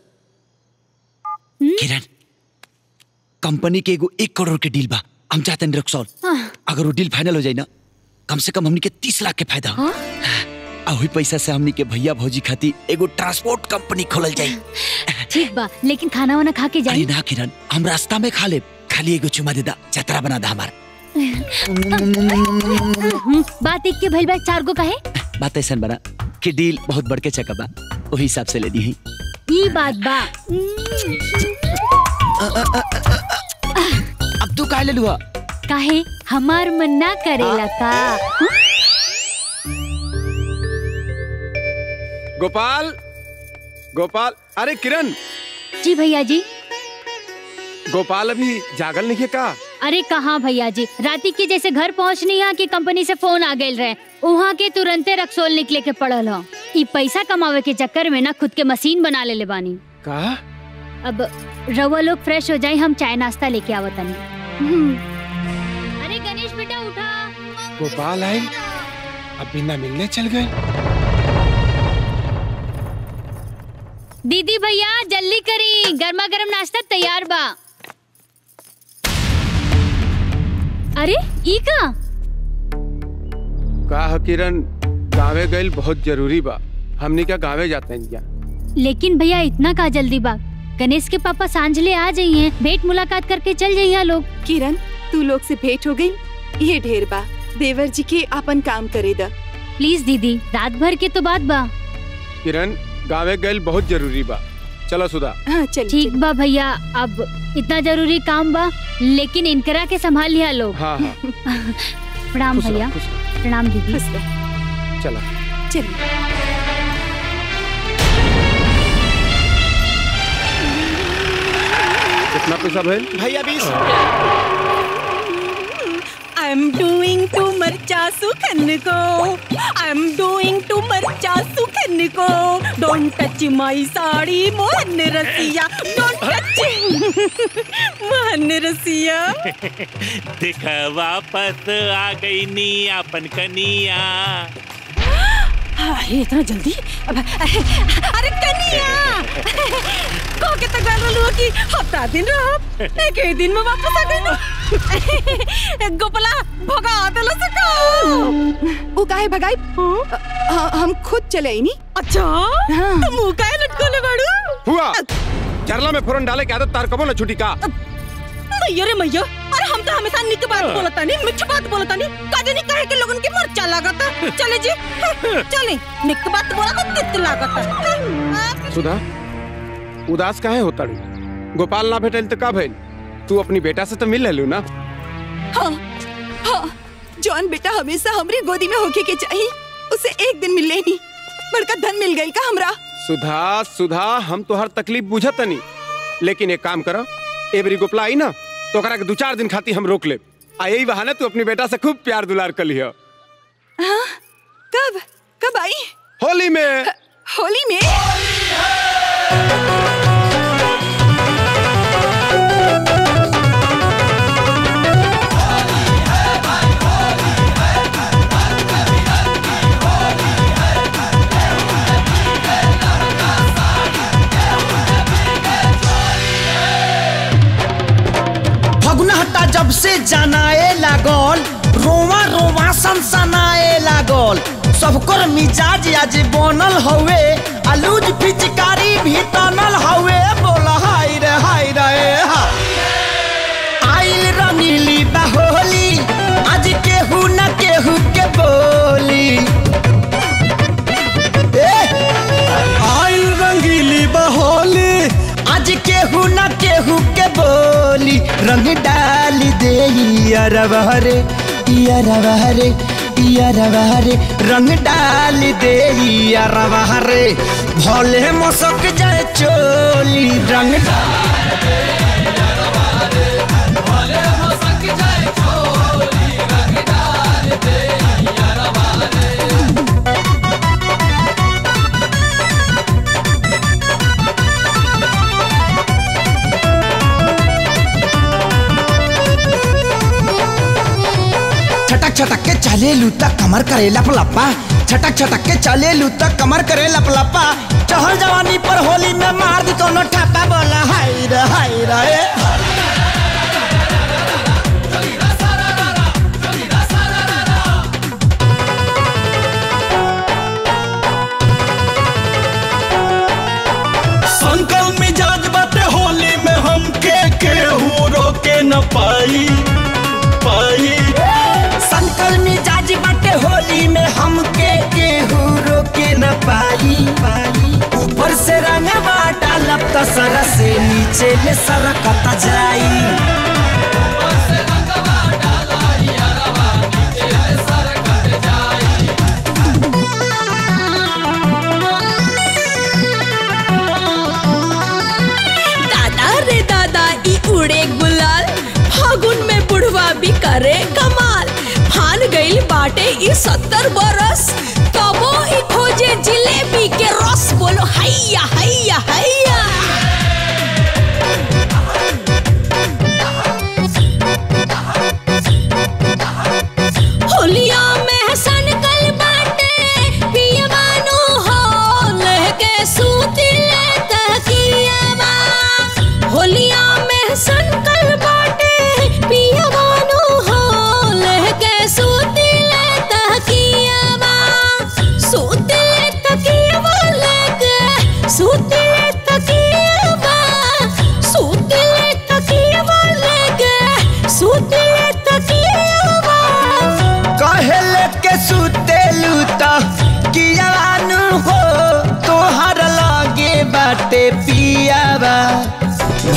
किरण कंपनी के एगो एक करोड़ के डील बा हम चाहते हैं रक्सौल अगर वो डील फाइनल हो जाए ना कम से कम हमनी के तीस लाख के फायदा हो आ वही पैसा से हमनी के भैया भौजी खातिर एगो ट्रांसपोर्ट कंपनी खोलल जाई ठीक बा लेकिन खाना वाना खा के अरे जाई ना किरण हम रास्ता में खा ले खाली एगो चुमा दे दा जतरा बना दा हमार हम्म, बात एक के भइल बा चार गो कहे बात ऐसा बना कि डील बहुत बढ़ के चका बा वही हिसाब से लेनी है ई बात बा अब तू काहे ले लुआ काहे हमार मन ना करेला का गोपाल गोपाल अरे किरण जी भैया जी गोपाल अभी जागल नहीं है का अरे कहाँ भैया जी राती के जैसे घर पहुँचनी है कि कंपनी से फोन आ गए रहे वहाँ के तुरंते रक्सोल निकले के पड़ल हो ई पैसा कमावे के चक्कर में ना खुद के मशीन बना ले ले बानी का अब रवा लोग फ्रेश हो जाए हम चाय नाश्ता लेके आवतनी अरे गणेश बेटा उठा गोपाल आयल अब बिना मिलने चल गए दीदी भैया जल्दी करी गर्मा गर्म नाश्ता तैयार बा अरे ई का का ह किरण गावे गइल बहुत जरूरी बा हमनी क्या गावे जाते हैं क्या लेकिन भैया इतना का जल्दी बा गणेश के पापा सांझले आ जाइए भेंट मुलाकात करके चल जाइए लोग किरण तू लोग से भेंट हो गई ये ढेर बा देवर जी के अपन काम करे दा प्लीज दीदी रात भर के तो बात बा किरण गावे गइल बहुत जरूरी बा चलो सुधा हाँ चल ठीक बा भैया अब इतना जरूरी काम बा लेकिन इनकरा के संभाल लिया लोग हाँ हाँ प्रणाम खुश रहो, भैया खुश प्रणाम दीदी चलो चलिए कितना पैसा भइल भैया बीस आई एम डूइंग टू मरचा सुखन को आई एम डूइंग टू मरचा सुखन को don't touch my sari Mohan रसिया डोंट टच मोहन रसिया देखा वापस आ गई नी अपन कनिया अरे इतना जल्दी अब- अरे कनिया कहो के तक गल रहलू कि हफ्ता दिन रहो एक ही दिन में वापस आ गई ना गोपला भगा देलो से का वो काहे भगाई ह- हम खुद चले आई नी अच्छा तो मुंह काहे लटकोले बाड़ू हुआ चरला में फोरन डाले के आदत तार कबो ना छुटी का मैया रे मैया अरे हम तो हमेशा निक बात बोलता नहीं मिठ बात बोलता नहीं काजे नहीं कहे के लोगन की मरचा लागता चले जी चले निक बात बोला तो तित लागता सुधा उदास काहे होता रू गोपाल ना भेटल तो का भइल तू अपनी बेटा से तो मिल लेलू ना हाँ हाँ जॉन बेटा हमेशा हमरे गोदी में होके के चाहिए उसे एक दिन मिले नहीं बड़का धन मिल गई का हमरा सुधा सुधा हम तो हर तकलीफ बुझत नहीं लेकिन एक काम करो एबरी गोपला आई ना तो ओकरा के दो चार दिन खाती हम रोक ले आ यही बहाने तू अपनी बेटा से खूब प्यार दुलार कर लियो हाँ कब कब आई होली में होली में फगुना हट्टा जब से जनाए लागल रोवा रोवा सनसनाए लागल सबकर मिजाज आज बनल हवे आलूज पिचकारी भी तनल हवे बोल हाय रे हाय रे हा आइल रंगीली बाहोली आज केहू न केहू के बोली ए आइल रंगीली बाहोली आज केहू न केहू के बोली रंग डाल दे अरबहरे अरबहरे अरबहरे रंग डाल दे अरबहरे भोले मसक जाए चोली रंग छटक छटक के चले लूता कमर करे लप लपा छटक छटक के चले लूता कमर करे लप लपा चहल जवानी पर होली में मार दी कोनो ठप्पा बोला हाय रे हाय रे संकल मिजाज बाटे होली में हम के केहू रोके न पाई पाई संकल मिजाज बाटे होली में हमके केहू रोके न पाई पाई ऊपर से रंगवा डालब त सर से नीचे ले सरकत जाई दादा रे दादा ई उड़े गुलाल फागुन में बुढ़वा भी करे कमाल फान गइल बाटे ई सत्तर बरस तबो ई खोजे जिलेबी के रस बोलो हैया हैया हैया होलिया में सनकल बाटे पियवानो हो लहके सूती ले तकियावा होलिया में सनकल बाटे पियवानो हो लहके सूती ले तकिया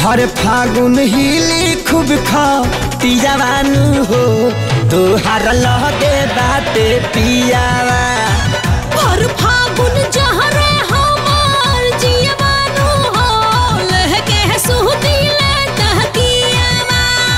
भर फागुन हिली खूब खा जवानू हो तोहार लगे बाटे पियावा और फागुन जहरे हमार जियवानु हो लहके सुहती ले तहकियावा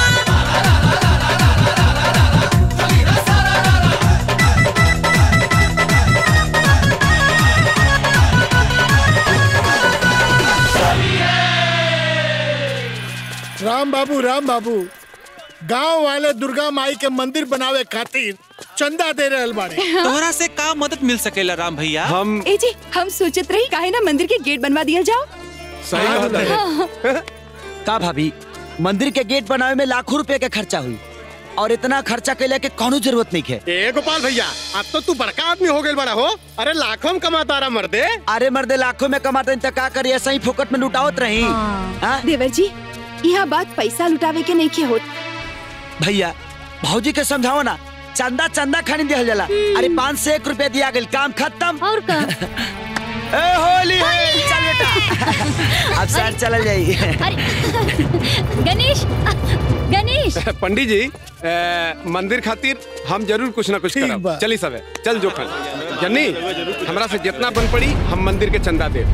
राम बाबू राम बाबू गांव वाले दुर्गा माई के मंदिर बनावे खातिर चंदा दे रहल बाड़े तोहरा से का मदद मिल सकेला राम भैया हम ए जी हम सोचत रही काहे ना मंदिर के गेट बनवा दिया जाओ सही बात है का भाभी मंदिर के गेट बनावे में लाखों रुपए के खर्चा हुई और इतना खर्चा कैले के कोनो जरूरत नहीं है ए गोपाल भैया अब तो तू बड़का आदमी हो गए बड़ा हो अरे लाखों में कमाता रहा मर्दे अरे मर्दे लाखों में कमाते हैं तो का करिए ऐसा ही फोकट में लुटावत रही हाँ? देवर जी यहाँ बात पैसा लुटावे के नहीं के होत भैया भौजी के समझाओ ना चंदा चंदा खानी दिया जाला अरे पाँच से एक रुपया दिया गया काम खत्म और का ए होली है चल बेटा अब सर चल जाइए गणेश गणेश पंडित जी ए, मंदिर खातिर हम जरूर कुछ ना कुछ करब चली सब चल जोखन जन्नी हमरा से जितना बन पड़ी हम मंदिर के चंदा दे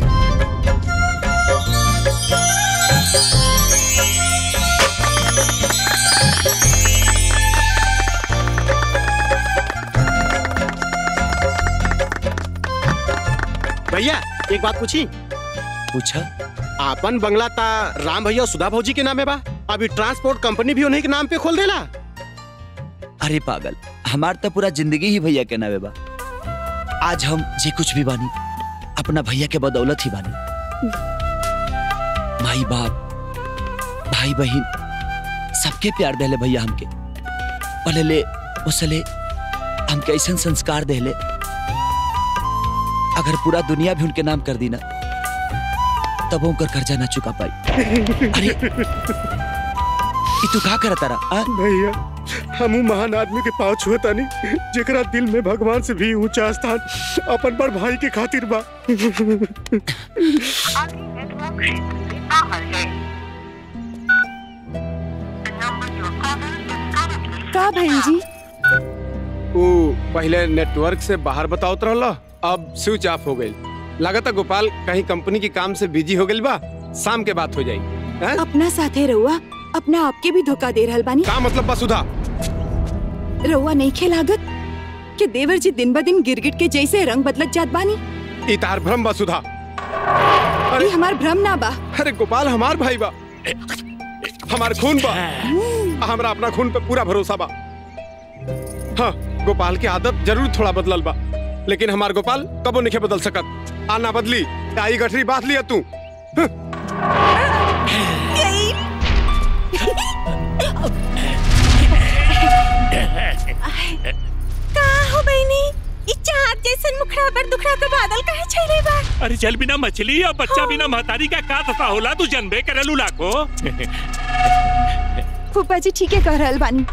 भैया एक बात पूछी पूछा आपन बंगला ता राम भैया और सुधा भौजी के नामे बा अभी ट्रांसपोर्ट कंपनी भी उन्हीं के नाम पे खोल देला अरे पागल हमार तो पूरा जिंदगी ही भैया के नावे बा आज हम जे कुछ भी बानी अपना भैया के बदौलत ही बानी माई बाप भाई बहन सबके प्यार देले भैया हमके पहले उसले हमके ऐसा संस्कार देले अगर पूरा दुनिया भी उनके नाम कर दी ना तब वो उनकर कर्जा ना चुका पाई अरे ई तू का करता रहा भैया हम महान आदमी के पाँव छुअता नहीं जेकरा दिल में भगवान से भी ऊंचा स्थान अपन बड़ भाई के खातिर बा का बहन जी वो पहले नेटवर्क से बाहर बताओत रहला अब स्विच ऑफ हो गई लागत गोपाल कहीं कंपनी के काम से बिजी हो गई बा शाम के बात हो जाई हैं? अपना साथे रहुआ अपना आपके भी धोखा दे रहल बानी का मतलब बा सुधा रहुआ नहीं खेलागत कि देवर जी दिन ब दिन गिरगिट के जैसे रंग बदलत जात बानी ई तार भ्रम बा सुधा ये हमार भ्रम ना बा अरे गोपाल हमार भाई बा हमार खून बा हमरा अपना खून पे पूरा भरोसा बा हाँ गोपाल की आदत जरूर थोड़ा बदलल बा लेकिन हमार गोपाल कबो नहीं बदल सकत आना बदली आई गठरी बात लिया तू का हो बहनी ई चाँद जैसन मुखड़ा पर दुखड़ा के बादल काहे छैले बा अरे चल बिना मछली और बच्चा बिना महतारी का का दशा होला तू जनबे करलू लाखो फूफा जी ठीक है कह रहल बानी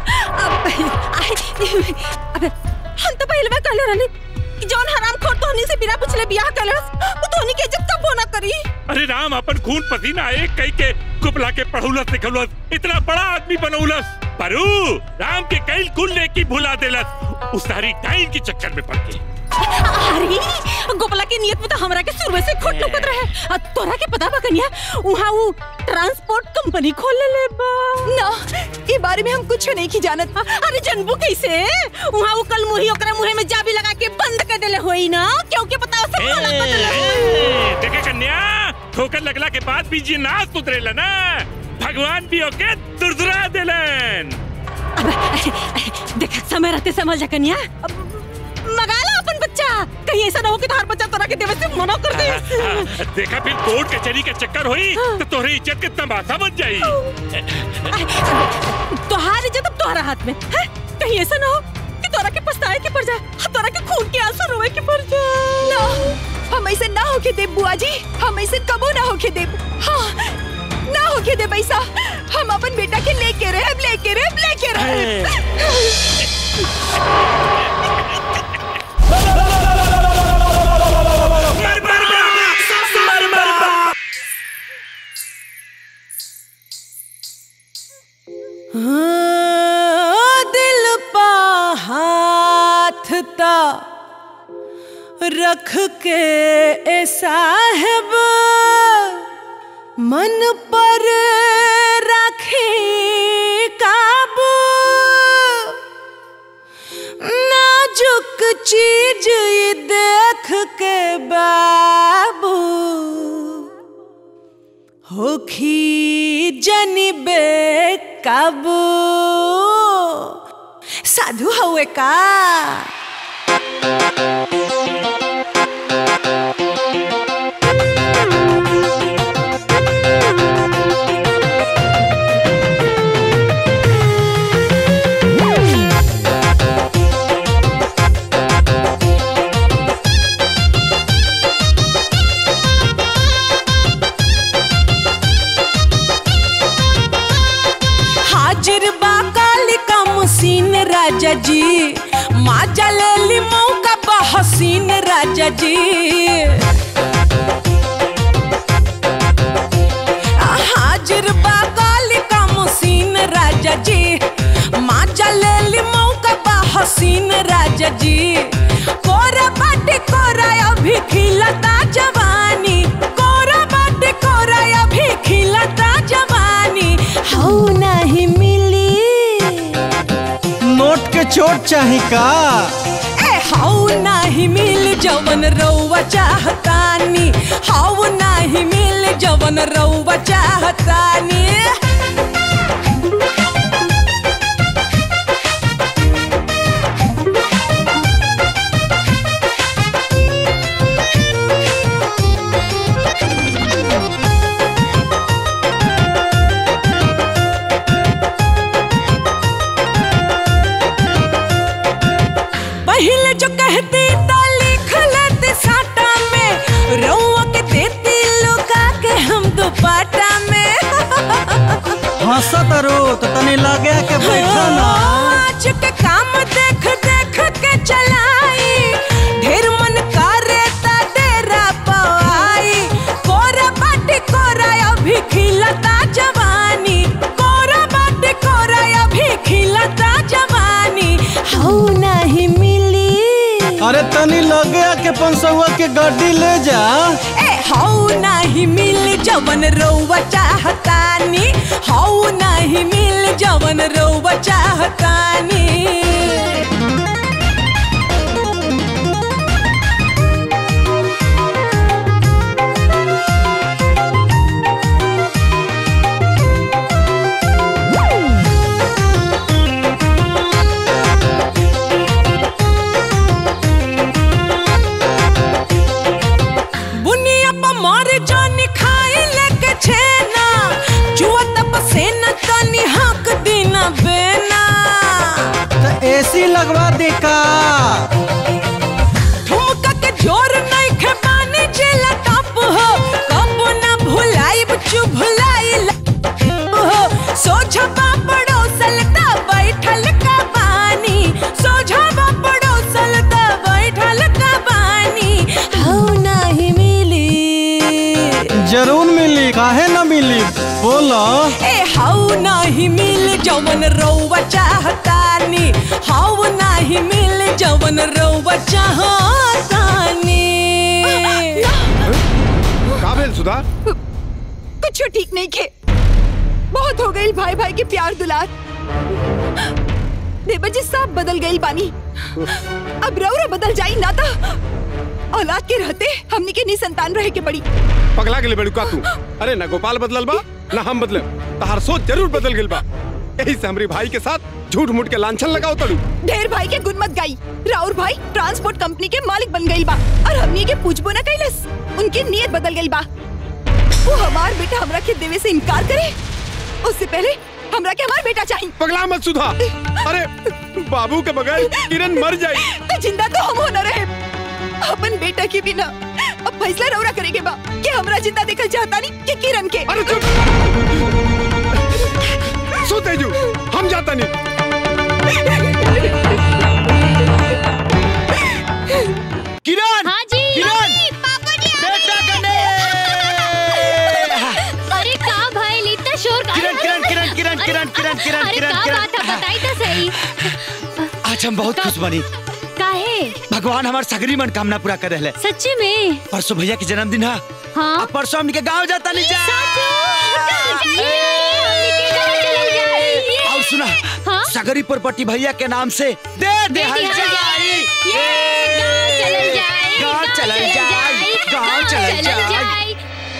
अबे हम तो पहले बार कहले रहनी कि जौन हराम खोर तोहनी से बिना पूछले बियाह कलस वो तोहनी के इज्जत कब ना करी अरे राम अपन खून पसीना एक कई के कुपला के पढ़ौलस लिखौलस इतना बड़ा आदमी बनौलस परू राम के कई कुल नेकी भुला देलस उस सारी टाइम के चक्कर में पड़ के अरे गोपला के नियत में तो हमरा के शुरू से खोट लुकत रहे आ तोरा के पता बा कन्या उहाँ वो ट्रांसपोर्ट कंपनी खोल ले बा ना ये बारे में हम कुछ नहीं की जानत अरे जनबू कैसे उहाँ वो कल मुही ओकरा मुहे में जाबी लगा के बंद कर देले होई ना क्योंकि पता सब खोला ए, देखे कन्या ठोकर लगला के बाद भी जी ना सुधरेला ना भगवान भी ओके दुरदुरा देलन देख समय रहते समझ जा कन्या अब मगा ला अपन बच्चा कहीं ऐसा ना हो कि तार बच्चा तोरा के देवे से मना कर दे हाँ, देखा फिर कोर्ट कचहरी का चक्कर हुई तो तोहरी इज्जत के तमाशा बन जाई तोहार इज्जत अब तोहरा हाथ में है कहीं ऐसा ना हो कि तोरा के पछताए के पड़ जाए तोरा के खून के आंसू रोए के पड़ जाए ना हम ऐसे ना होके देब बुआ जी हम ऐसे कबो ना होके देब हाँ ना होके देब ऐसा हम अपन बेटा के लेके रहे लेके रहे लेके रहे हाँ, दिल पा हाथ ता रख के ए साहेब मन पर रखे काबू नाजुक चीज ये देख के बाबू होखी जनिबे काबू साधु हवे का हाजिर बा कालिका मुसीन राजा जी माजा ले ली मौका बा हसीन राजा जी हाजिर बा कालिका मुसीन राजा जी माजा ले ली मौका बा हसीन राजा जी कोरा बाटे कोरा अभी खिलता जवानी कोरा बाटे कोरा अभी खिलता जवानी हौ नहीं मिली नोट के चोट चाही का ए हौ नाही मिल जवन रौवा चाहतानी हौ नाही मिल जवन रौवा चाहतानी पहले जो कहती तो लिख लेते साटा में रउआ के देती लुका के हम दुपट्टा में हंसत रो तो तनी लगे के बैठा ना आज के काम देख देख के चलाई ढेर मन करे ता डेरा पवाई कोरा बाटी कोरा अभी खिलता जवानी कोरा बाटी कोरा अभी खिलता जवानी हौ नहीं मिली अरे तनी लगे के पंसवा के गाड़ी ले जा ए हौ नहीं मिल जवन रउवा चाहतानी हौ नहीं मिल जवन रउवा चाहतानी बुनिया पर मार जानी खाई लेके छेना जुआ तब सेना तनी हक दीना बेना तो एसी लगवा दे का ठुमका के जोर नहीं खे पानी जिला टप हो कब ना भुलाई बच्चू भुलाई हो सोझा बापड़ो सलता बैठल का बानी सोझा बापड़ो सलता बैठल का बानी हौ नहीं मिली जरूर मिली काहे ना मिली बोलो ए हौ नहीं मिल जवन रउवा चाहतानी हौ नहीं मिल जवन रउवा चाहतानी का भेल सुधा कुछ ठीक नहीं खे बहुत हो गई भाई भाई के प्यार दुलार देवर जी सब बदल गई बानी अब रौरा बदल जाई ना था औलाद के रहते हमनी के नी संतान रहे के पड़ी पगला गेले बड़ू का तू अरे ना गोपाल बदलल बा ना हम बदले तहार सोच जरूर बदल गेल बा यही से हमरी भाई के साथ झूठ मूठ के लांछन लगाओ तड़ू ढेर भाई के गुन मत गाई राउर भाई ट्रांसपोर्ट कंपनी के मालिक बन गई बा और हमनी के पूछबो ना कैलस उनकी नीयत बदल गई बा वो हमार बेटा हमरा के देवे से इनकार करे उससे पहले हमरा के हमार बेटा चाहिए पगला मत सुधा अरे बाबू के बगैर किरण मर जाई तो जिंदा तो हम हो न रहे अपन बेटा के बिना अब फैसला रौरा करेगे बा कि हमरा जिंदा देखल चाहता नहीं कि किरण के अरे चुप सो तेजू हम जाता नहीं किरण हाँ जी किरण बेटा कने अरे का भाई इतना शोर का किरण किरण किरण किरण किरण किरण किरण अरे किरण का का बात है बताई तो सही आज हम बहुत खुश बनी काहे भगवान हमार सगरी मनकामना पूरा कर रहे सच्ची में परसों भैया के जन्मदिन है हाँ अब परसों हमके गांव जाता नहीं जा और सुना हाँ? सगरी प्रॉपर्टी भैया के नाम से दे दे हल जाई गांव चलल जाई गांव चलल जाई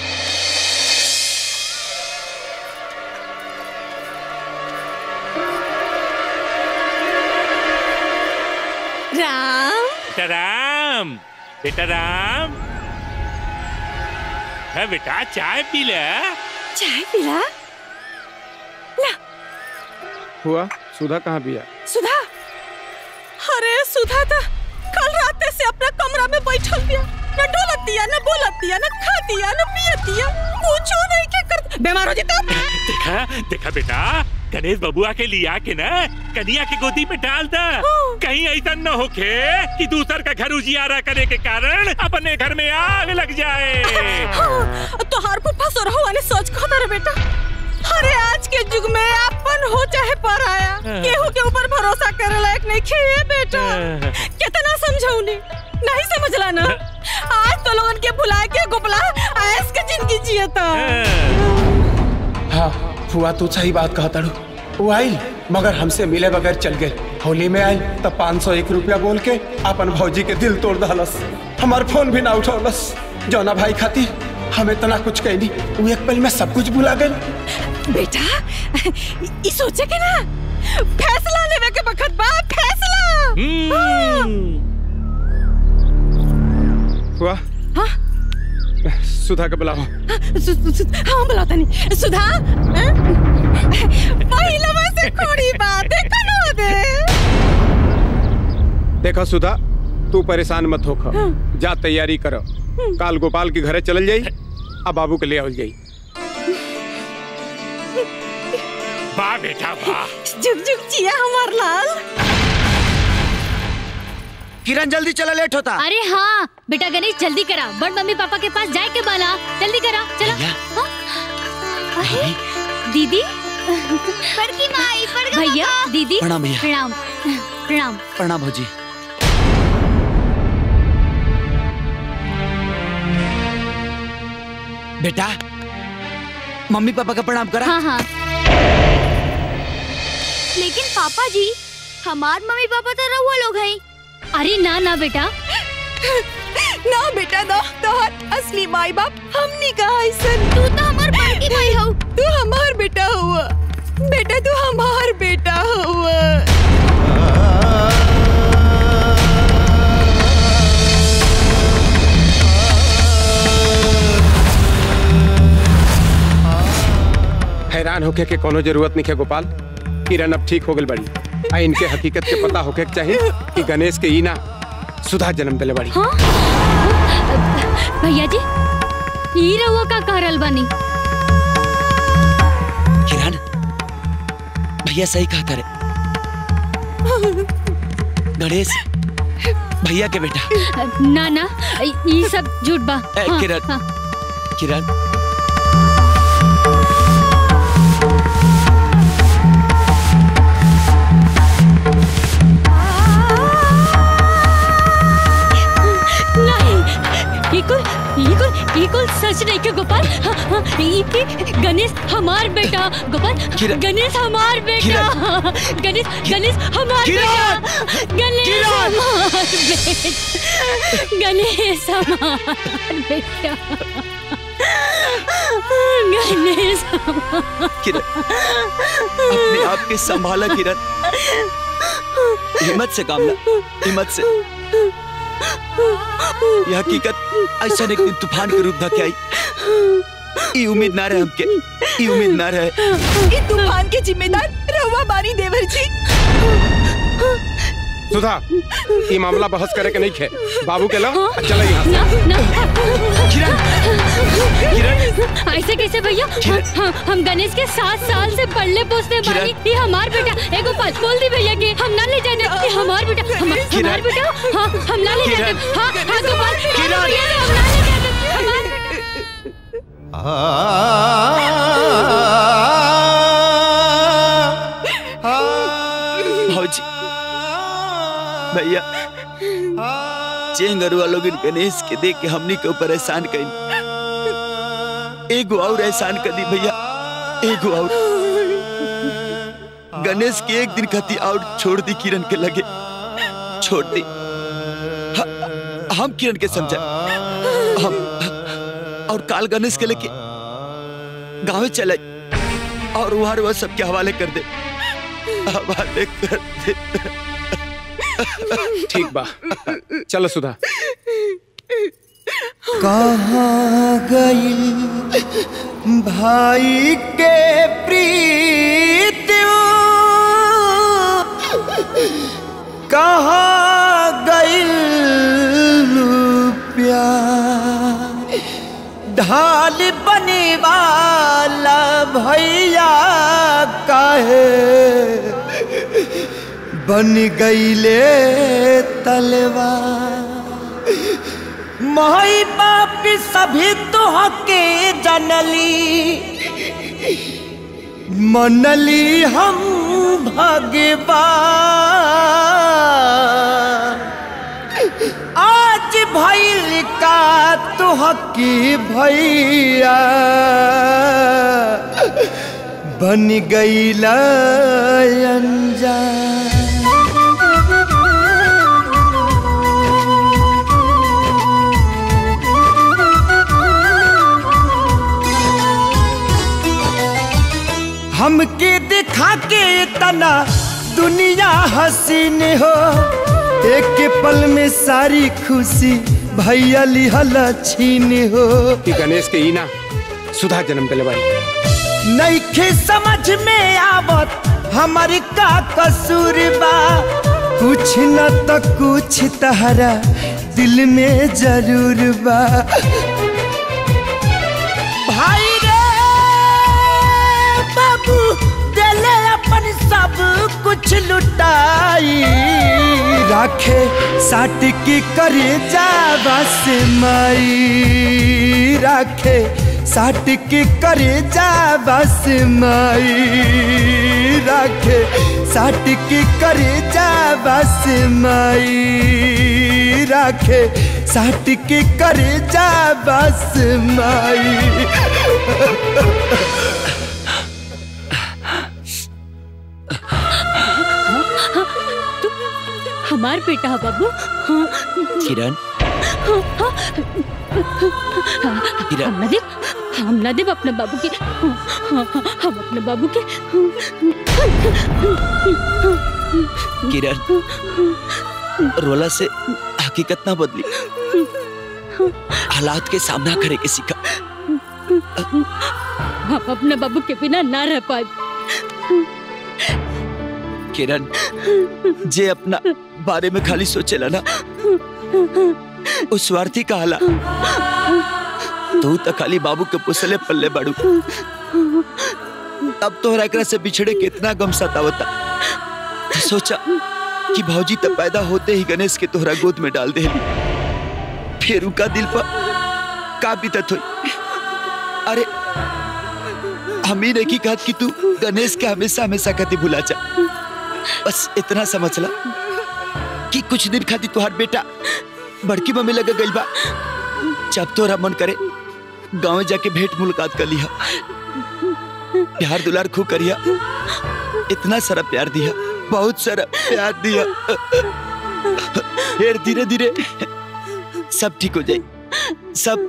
राम बेटा राम बेटा राम है बेटा चाय पी ले चाय पिला हुआ सुधा कहाँ भी है सुधा अरे सुधा था कल रात से अपना कमरा में बैठल दिया न डोलतिया न बोलतिया न खातिया न पियतिया कुछो नहीं के कर बीमार हो जीता देखा देखा बेटा गणेश बबुआ के लिया के ना कन्या के गोदी में डाल दा कहीं ऐसा न होके कि दूसर का घर उजियारा करे के कारण अपने घर में आग लग जाए तो हर फुफा सोरहुआ ने सोच को रे बेटा अरे आज के युग में अपन हो चाहे पराया केहू के ऊपर भरोसा करे लायक नहीं खे बेटा कितना समझौनी नहीं समझला ना आज तो लोगन के भुला के गोपला ऐस के जिंदगी जियता हाँ फुआ तू सही बात कहा तड़ू वो आई मगर हमसे मिले बगैर चल गए होली में आई तब पाँच सौ एक रुपया बोल के अपन भौजी के दिल तोड़ दहलस हमार फोन भी ना उठौलस जौना भाई खाती हम इतना कुछ कहनी वो एक पल में सब कुछ भुला गई बेटा ई सोचे के ना फैसला लेवे के बखत बा फैसला हुआ हाँ? सुधा के बुलाओ सु, सु, सु, हाँ बुलाता नहीं सुधा हाँ? पहिला से खोड़ी बात देखा ना दे देखो सुधा तू परेशान मत होख जा तैयारी करो काल गोपाल के घरे चल जाई अब बाबू के ले आवल जाई वाह बेटा वाह जुग जुग जिया हमार लाल किरण जल्दी चला लेट होता अरे हाँ बेटा गणेश जल्दी करा बड़ मम्मी पापा के पास जाए के बाला जल्दी करा चला हाँ? अरे दीदी बड़की माई बड़का भैया दीदी प्रणाम भैया। प्रणाम प्रणाम प्रणाम भौजी बेटा मम्मी पापा का प्रणाम करा हाँ हाँ लेकिन पापा जी हमार मम्मी पापा तो रहुआ लोग हैं अरे ना ना बेटा ना बेटा ना तोहर असली माई बाप हमनी कहा ऐसन तू तो हमार बड़की माई हो तू हमार बेटा हुआ बेटा तू हमार बेटा हुआ हैरान होके के कोनो जरूरत नहीं है गोपाल किरण अब ठीक हो गई बड़ी आ इनके हकीकत के पता होके के चाहिए कि गणेश के ई ना सुधा जन्म दिले बड़ी हाँ? भैया जी ई रहुआ का कहरल बानी किरण भैया सही कहा करे गणेश भैया के बेटा ना ना ई सब झूठ बा ए, हाँ, किरण। हाँ। किरण नहीं ई कुल ई कुल ई कुल सच नहीं के गोपाल हाँ, हाँ, ई ई गणेश हमार बेटा गोपाल किरण। गणेश हमार बेटा गणेश गणेश हमार बेटा गणेश हमार बेटा गणेश हमार बेटा गणेश हमार किरण अपने आप के संभाला किरण हिम्मत से काम ला हिम्मत से यह हकीकत ऐसा एक दिन तूफान के रूप धके आई ई उम्मीद ना रहे हमके ई उम्मीद ना रहे ये तूफान के जिम्मेदार रहुआ बानी देवर जी सुधा ये मामला बहस करे के नहीं खे बाबू के लो चलो यहाँ से ऐसे कैसे भैया हम, हम गणेश के सात साल से पढ़ले पोसते बानी ये हमार बेटा एगो बात बोल दी भैया के हम ना ले जाने ये हमार बेटा हम, हमार बेटा हाँ हम ना ले जाने हाँ हाँ गोपाल हाँ, भैया ने हम ना ले जाने हमार बेटा आ भौजी भैया चेंगरुआ लोग गणेश के देख के हमनी के ऊपर एहसान कई एगो और एहसान कर दी भैया एगो और गणेश के एक दिन खती और छोड़ दी किरण के लगे छोड़ दी ह- हम किरण के समझा हम और काल गणेश के लेके गाँव चले और वहां वह सबके हवाले कर दे हवाले कर दे ठीक बा चलो सुधा कहाँ गई भाई के प्रीत कहाँ गई प्यार ढाल बने वाला भैया काहे बन गईले तलवार माई बाप सभी तुहके जनली मनली हम भगवान आज भैल का तुहकी भैया बन गईला अनजान हमके दिखा के तना दुनिया हसीन हो एक पल में सारी खुशी भैया लिहल छीन हो कि गणेश के ईना सुधा जन्म दिले बाई नईखे समझ में आवत हमारी का कसूर बा कुछ न तो कुछ तहरा दिल में जरूर बा भाई रे बाबू दिले अपन सब कुछ लुटाई राखे साट की करे जावा से माई राखे साट के करे जावा से माई राखे साट के करे जावा से माई राखे साट के करे जावा से माई हमार बेटा है बाबू हाँ। किरण हाँ, हाँ। हम ना देव हम ना देव अपने बाबू के हाँ, हाँ, हाँ, हम अपने बाबू के किरण रोला से हकीकत ना बदली हालात के सामना करे के सीखा हम अपने बाबू के बिना ना रह पाए किरण जे अपना बारे में खाली सोचेला ना उस स्वार्थी का हाला तू तो खाली बाबू के पुसले पल्ले बाड़ू अब तोहरा एकरा से बिछड़े कितना गम सतावता सोचा कि भौजी तब पैदा होते ही गणेश के तोहरा गोद में डाल दे फिर उनका दिल पर का बीतत हुई अरे हम ही नहीं कहत कि तू गणेश के हमेशा हमेशा कति भुला जा बस इतना समझ ला कि कुछ दिन खातिर तुहार बेटा बड़की मम्मी लगा गई बा जब तोरा मन करे गाँव जाके भेंट मुलाकात कर लिया प्यार दुलार खूब करिया इतना सारा प्यार दिया बहुत सारा प्यार दिया फिर धीरे धीरे सब ठीक हो जाए सब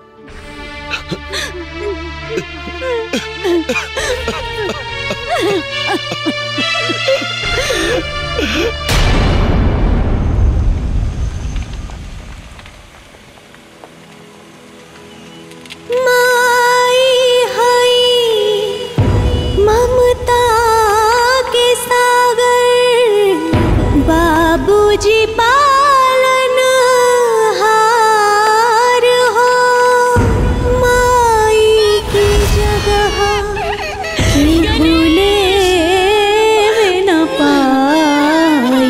माई हई ममता के सागर बाबूजी पालन हार हो माई की जगह भूले न पाई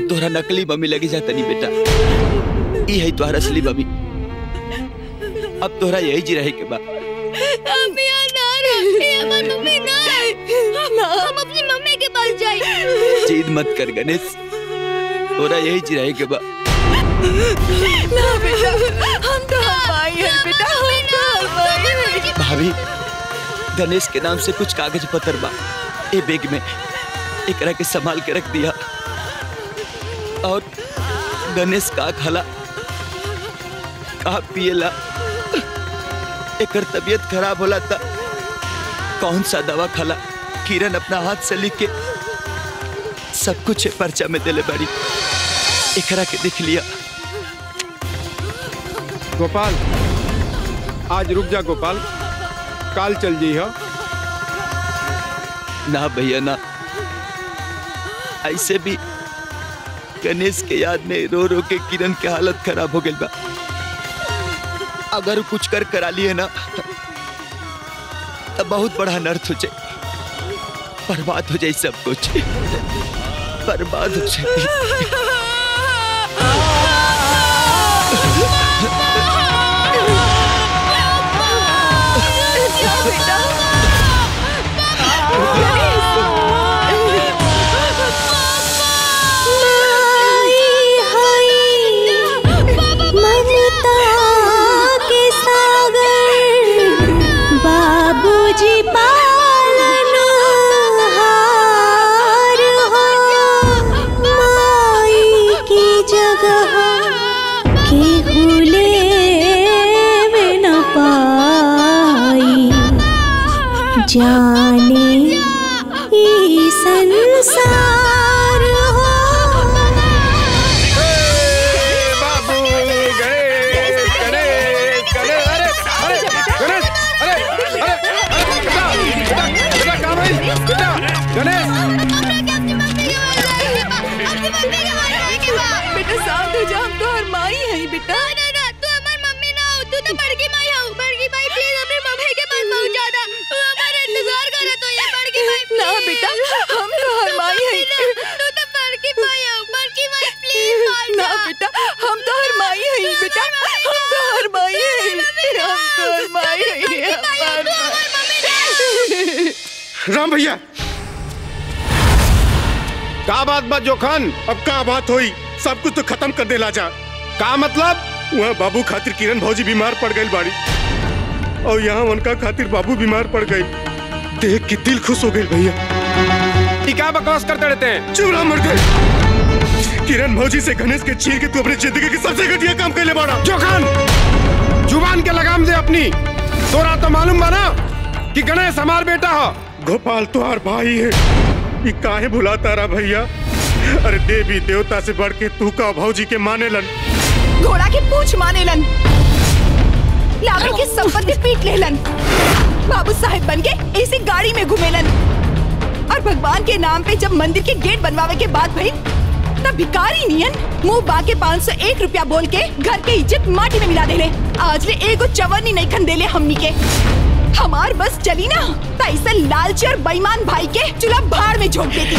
तोहरा नकली मम्मी लगी जाता नहीं बेटा ई है तोहरा असली मम्मी अब तोहरा यही जी रहे के बा हम यहाँ ना रहे हमारी मम्मी ना हम अपनी मम्मी के पास जाए जीद मत कर गणेश तोहरा यही जी रहे के बा ना बेटा हम तो हमारी है बेटा हम तो हमारी है भाभी गणेश के नाम से कुछ कागज पत्र बा ए बैग में एकरा के संभाल के रख दिया और गणेश का खाला का पिएला एकर तबीयत खराब होला था कौन सा दवा खाला किरण अपना हाथ से लिख के सब कुछ ए पर्चा में देले बड़ी एकरा के देख लिया गोपाल आज रुक जा गोपाल काल चल जी हो ना भैया ना ऐसे भी गणेश के याद में रो रो के किरण के हालत खराब हो गई बा अगर कुछ कर करा लिए ना तो बहुत बड़ा अनर्थ हो जाए बर्बाद हो जाए सब कुछ बर्बाद हो जाए ममता के सागर बाबूजी पालन हार हो माई की जगह केहू लेवे न पाई जाने ई संसार हो बाबू गणेश गणेश गणेश अरे अरे गणेश अरे अरे अरे बेटा बेटा बेटा कहाँ भाई बेटा गणेश बेटा शांत हो जा हम तो हर माई है बेटा ना ना तू हमारी मम्मी ना हो तू तो बड़की माई हो बड़की माई प्लीज अपनी मम्मी के पास पहुंचा दे तू हमारा इंतजार करे तो ये बड़की माई ना बेटा हम तो हर माई है तू तो बड़की माई हो बड़की माई प्लीज ना बेटा हम तो हर माई है बेटा हम तो हर माई है हम तो हर माई है राम भैया का बात बा जोखन अब का बात हुई सब कुछ तो खत्म कर दे लाजा का मतलब वहाँ बाबू खातिर किरण भौजी बीमार पड़ गई बाड़ी और यहाँ उनका खातिर बाबू बीमार पड़ गई देख के दिल खुश हो गई भैया ये क्या बकवास करते रहते हैं चुरा मर गए किरण भौजी से गणेश के चीर के तू अपनी जिंदगी के सबसे घटिया काम कर ले बाड़ा जोखन जुबान के लगाम दे अपनी तोरा तो मालूम बा ना कि गणेश हमार बेटा हो गोपाल तुहार भाई है ये काहे भुलाता रहा भैया अरे देवी देवता से बढ़ के तू का भौजी के माने लन घोड़ा के पूछ माने लन लाभन के संपत्ति पीट लेलन बाबू साहेब बन के ऐसी गाड़ी में घूमेलन और भगवान के नाम पे जब मंदिर के गेट बनवावे के बाद भाई तब भिकारी नियन मुंह बाके पाँच सौ एक रुपया बोल के घर के इज्जत माटी में मिला देले आज ले एगो चवरनी नहीं खन देले हमनी के हमार बस चली ना त ऐसे लालची और बेईमान भाई के चूल्हा भाड़ में झोंक देती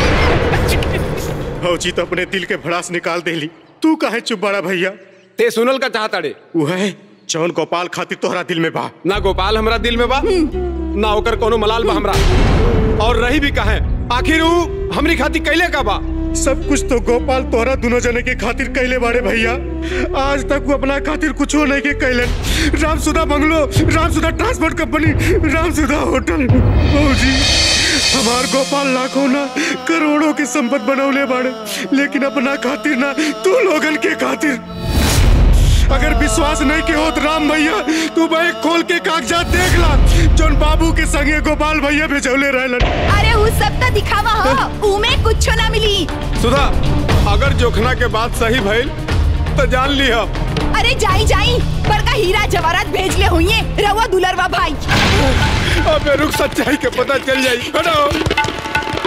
भौजी तो अपने दिल के भड़ास निकाल देली तू काहे चुप बड़ा भैया ते सुनल का चाहता रे वह जौन गोपाल खातिर तोहरा दिल में बा ना गोपाल हमरा दिल में बा ना ओकर कोनो मलाल बा हमरा और रही भी कहे आखिर ऊ हमरी खातिर कैले का बा सब कुछ तो गोपाल तोहरा दोनों जने के खातिर कैले बाड़े भैया आज तक वो अपना खातिर कुछ नहीं के कैलन Ramsudha bungalow Ramsudha transport company Ramsudha hotel भौजी हमार गोपाल लाखों ना करोड़ों की संपत बनौले बाड़े लेकिन अपना खातिर ना तू लोगन के खातिर अगर विश्वास नहीं के होत राम भैया तू भाई खोल के कागजात देख ला जोन बाबू के संगे गोपाल भैया भेजौले रहलन अरे वो सब तो दिखावा हो उमे कुछ ना मिली सुधा अगर जोखना के बात सही भइल तो जान लिया अरे जाई जाई बड़का हीरा जवाहरात भेज ले हुई रवा दुलरवा भाई अबे रुक सच्चाई के पता चल जाई हटो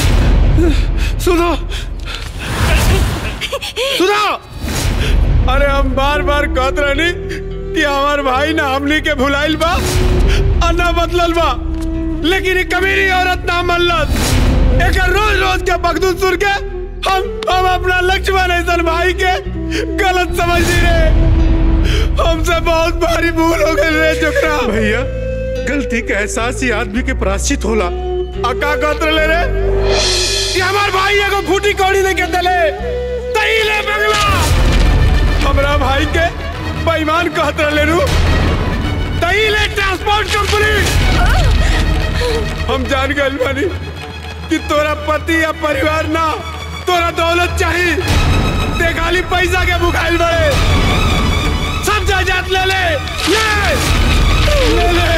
सुधा सुधा अरे हम बार बार कहत रहनी कि हमार भाई ना हमनी के भुलाइल बा और ना बदलल बा लेकिन ये कमीनी औरत ना मनलत एक रोज रोज के बगदूद सुन के हम हम अपना लक्ष्मण ऐसन भाई के गलत समझ रहे हमसे बहुत भारी भूल हो गई रे चुकरा भैया गलती का एहसास ही आदमी के प्राश्चित होला अका कहत रहे रे कि हमार भाई एगो फूटी कौड़ी लेके दले तई ले बंगला हमरा भाई के बेईमान कहत रहे रू तई ले ट्रांसपोर्ट कंपनी हम जान गए बानी कि तोरा पति या परिवार ना तोरा दौलत चाहिए ते खाली पैसा के भुखाइल बड़े सब जायदाद ले ले ले ले ले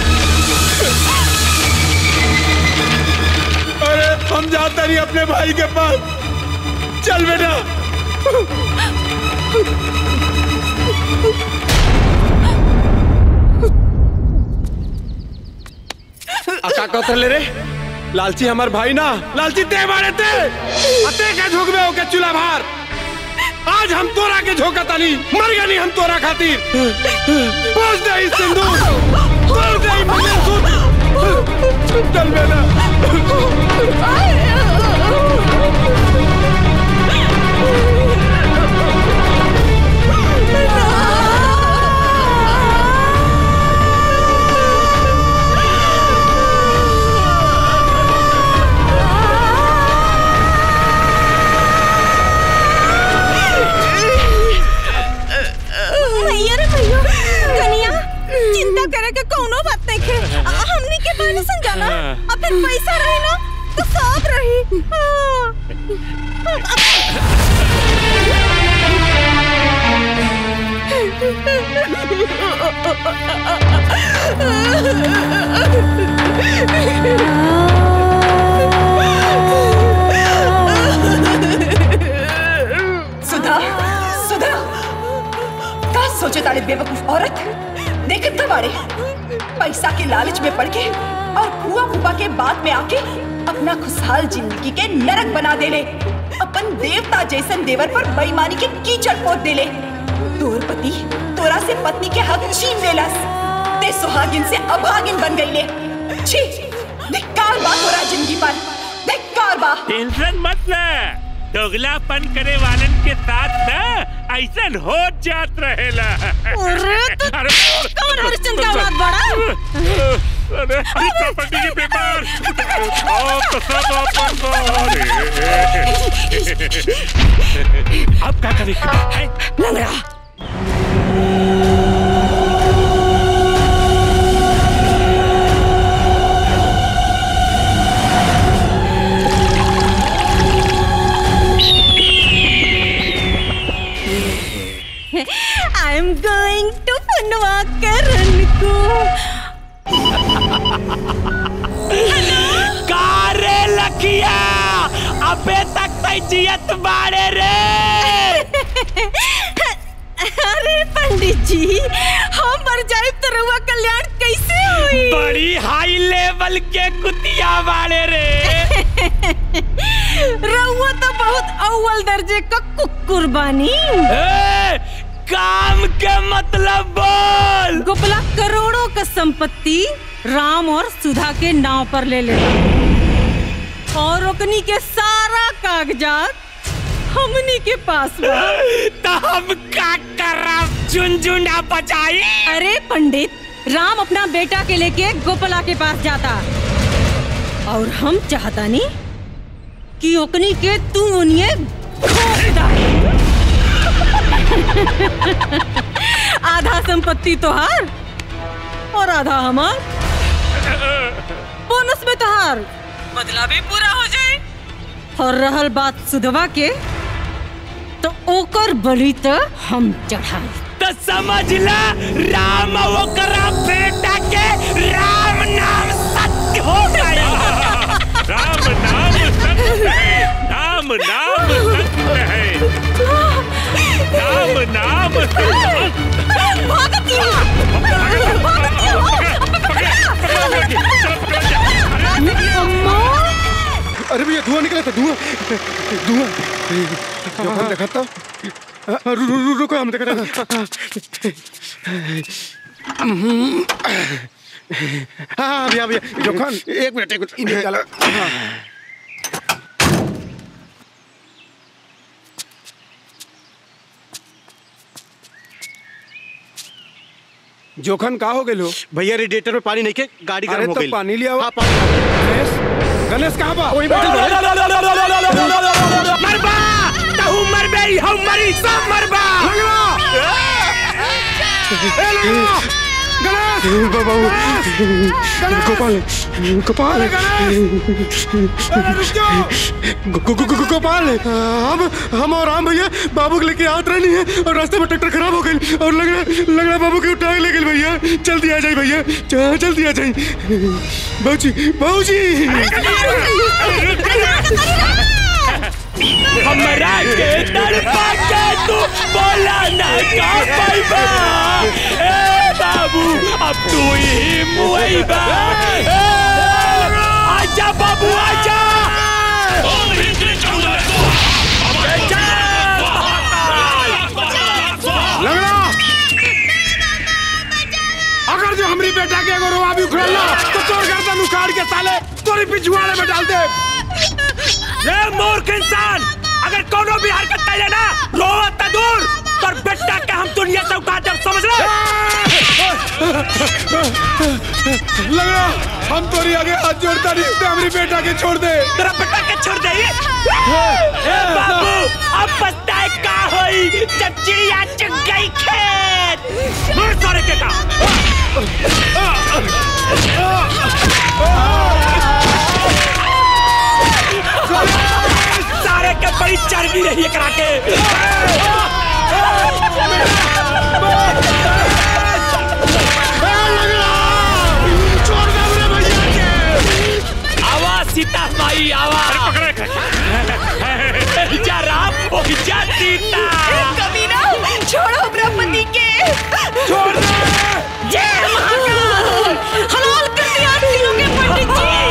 अरे हम जाते नहीं अपने भाई के पास चल बेटा अका कहते ले रे लालची हमार भाई ना लालची ते मारे ते अते के झोंक में होके चूल्हा भार आज हम तोरा के झोंका तानी मर गए नहीं हम तोरा खातिर पहुंच दे इस सिंदूर पहुंच दे इस मंगलसूत्र चल बेटा भैया रे भैया कनिया चिंता करे के कोनो बात नहीं खे आ, हमनी के बारे समझाना अब फिर पैसा रही ना तो सब रही सुधा सुधा का सोचे तारे बेवकूफ औरत देखत का बाड़े पैसा के लालच में पड़ के और फुआ फूफा के बाद में आके अपना खुशहाल जिंदगी के नरक बना देले अपन देवता जैसन देवर पर बेईमानी के कीचड़ पोत देले तोर पति तोरा से पत्नी के हक छीन लेलस ते सुहागिन से अभागिन बन गईले छी धिक्कार बा तोरा जिंदगी पर धिक्कार बा टेंशन मत ले दोगलापन करे वालन के साथ ना ऐसा हो जात रहेला अरे तो कौन हरिश्चंद्र का औलाद बड़ा अरे प्रॉपर्टी के पेपर ओ तो सब अपन बारे अब क्या करेंगे लंगड़ा आई एम गोइंग टू फनवा करण को कारे लखिया अबे तक तै जियत बाड़े रे अरे पंडित जी हम मर जाए तो रउआ कल्याण कैसे हुई बड़ी हाई लेवल के कुतिया बाड़े रे रउआ तो बहुत अव्वल दर्जे का कुकुर बानी ए, काम के मतलब बोल गोपला करोड़ों का संपत्ति राम और सुधा के नाव पर ले ले और ओकनी के सारा कागजात हमनी के पास बा तो हम का करब झुनझुना बजाई अरे पंडित राम अपना बेटा के लेके गोपला के पास जाता और हम चाहता नहीं कि ओकनी के तू उन्हें आधा संपत्ति तोहार और आधा हमार बोनस में तोहार बदला भी पूरा हो जाए और रहल बात सुधवा के तो ओकर बलि तो हम चढ़ाई तो समझ ला राम ओकरा बेटा के राम नाम सत्य हो गया राम नाम सत्य है राम नाम सत्य है राम नाम अरे भैया धुआं निकला था धुआं धुआं जो देखा था रु- रु- रु- रुको हम देखते हाँ भैया भैया जोखन एक मिनट एक मिनट निकालो जोखन का हो गेलो भैया रेडिएटर में पानी नहीं के गाड़ी अरे गर्म हो तो गई पानी लिया हाँ, पानी गणेश गणेश कहाँ बा वही बैठल बा। मरबा तहु मरबे हम मरी सब मरबा बाबू गोपाल गोपाल गो- गो- गो- गो- गोपाल हम हम और राम भैया बाबू को लेके आत रही है और रास्ते में ट्रैक्टर खराब हो गई और लग रहा लग रहा बाबू के उठा के ले गई भैया जल्दी आ जाए भैया ज- जल्दी आ जाए बाबूजी बाबूजी हमरा के तड़पा के तू बोला ना का पाइबा ए बाबू अब तू ही मुइबा ए, आजा बाबू आजा लगड़ा अगर जो हमारी बेटा के एगो रोआ भी उखड़ल ना तो तोर गर्दन उखाड़ के साले तोरी पिछुआड़े में डाल दे ए मूर्ख इंसान अगर कोनो भी हरकत कैले ना रोवत त दूर पर बेटा के हम दुनिया से उठा देब समझ ले लगड़ा हम तोरी आगे हाथ जोड़ता नहीं ते हमारी बेटा के छोड़ दे तेरा बेटा के छोड़ दे ए बाबू अब पछताए का होई जब चिड़िया चुग गई खेत मुड़ सारे के का सारे के बड़ी चर्बी रही है करा के आवाज सीता माई आवाज जा राम ओ जा सीता कमीना छोड़ो ब्रह्मति के छोड़ दे जय महाकाल हलाल कर दिया तीनों के पंडित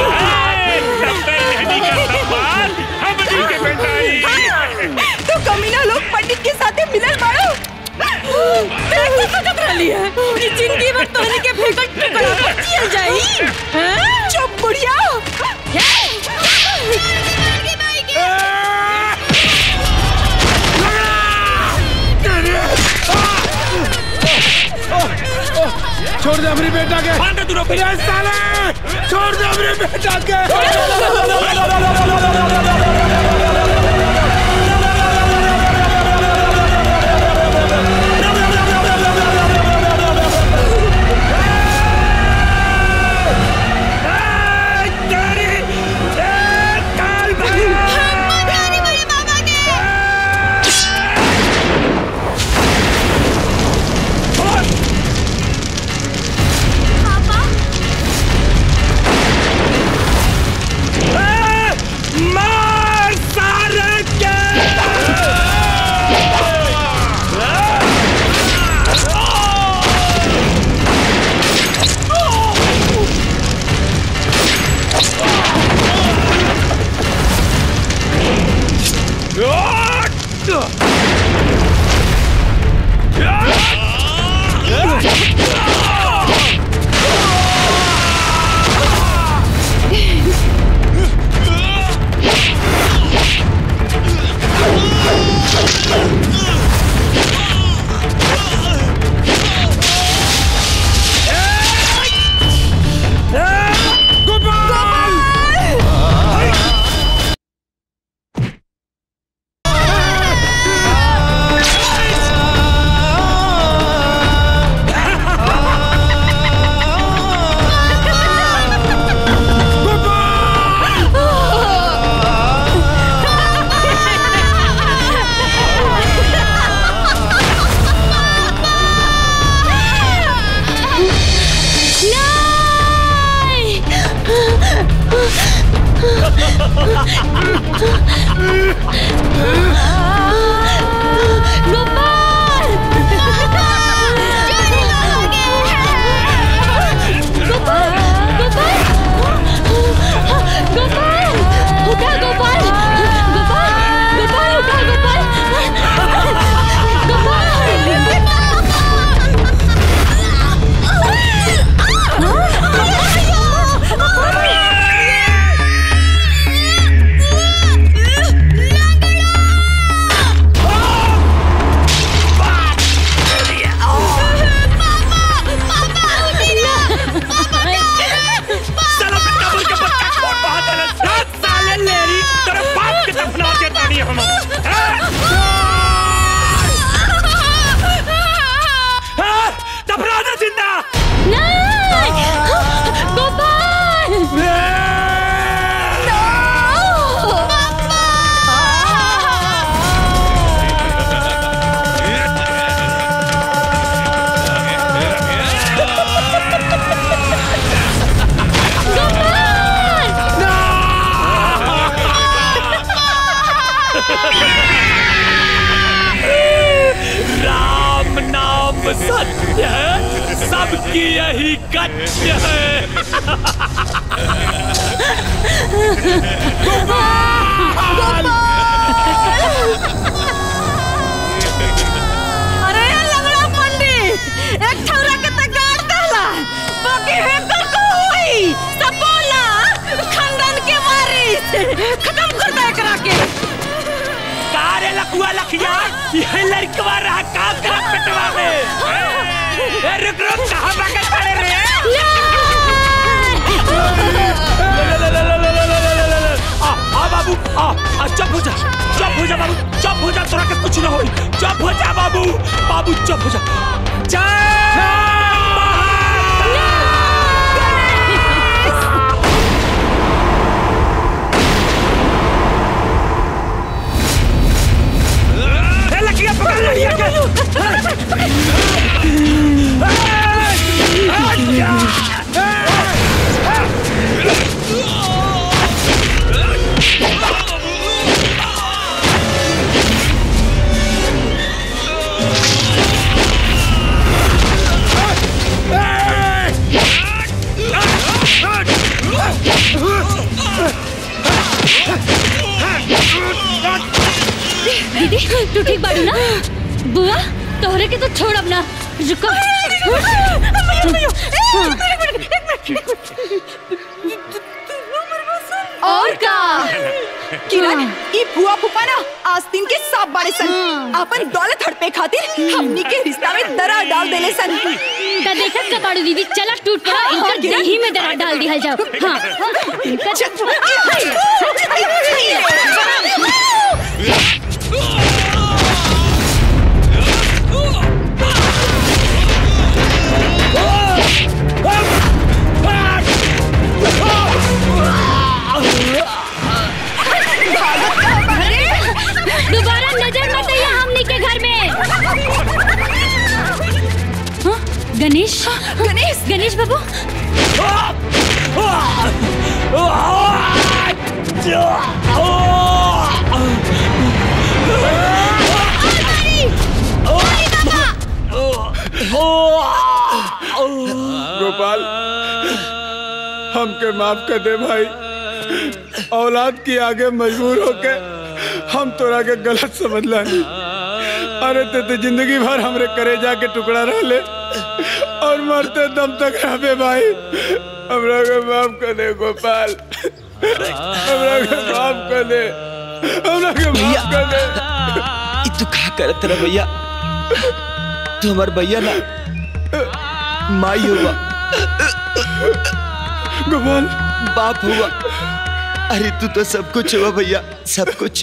जी तो कमीना लोग पंडित के साथ मिलल बाड़ो देख के सोचत रहली है कि जिंदगी भर तोहनी के फेंकल टुकड़ा पर जियल जाई हैं? चुप बुढ़िया छोड़ दे हमारी बेटा के भाग तू रोक ये साले छोड़ दे हमारी बेटा के मार सारे के गोपाल गोपाल गोपाल उठा गोपाल सब सत्य है सबकी यही कत्य है अरे लंगड़ा पंडित एक ठौरा के त गाड़ दहला बाकी हेकर को होई सब बोला खानदान के वारिस खत्म कर दे एकरा के का रे लकुआ लखिया ये लड़कवा रहा काम करा पेटवा में ए रुक रुक कहां भागत पड़े रे आ आ बाबू आ आ चुप हो जा चुप हो जा बाबू चुप हो जा तोरा के कुछ ना होई चुप हो जा बाबू बाबू चुप हो जा जय ए लकिया पकड़ लड़िया के दीदी तू ठीक बाड़ू ना बुआ तोहरे के तो छोड़ अब ना रुको और का किरण ई फुआ फूफा ना आस्तीन के सांप बाड़े सन अपन दौलत हड़पे खातिर हमनी के रिश्ता में दरार डाल देले सन ता देखत का बाड़ू दीदी चला टूट पड़ा इनका दही में दरार डाल दिया जाओ हाँ इनका दोबारा नजर मत आइए हमनी के घर में हाँ? गणेश गणेश गणेश बाबू गोपाल हमके माफ कर दे भाई औलाद की आगे मजबूर होके हम तोरा के गलत समझला नहीं अरे ते तो जिंदगी भर हमरे करे जाके टुकड़ा रह ले और मरते दम तक रहबे भाई हमरा के माफ कर दे गोपाल हमरा के माफ कर दे हमरा के माफ कर दे ई तू का करत रह भैया तू हमार भैया ना माई हुआ गोपाल बाप हुआ अरे तू तो सब कुछ हुआ भैया सब कुछ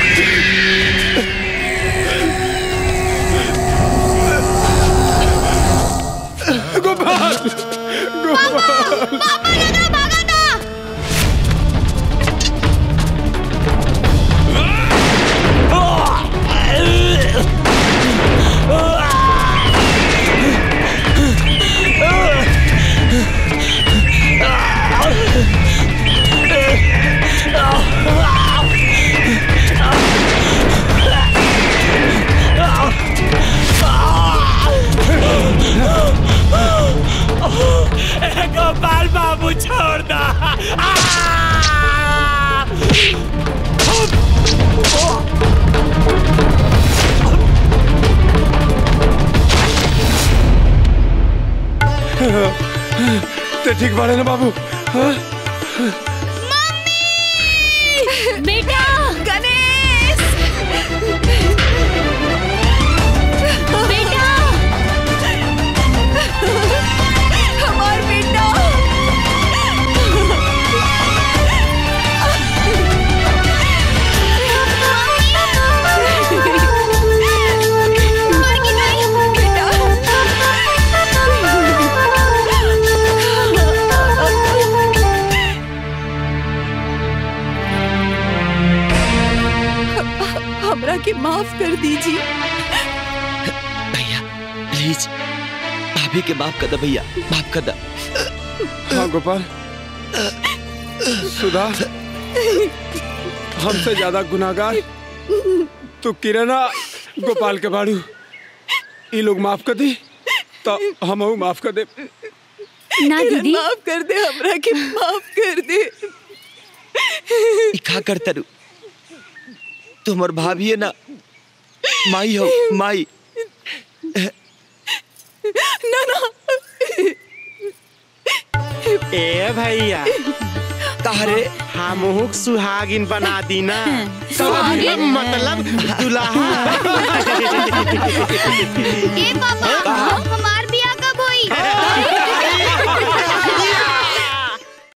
गोपाल गोपाल गोपाल बाबू छोड़ दा ते ठीक बाड़े ना बाबू हाँ? बेटा गणेश बेटा हमार बेटा हमरा के माफ कर दीजिए प्लीज भाभी के माफ कर दे भैया माफ कर दे हाँ गोपाल सुधा हमसे ज्यादा गुनाहगार तू किरणा गोपाल के बाड़ू ये लोग माफ कर दी तो हम माफ कर दे ना दीदी माफ कर दे हमरा के माफ कर दे ई का करता रू तुम्हार भाभी है ना माई हो माई ना ना ए भैया तारे हमहू सुहागिन बना दी ना सुहागिन? मतलब दुल्हा ए पापा